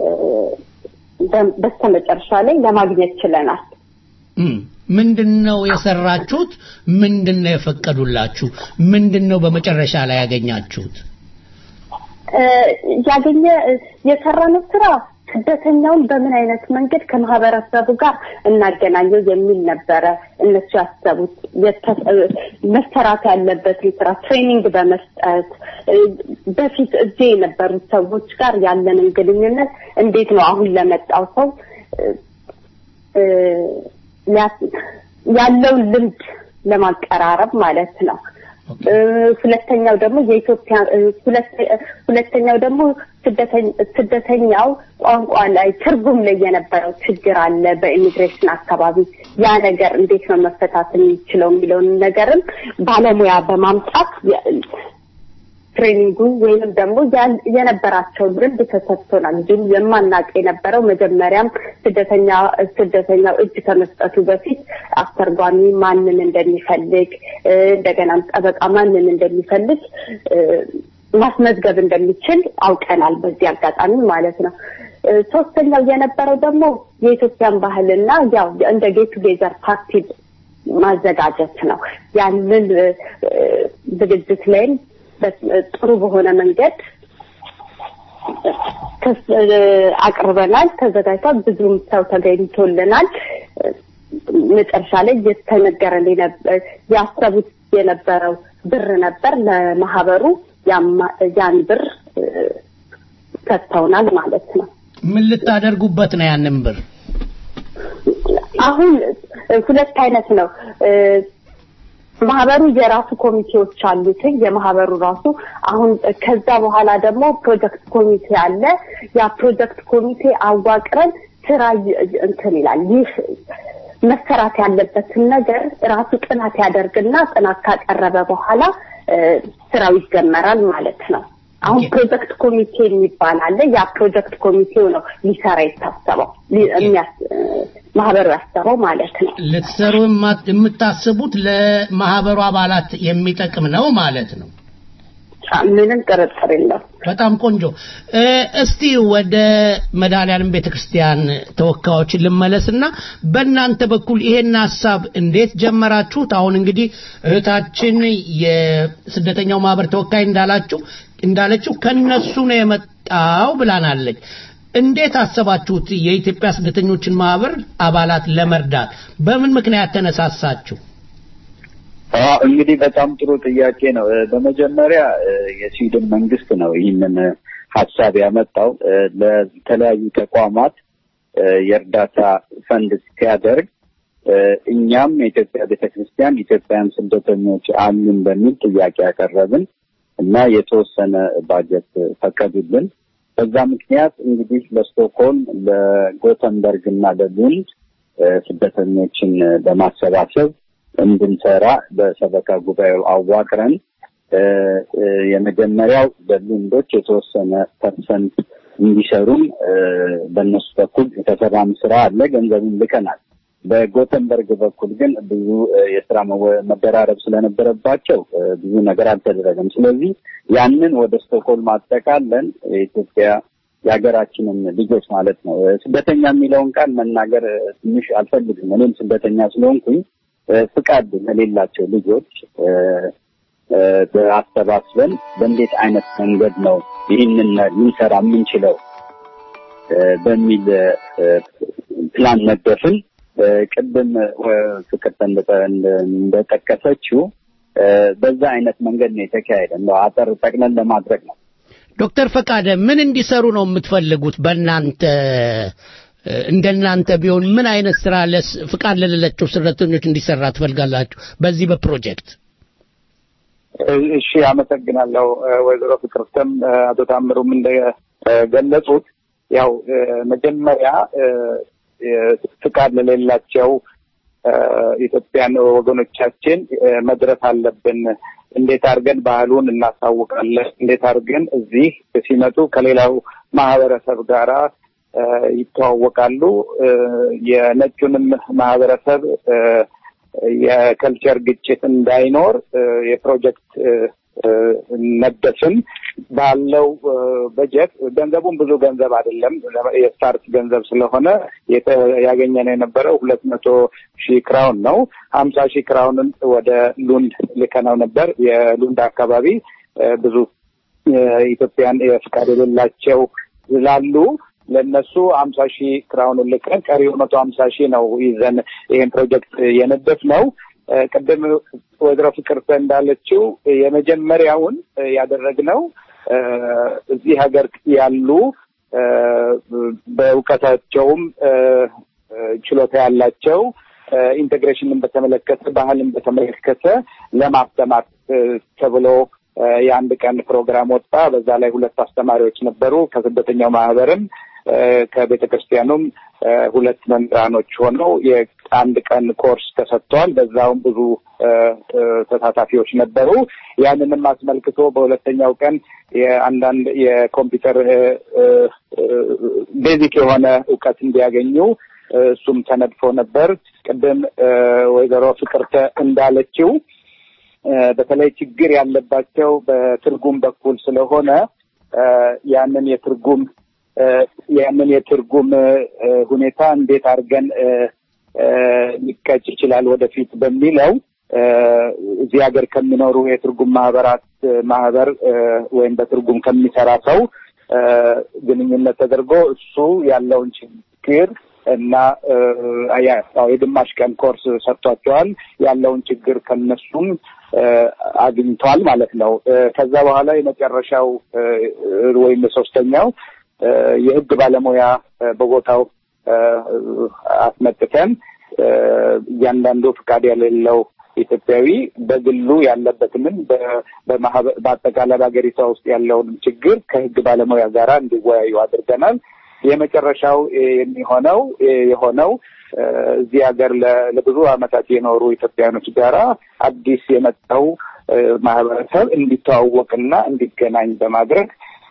በስተመጨረሻ ላይ ለማግኘት ችለናል።
ምንድን ነው የሰራችሁት? ምንድን ነው የፈቀዱላችሁ? ምንድን ነው በመጨረሻ ላይ ያገኛችሁት?
ያገኘ የሰራነው ስራ ስደተኛውን በምን አይነት መንገድ ከማህበረሰቡ ጋር እናገናኘው የሚል ነበረ። እነሱ ያሰቡት መሰራት ያለበትን ስራ ትሬኒንግ በመስጠት በፊት እዚህ የነበሩት ሰዎች ጋር ያለንን ግንኙነት እንዴት ነው አሁን ለመጣው ሰው ያለውን ልምድ ለማቀራረብ ማለት ነው። ሁለተኛው ደግሞ የኢትዮጵያ ሁለተኛው ደግሞ ስደተኛው ቋንቋ ላይ ትርጉም ላይ የነበረው ችግር አለ በኢሚግሬሽን አካባቢ ያ ነገር እንዴት ነው መፈታት የሚችለው የሚለውን ነገርም ባለሙያ በማምጣት ትሬኒንጉ ወይንም ደግሞ የነበራቸውን ልምድ ተሰጥቶናል። እንዲሁም የማናቅ የነበረው መጀመሪያም ስደተኛ ስደተኛው እጅ ከመስጠቱ በፊት አስተርጓሚ ማንን እንደሚፈልግ እንደገናም ጠበቃ ማንን እንደሚፈልግ ማስመዝገብ እንደሚችል አውቀናል በዚህ አጋጣሚ ማለት ነው። እ፣ ሶስተኛው የነበረው ደግሞ የኢትዮጵያን ባህልና ያው እንደ ጌት ቱጌዘር ፓርቲ ማዘጋጀት ነው። ያንን እ፣ እ፣ ዝግጅት ላይም በ- ጥሩ በሆነ መንገድ ከስ- እ፣ አቅርበናል። ተዘጋጅቷል። ብዙም ሰው ተገኝቶልናል። እ፣ መጨረሻ ላይ የተነገረን የነበ- ያሰቡት የነበረው ብር ነበር ለማህበሩ ያማ- ያን ብር እ፣ ሰጥተውናል ማለት ነው።
ምን ልታደርጉበት ነው ያንን ብር?
አሁን ሁለት አይነት ነው። እ፣ ማህበሩ የራሱ ኮሚቴዎች አሉት። የማህበሩ ራሱ አሁን ከዛ በኋላ ደግሞ ፕሮጀክት ኮሚቴ አለ። ያ ፕሮጀክት ኮሚቴ አዋቅረን ስራ ይ- እንትን ይላል። ይህ መሰራት ያለበትን ነገር ራሱ ጥናት ያደርግና ጥናት ካቀረበ በኋላ እ፣ ስራው ይጀመራል ማለት ነው። አሁን ፕሮጀክት ኮሚቴ የሚባል አለ። ያ ፕሮጀክት ኮሚቴው ነው ሊሰራ የታሰበው ሊ- የሚያስ- እ፣ ማህበሩ ያሰበው ማለት ነው።
ልትሰሩ የማ- የምታስቡት ለማህበሩ አባላት የሚጠቅም ነው ማለት ነው።
ምንም ጥርጥር የለም።
በጣም ቆንጆ። እ፣ እስቲ ወደ መድኃኔዓለም ቤተክርስቲያን ተወካዮች ልመለስና በእናንተ በኩል ይሄን ሀሳብ እንዴት ጀመራችሁት? አሁን እንግዲህ እህታችን የስደተኛው ማህበር ተወካይ እንዳላችሁ እንዳለችው ከነሱ ነው የመጣው ብላናለች። እንዴት አሰባችሁት የኢትዮጵያ ስደተኞችን ማህበር አባላት ለመርዳት? በምን ምክንያት ተነሳሳችሁ?
አዎ እንግዲህ በጣም ጥሩ ጥያቄ ነው። እ፣ በመጀመሪያ እ፣ የስዊድን መንግስት ነው ይህንን እ፣ ሀሳብ ያመጣው እ፣ ለተለያዩ ተቋማት እ፣ የእርዳታ ፈንድ ሲያደርግ እ፣ እኛም የኢትዮጵያ ቤተክርስቲያን ኢትዮጵያውያን ስደተኞች አሉን በሚል ጥያቄ ያቀረብን እና የተወሰነ ባጀት ፈቀዱልን። በዛ ምክንያት እንግዲህ ለስቶክሆልም፣ ለጎተንበርግ እና ለሉንድ እ፣ ስደተኞችን እ፣ በማሰባሰብ እንድንሰራ በሰበካ ጉባኤው አዋቅረን እ፣ እ፣ የመጀመሪያው በሉንዶች የተወሰነ ፐርሰንት እንዲሰሩም እ፣ በእነሱ በኩል የተሰራም ስራ አለ። ገንዘቡን ልከናል። በጎተንበርግ በኩል ግን ብዙ እ፣ የስራ መወ- መደራረብ ስለነበረባቸው እ፣ ብዙ ነገር አልተደረገም። ስለዚህ ያንን ወደ ስቶክሆልም አጠቃለን የኢትዮጵያ የሀገራችንን ልጆች ማለት ነው። እ፣ ስደተኛ የሚለውን ቃል መናገር እ፣ ትንሽ አልፈልግም። እኔም ስደተኛ ስለሆንኩኝ እ፣ ፍቃድ ለሌላቸው ልጆች እ፣ እ፣ በአሰባስበን በእንዴት አይነት መንገድ ነው ይህንን ልንሰራ የምንችለው እ፣ በሚል እ፣ ፕላን ነደፍን። እ፣ ቅድም እ፣ ፍቅርተ እንደ- እንደ- እንደጠቀሰችው እ፣ በዛ አይነት መንገድ ነው የተካሄደ። እንደው አጠር ጠቅለን ለማድረግ ነው።
ዶክተር ፈቃደ ምን እንዲሰሩ ነው የምትፈልጉት? በእናንተ እ፣ እንደናንተ ቢሆን ምን አይነት ስራ ለስ ፍቃድ ለሌላቸው ስደተኞች እንዲሰራ ትፈልጋላችሁ? በዚህ በፕሮጀክት
እሺ አመሰግናለሁ እ፣ ወይዘሮ ፍቅርተም እ፣ አቶ ታምሩም እንደገለጹት ያው እ፣ መጀመሪያ እ፣ የ- ፍቃድ ለሌላቸው እ፣ ኢትዮጵያን ወገኖቻችን እ፣ መድረስ አለብን። እንዴት አድርገን ባህሉን እናሳውቃለን? እንዴት አድርገን እዚህ ሲመጡ ከሌላው ማህበረሰብ ጋራ እ፣ ይተዋወቃሉ? እ፣ የነጩንም ማህበረሰብ እ፣ የከልቸር ግጭት እንዳይኖር እ፣ የፕሮጀክት እ፣ እ፣ ነደፍን። ባለው እ፣ በጀት ገንዘቡን ብዙ ገንዘብ አይደለም፣ የስታርት ገንዘብ ስለሆነ የተ- ያገኘነው የነበረው ሁለት መቶ ሺህ ክራውን ነው። ሀምሳ ሺህ ክራውንን ወደ ሉንድ ልከነው ነበር። የሉንድ አካባቢ እ፣ ብዙ የኢትዮጵያን የፍቃድ የሌላቸው ስላሉ ለነሱ ሀምሳ ሺህ ክራውኑን ልከን ቀሪው መቶ ሀምሳ ሺህ ነው ይዘን ይህን ፕሮጀክት የነደፍ ነው። እ፣ ቅድም ወይዘሮ ፍቅርተ እንዳለችው የመጀመሪያውን እ፣ ያደረግነው እ፣ እዚህ ሀገር ያሉ እ፣ በእውቀታቸውም እ፣ እ፣ ችሎታ ያላቸው እ፣ ኢንቴግሬሽንን በተመለከተ ባህልን በተመለከተ ለማስተማር እ፣ ተብሎ እ፣ የአንድ ቀን ፕሮግራም ወጣ። በዛ ላይ ሁለት አስተማሪዎች ነበሩ ከስደተኛው ማህበርም እ፣ ከቤተ ክርስቲያኑም እ፣ ሁለት መምህራኖች ሆነው የአንድ ቀን ኮርስ ተሰጥቷል። በዛውም ብዙ እ፣ እ፣ ተሳታፊዎች ነበሩ። ያንንም አስመልክቶ በሁለተኛው ቀን የአንዳንድ የኮምፒውተር እ፣ እ፣ እ፣ ቤዚክ የሆነ እውቀት እንዲያገኙ እ፣ እሱም ተነድፎ ነበር። ቅድም እ፣ ወይዘሮ ፍቅርተ እንዳለችው በተለይ ችግር ያለባቸው በትርጉም በኩል ስለሆነ ያንን የትርጉም ያንን የትርጉም ሁኔታ እንዴት አድርገን ሊቀጭ ይችላል ወደፊት በሚለው እዚህ ሀገር ከሚኖሩ የትርጉም ማህበራት ማህበር ወይም በትርጉም ከሚሰራ ሰው ግንኙነት ተደርጎ እሱ ያለውን ችግር እና የግማሽ ቀን ኮርስ ሰጥቷቸዋል። ያለውን ችግር ከነሱም አግኝቷል ማለት ነው። ከዛ በኋላ የመጨረሻው ወይም የሶስተኛው የህግ ባለሙያ በቦታው አስመጥተን እያንዳንዱ ፍቃድ የሌለው ኢትዮጵያዊ በግሉ ያለበትንም በአጠቃላይ በሀገሪቷ ውስጥ ያለውን ችግር ከህግ ባለሙያ ጋር እንዲወያዩ አድርገናል። የመጨረሻው የሚሆነው የሆነው እዚህ ሀገር ለብዙ ዓመታት የኖሩ ኢትዮጵያኖች ጋራ አዲስ የመጣው ማህበረሰብ እንዲተዋወቅና እንዲገናኝ በማድረግ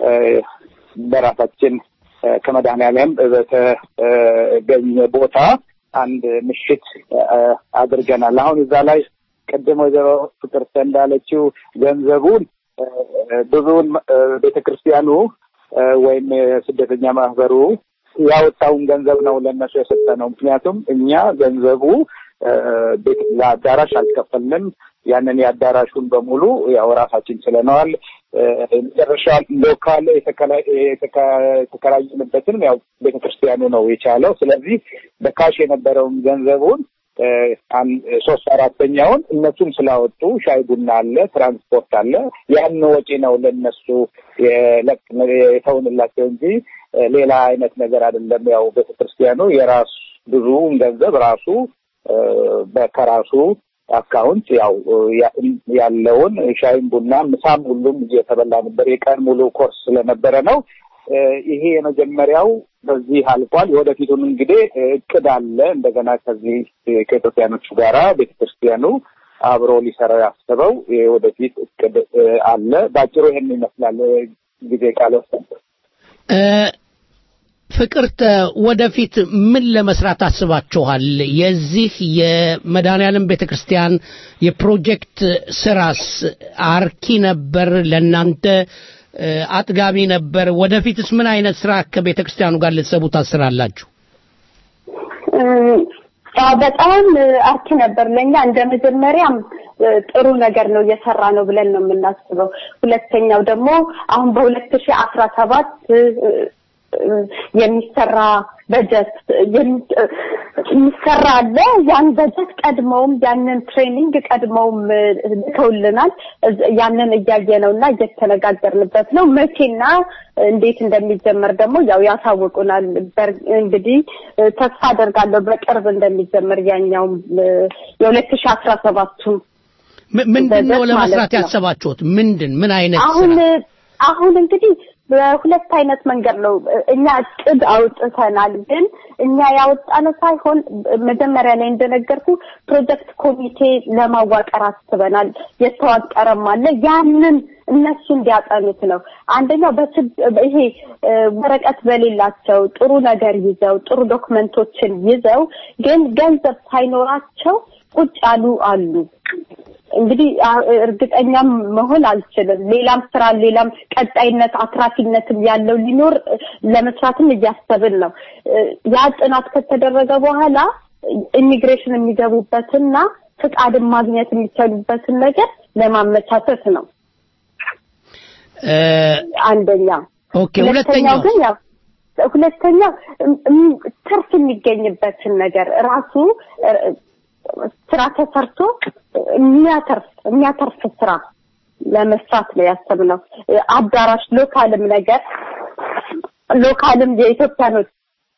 በራሳችን ከመድኃኔዓለም በተገኘ ቦታ አንድ ምሽት አድርገናል። አሁን እዛ ላይ ቅድም ወይዘሮ ፍቅርተ እንዳለችው ገንዘቡን ብዙውን ቤተ ክርስቲያኑ ወይም የስደተኛ ማህበሩ ያወጣውን ገንዘብ ነው ለእነሱ የሰጠ ነው። ምክንያቱም እኛ ገንዘቡ ለአዳራሽ አልከፈልንም። ያንን የአዳራሹን በሙሉ ያው ራሳችን ችለነዋል። መጨረሻ ሎካል የተከራየንበትንም ያው ቤተክርስቲያኑ ነው የቻለው። ስለዚህ በካሽ የነበረውን ገንዘቡን ሶስት አራተኛውን እነሱም ስላወጡ ሻይ ቡና አለ፣ ትራንስፖርት አለ። ያን ወጪ ነው ለነሱ የተውንላቸው እንጂ ሌላ አይነት ነገር አይደለም። ያው ቤተክርስቲያኑ የራሱ ብዙውን ገንዘብ ራሱ በከራሱ አካውንት ያው ያለውን ሻይም ቡና ምሳም ሁሉም እየተበላ ነበር። የቀን ሙሉ ኮርስ ስለነበረ ነው። ይሄ የመጀመሪያው በዚህ አልፏል። የወደፊቱን እንግዲህ እቅድ አለ። እንደገና ከዚህ ከኢትዮጵያኖቹ ጋራ ቤተክርስቲያኑ አብሮ ሊሰራው ያስበው የወደፊት እቅድ አለ። በአጭሩ ይሄን ይመስላል። ጊዜ ቃል
ፍቅርተ ወደፊት ምን ለመስራት አስባችኋል? የዚህ የመድኃኔዓለም ቤተ ክርስቲያን የፕሮጀክት ስራስ አርኪ ነበር? ለእናንተ አጥጋቢ ነበር? ወደፊትስ ምን አይነት ስራ ከቤተ ክርስቲያኑ ጋር ልትሰቡ ታስራላችሁ?
በጣም አርኪ ነበር ለእኛ እንደ መጀመሪያም ጥሩ ነገር ነው እየሰራ ነው ብለን ነው የምናስበው። ሁለተኛው ደግሞ አሁን በሁለት ሺህ አስራ ሰባት የሚሰራ በጀት የሚሰራ አለ። ያን በጀት ቀድመውም ያንን ትሬኒንግ ቀድመውም ልከውልናል። ያንን እያየ ነው እና እየተነጋገርንበት ነው። መቼና እንዴት እንደሚጀመር ደግሞ ያው ያሳውቁናል። እንግዲህ ተስፋ አደርጋለሁ በቅርብ እንደሚጀመር ያኛውም የሁለት ሺህ አስራ ሰባቱ
ምንድን ነው ለመስራት ያሰባችሁት? ምንድን ምን አይነት
አሁን አሁን እንግዲህ በሁለት አይነት መንገድ ነው እኛ እቅድ አውጥተናል። ግን እኛ ያወጣነው ሳይሆን መጀመሪያ ላይ እንደነገርኩ ፕሮጀክት ኮሚቴ ለማዋቀር አስበናል። የተዋቀረም አለ። ያንን እነሱ እንዲያጠኑት ነው። አንደኛው ይሄ ወረቀት በሌላቸው ጥሩ ነገር ይዘው ጥሩ ዶክመንቶችን ይዘው ግን ገንዘብ ሳይኖራቸው ቁጭ ያሉ አሉ። እንግዲህ እርግጠኛም መሆን አልችልም። ሌላም ስራ ሌላም ቀጣይነት አትራፊነትም ያለው ሊኖር ለመስራትም እያሰብን ነው። ያ ጥናት ከተደረገ በኋላ ኢሚግሬሽን የሚገቡበትና ፍቃድን ማግኘት የሚቻሉበትን ነገር ለማመቻቸት ነው። አንደኛ።
ኦኬ። ሁለተኛው
ግን ያው ሁለተኛ ትርፍ የሚገኝበትን ነገር ራሱ ስራ ተሰርቶ የሚያተርፍ የሚያተርፍ ስራ ለመስራት ነው ያሰብነው። አዳራሽ ሎካልም ነገር ሎካልም የኢትዮጵያኖች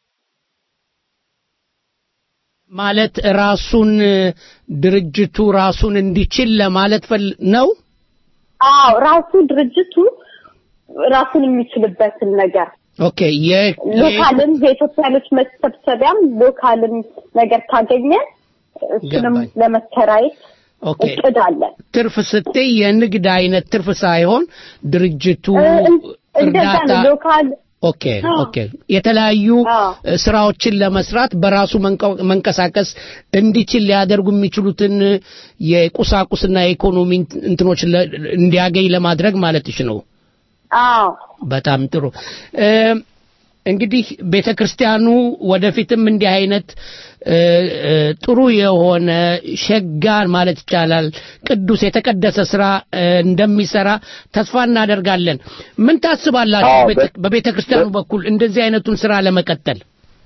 ማለት ራሱን ድርጅቱ ራሱን እንዲችል ለማለት ነው።
አዎ ራሱ ድርጅቱ ራሱን የሚችልበትን ነገር
ኦኬ
ሎካልም የኢትዮጵያኖች መሰብሰቢያም ሎካልም ነገር ካገኘ እሱንም ለመከራየት እቅድ አለ።
ትርፍ ስትይ የንግድ አይነት ትርፍ ሳይሆን ድርጅቱ
እንደዛ ነው። ሎካል
ኦኬ ኦኬ የተለያዩ እ፣ ስራዎችን ለመስራት በራሱ መንቀ- መንቀሳቀስ እንዲችል ሊያደርጉ የሚችሉትን እ፣ የቁሳቁስና የኢኮኖሚ እንት- እንትኖች ለ- እንዲያገኝ ለማድረግ ማለትሽ ነው።
አዎ
በጣም ጥሩ እ፣ እንግዲህ ቤተ ክርስቲያኑ ወደፊትም እንዲህ አይነት እ፣ እ፣ ጥሩ የሆነ ሸጋ ማለት ይቻላል ቅዱስ የተቀደሰ ስራ እ፣ እንደሚሰራ ተስፋ እናደርጋለን። ምን ታስባላችሁ
አዎ፣
በቤተ- በቤተ ክርስቲያኑ በኩል እንደዚህ አይነቱን ስራ ለመቀጠል?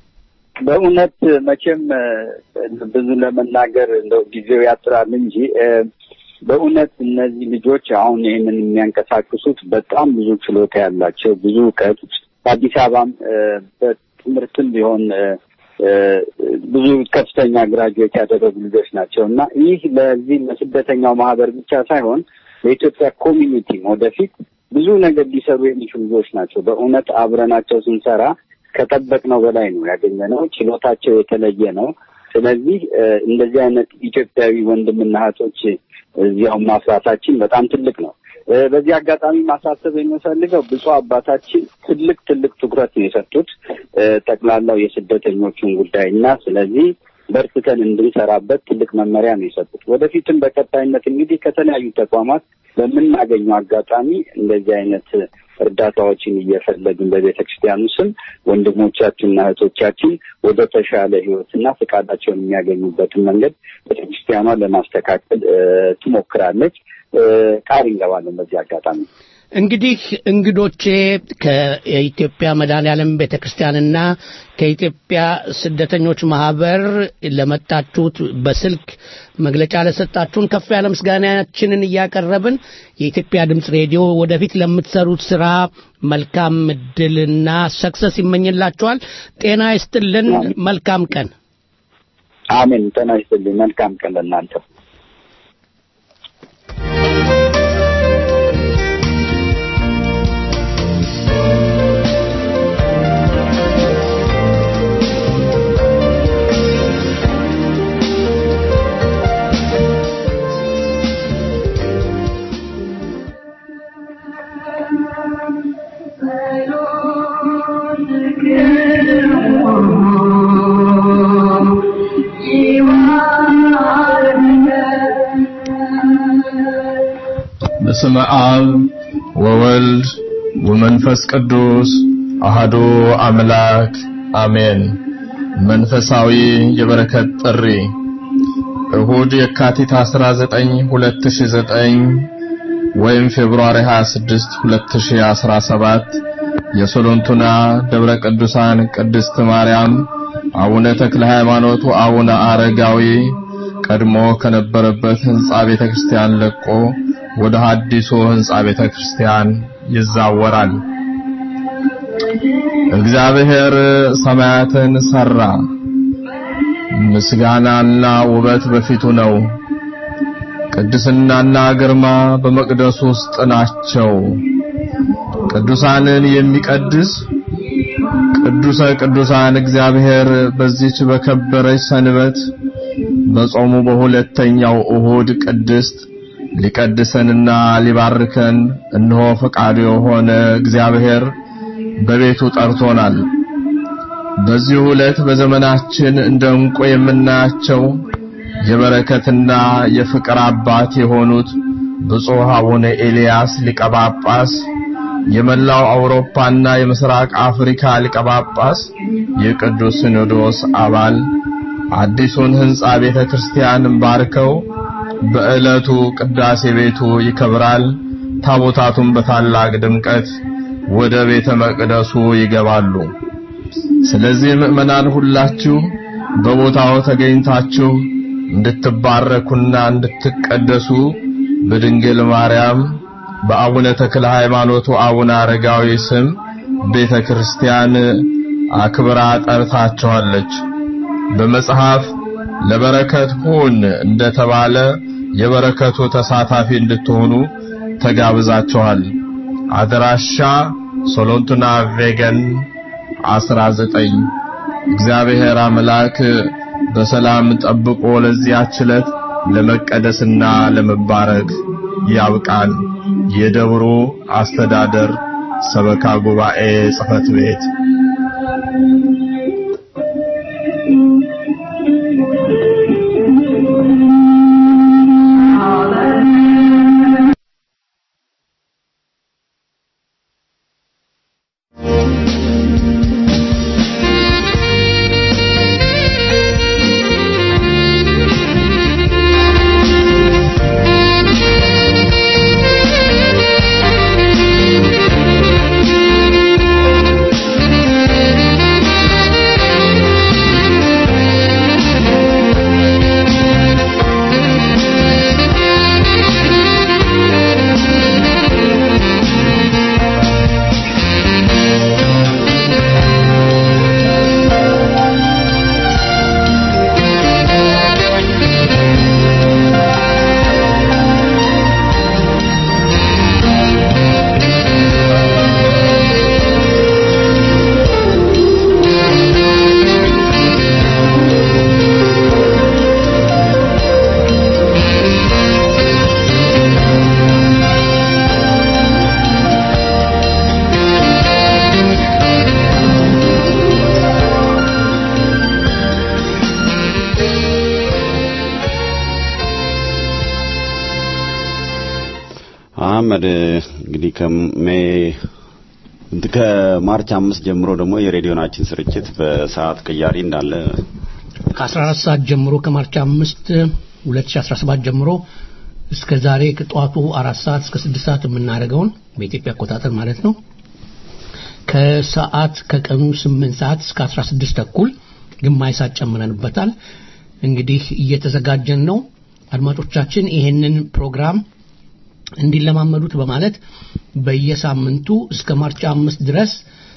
በእውነት መቼም እ፣ ብዙ ለመናገር እንደው ጊዜው ያጥራል እንጂ እ፣ በእውነት እነዚህ ልጆች አሁን ይህንን የሚያንቀሳቅሱት በጣም ብዙ ችሎታ ያላቸው ብዙ እውቀት በአዲስ አበባም እ፣ በትምህርትም ቢሆን እ፣ እ፣ ብዙ ከፍተኛ ግራጁዌት ያደረጉ ልጆች ናቸው እና ይህ ለዚህ ለስደተኛው ማህበር ብቻ ሳይሆን ለኢትዮጵያ ኮሚኒቲም ወደፊት ብዙ ነገር ሊሰሩ የሚችሉ ልጆች ናቸው። በእውነት አብረናቸው ስንሰራ ከጠበቅነው በላይ ነው ያገኘነው። ችሎታቸው የተለየ ነው። ስለዚህ እ፣ እንደዚህ አይነት ኢትዮጵያዊ ወንድምና እህቶች እዚያው ማፍራታችን በጣም ትልቅ ነው። እ፣ በዚህ አጋጣሚ ማሳሰብ የሚፈልገው ብፁዕ አባታችን ትልቅ ትልቅ ትኩረት ነው የሰጡት እ፣ ጠቅላላው የስደተኞቹን ጉዳይ እና ስለዚህ በርትተን እንድንሰራበት ትልቅ መመሪያ ነው የሰጡት። ወደፊትም በቀጣይነት እንግዲህ ከተለያዩ ተቋማት በምናገኘው አጋጣሚ እንደዚህ አይነት እርዳታዎችን እየፈለግን በቤተ ክርስቲያኑ ስም ወንድሞቻችንና እህቶቻችን ወደ ተሻለ ሕይወትና ፈቃዳቸውን የሚያገኙበትን መንገድ ቤተ ክርስቲያኗ ለማስተካከል እ፣ ትሞክራለች። እ፣ ቃል እንገባለን በዚህ አጋጣሚ።
እንግዲህ እንግዶቼ ከኢትዮጵያ መድኃኔዓለም ቤተ ክርስቲያንና ከኢትዮጵያ ስደተኞች ማህበር ለመጣችሁት በስልክ መግለጫ ለሰጣችሁን ከፍ ያለ ምስጋናችንን እያቀረብን የኢትዮጵያ ድምፅ ሬዲዮ ወደፊት ለምትሰሩት ስራ መልካም እድልና ሰክሰስ ይመኝላችኋል። ጤና ይስጥልን። መልካም ቀን።
አሜን። ጤና ይስጥልኝ። መልካም ቀን ለእናንተ።
በስመ አብ ወወልድ ወመንፈስ ቅዱስ አሃዱ አምላክ አሜን። መንፈሳዊ የበረከት ጥሪ እሁድ የካቲት 19 2009 ወይም ፌብሩዋሪ 26 2017 የሶሎንቱና ደብረ ቅዱሳን ቅድስት ማርያም አቡነ ተክለ ሃይማኖቱ አቡነ አረጋዊ ቀድሞ ከነበረበት ህንጻ ቤተክርስቲያን ለቆ ወደ ሐዲሱ ህንጻ ቤተክርስቲያን ይዛወራል። እግዚአብሔር ሰማያትን ሰራ፣ ምስጋናና ውበት በፊቱ ነው። ቅድስናና ግርማ በመቅደሱ ውስጥ ናቸው። ቅዱሳንን የሚቀድስ ቅዱሰ ቅዱሳን እግዚአብሔር በዚች በከበረች ሰንበት በጾሙ በሁለተኛው እሁድ ቅድስት ሊቀድሰንና ሊባርከን እነሆ ፈቃዱ የሆነ እግዚአብሔር በቤቱ ጠርቶናል። በዚህ ዕለት በዘመናችን እንደ ዕንቁ የምናያቸው የበረከትና የፍቅር አባት የሆኑት ብፁዕ አቡነ ኤልያስ ሊቀ ጳጳስ የመላው አውሮፓና የምስራቅ አፍሪካ ሊቀ ጳጳስ የቅዱስ ሲኖዶስ አባል አዲሱን ህንጻ ቤተ ክርስቲያን ባርከው በዕለቱ ቅዳሴ ቤቱ ይከብራል። ታቦታቱን በታላቅ ድምቀት ወደ ቤተ መቅደሱ ይገባሉ። ስለዚህ ምእመናን ሁላችሁ በቦታው ተገኝታችሁ እንድትባረኩና እንድትቀደሱ በድንግል ማርያም በአቡነ ተክለ ሃይማኖቱ አቡነ አረጋዊ ስም ቤተ ክርስቲያን አክብራ ጠርታችኋለች። በመጽሐፍ ለበረከት ሁን እንደተባለ የበረከቱ ተሳታፊ እንድትሆኑ ተጋብዛችኋል። አድራሻ ሶሎንቱና ቬገን 19 እግዚአብሔር አምላክ በሰላም ጠብቆ ለዚያች ዕለት ለመቀደስና ለመባረክ ያብቃን። የደብሩ አስተዳደር ሰበካ ጉባኤ ጽሕፈት ቤት
አህመድ እንግዲህ ከሜ ከማርች አምስት ጀምሮ ደግሞ የሬዲዮናችን ስርጭት በሰዓት ቅያሪ እንዳለ
ከ14 ሰዓት ጀምሮ ከማርች 5 2017 ጀምሮ እስከ ዛሬ ከጠዋቱ አራት ሰዓት እስከ ስድስት ሰዓት የምናደርገውን በኢትዮጵያ አቆጣጠር ማለት ነው ከሰዓት ከቀኑ 8 ሰዓት እስከ 16 ተኩል ግማሽ ሰዓት ጨምረንበታል እንግዲህ እየተዘጋጀን ነው አድማጮቻችን ይሄንን ፕሮግራም እንዲለማመዱት በማለት በየሳምንቱ እስከ ማርች አምስት ድረስ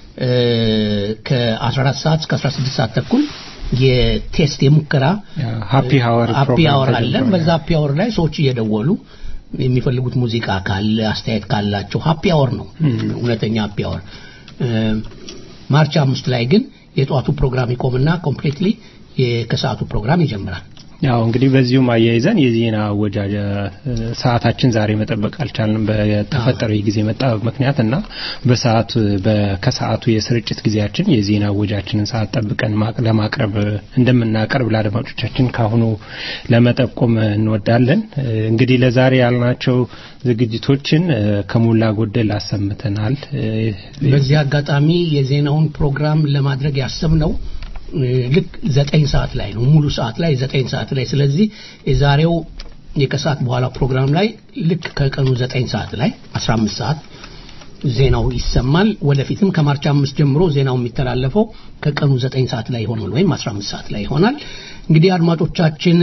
ከ14 ሰዓት እስከ 16 ሰዓት ተኩል የቴስት የሙከራ
ሃፒ ሀወር
ሃፒ ሀወር አለን በዛ ሃፒ ሀወር ላይ ሰዎች እየደወሉ የሚፈልጉት ሙዚቃ ካለ አስተያየት ካላቸው ሃፒ ሀወር ነው እውነተኛ ሃፒ ሀወር ማርች አምስት ላይ ግን የጠዋቱ ፕሮግራም ይቆምና ኮምፕሊትሊ ከሰዓቱ ፕሮግራም ይጀምራል
ያው እንግዲህ በዚሁም አያይዘን የዜና አወጃጀ ሰዓታችን ዛሬ መጠበቅ አልቻልንም በተፈጠረው የጊዜ መጣበብ ምክንያት እና በሰዓቱ ከሰዓቱ የስርጭት ጊዜያችን የዜና አወጃችንን ሰዓት ጠብቀን ለማቅረብ እንደምናቀርብ ለአድማጮቻችን ካሁኑ ለመጠቆም እንወዳለን እንግዲህ ለዛሬ ያልናቸው ዝግጅቶችን ከሞላ ጎደል አሰምተናል
በዚህ አጋጣሚ የዜናውን ፕሮግራም ለማድረግ ያሰብነው ልክ ዘጠኝ ሰዓት ላይ ነው ሙሉ ሰዓት ላይ ዘጠኝ ሰዓት ላይ ስለዚህ የዛሬው የከሰዓት በኋላ ፕሮግራም ላይ ልክ ከቀኑ ዘጠኝ ሰዓት ላይ 15 ሰዓት ዜናው ይሰማል ወደፊትም ከማርች አምስት ጀምሮ ዜናው የሚተላለፈው ከቀኑ ዘጠኝ ሰዓት ላይ ይሆናል ወይም 15 ሰዓት ላይ ይሆናል እንግዲህ አድማጮቻችን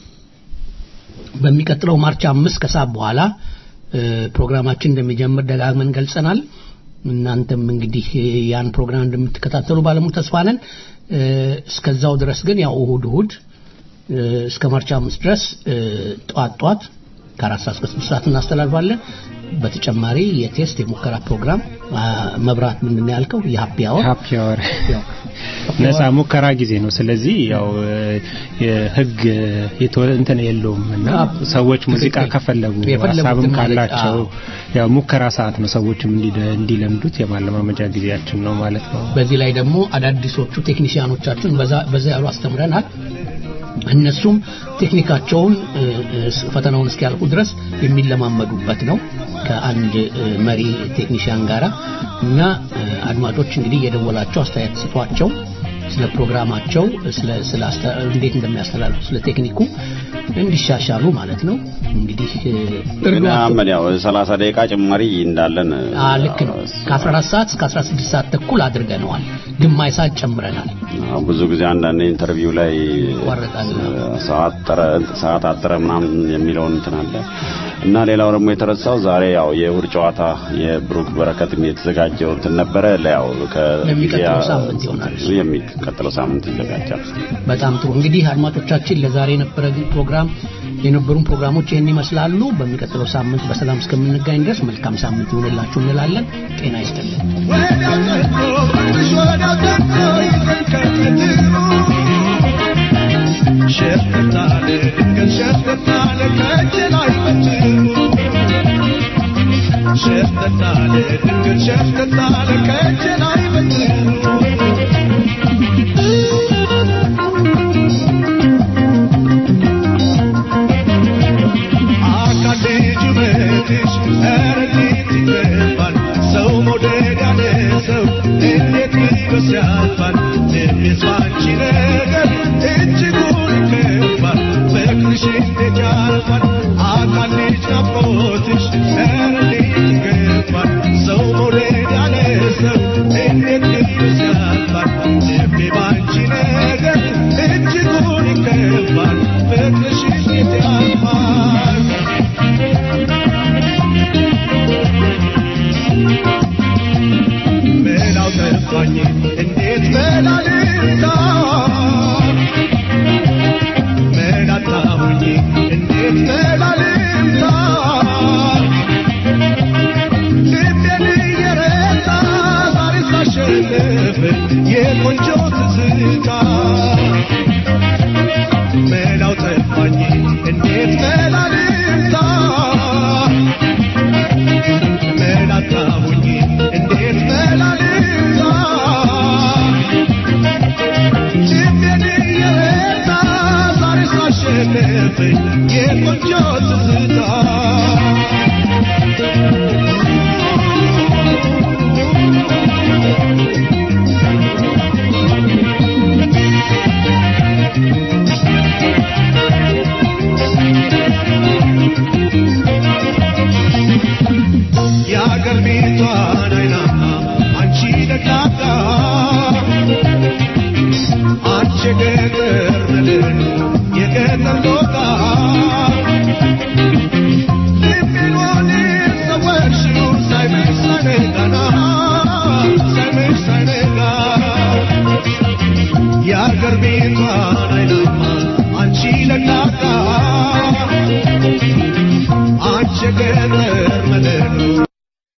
በሚቀጥለው ማርች አምስት ከሰዓት በኋላ ፕሮግራማችን እንደሚጀምር ደጋግመን ገልጸናል እናንተም እንግዲህ ያን ፕሮግራም እንደምትከታተሉ ባለሙሉ ተስፋ ነን እስከዛው ድረስ ግን ያው እሁድ እሁድ እስከ ማርች አምስት ድረስ ጠዋት ጠዋት ከአራት ሰዓት እስከ ስድስት ሰዓት እናስተላልፋለን በተጨማሪ የቴስት የሙከራ ፕሮግራም መብራት ምንድን ያልከው የሀፒ አወር
ሀፒ አወር ነጻ ሙከራ ጊዜ ነው ስለዚህ ያው ህግ እንትን የለውም እና ሰዎች ሙዚቃ ከፈለጉ ሀሳብም ካላቸው ያው ሙከራ ሰዓት ነው ሰዎችም እንዲለምዱት የማለማመጃ ጊዜያችን ነው ማለት ነው
በዚህ ላይ ደግሞ አዳዲሶቹ ቴክኒሽያኖቻችን በዛ ያሉ አስተምረናል እነሱም ቴክኒካቸውን ፈተናውን እስኪያልቁ ድረስ የሚለማመዱበት ነው ከአንድ መሪ ቴክኒሽያን ጋራ እና አድማጮች እንግዲህ የደወላቸው አስተያየት ስጧቸው ስለ ፕሮግራማቸው ስለ እንዴት እንደሚያስተላልፉ ስለ ቴክኒኩ እንዲሻሻሉ ማለት ነው እንግዲህ
እርዷቸው
ያው
30 ደቂቃ ጭማሪ እንዳለን
ልክ ነው ከ14 ሰዓት እስከ 16 ሰዓት ተኩል አድርገነዋል ግማሽ ሰዓት ጨምረናል
ብዙ ጊዜ አንዳንድ ኢንተርቪው ላይ ሰዓት ጠረ ሰዓት አጠረ ምናምን የሚለውን እንትን አለ እና ሌላው ደግሞ የተረሳው ዛሬ ያው የእሁድ ጨዋታ የብሩክ በረከት የተዘጋጀው እንትን ነበረ ያው
ለሚቀጥለው ሳምንት ይሆናል
የሚቀጥለው ሳምንት ይዘጋጃል
በጣም ጥሩ እንግዲህ አድማጮቻችን ለዛሬ የነበረ ፕሮግራም የነበሩን ፕሮግራሞች ይህን ይመስላሉ በሚቀጥለው ሳምንት በሰላም እስከምንገኝ ድረስ መልካም ሳምንት ይሆንላችሁ እንላለን ጤና ይስጥልን
ሸፍታለ ግን ሸፍታለ ከእጅ ላይ ሸፍተታለ ድንገት ሸፍተታለ ከእጄ ላይ በትሩ አካል ልጅ ውበትሽ ኧረ እንዴት ይገባል ሰው መውደድ ያለ ሰው እንዴት ቢበስ ያልፋል ልቤስ ባንቺ ነገር እጅጉን ይከፋል ፍቅርሽ እንዴት ያልፋል አካል ልጅ ናፍቆትሽ ኧረ እንዴት ይገባል ሰው መውደድ ያለ ሰው እንዴት ቢበስ ያልፋል ልቤ ባንቺ ነገር እጅጉን ይከፋል ፍቅርሽ እንዴት ያልፋል መላው ጠፋኝ እንዴት መላልታ መላጣሁኝ እንዴት መላልታ ልቤን እየረታ ዛሬ ሳሸንፍ የቆንጆ ትዝታ መላው ጠፋኝ እንዴት መላልታ መላጣሁኝ እንዴት መላልታ ልቤን እየረታ ዛሬ ሳሸንፍ የቆንጆ ትዝታ የአገር ቤቷን አይና አንቺ ደጋጋ አንቺ ገጠር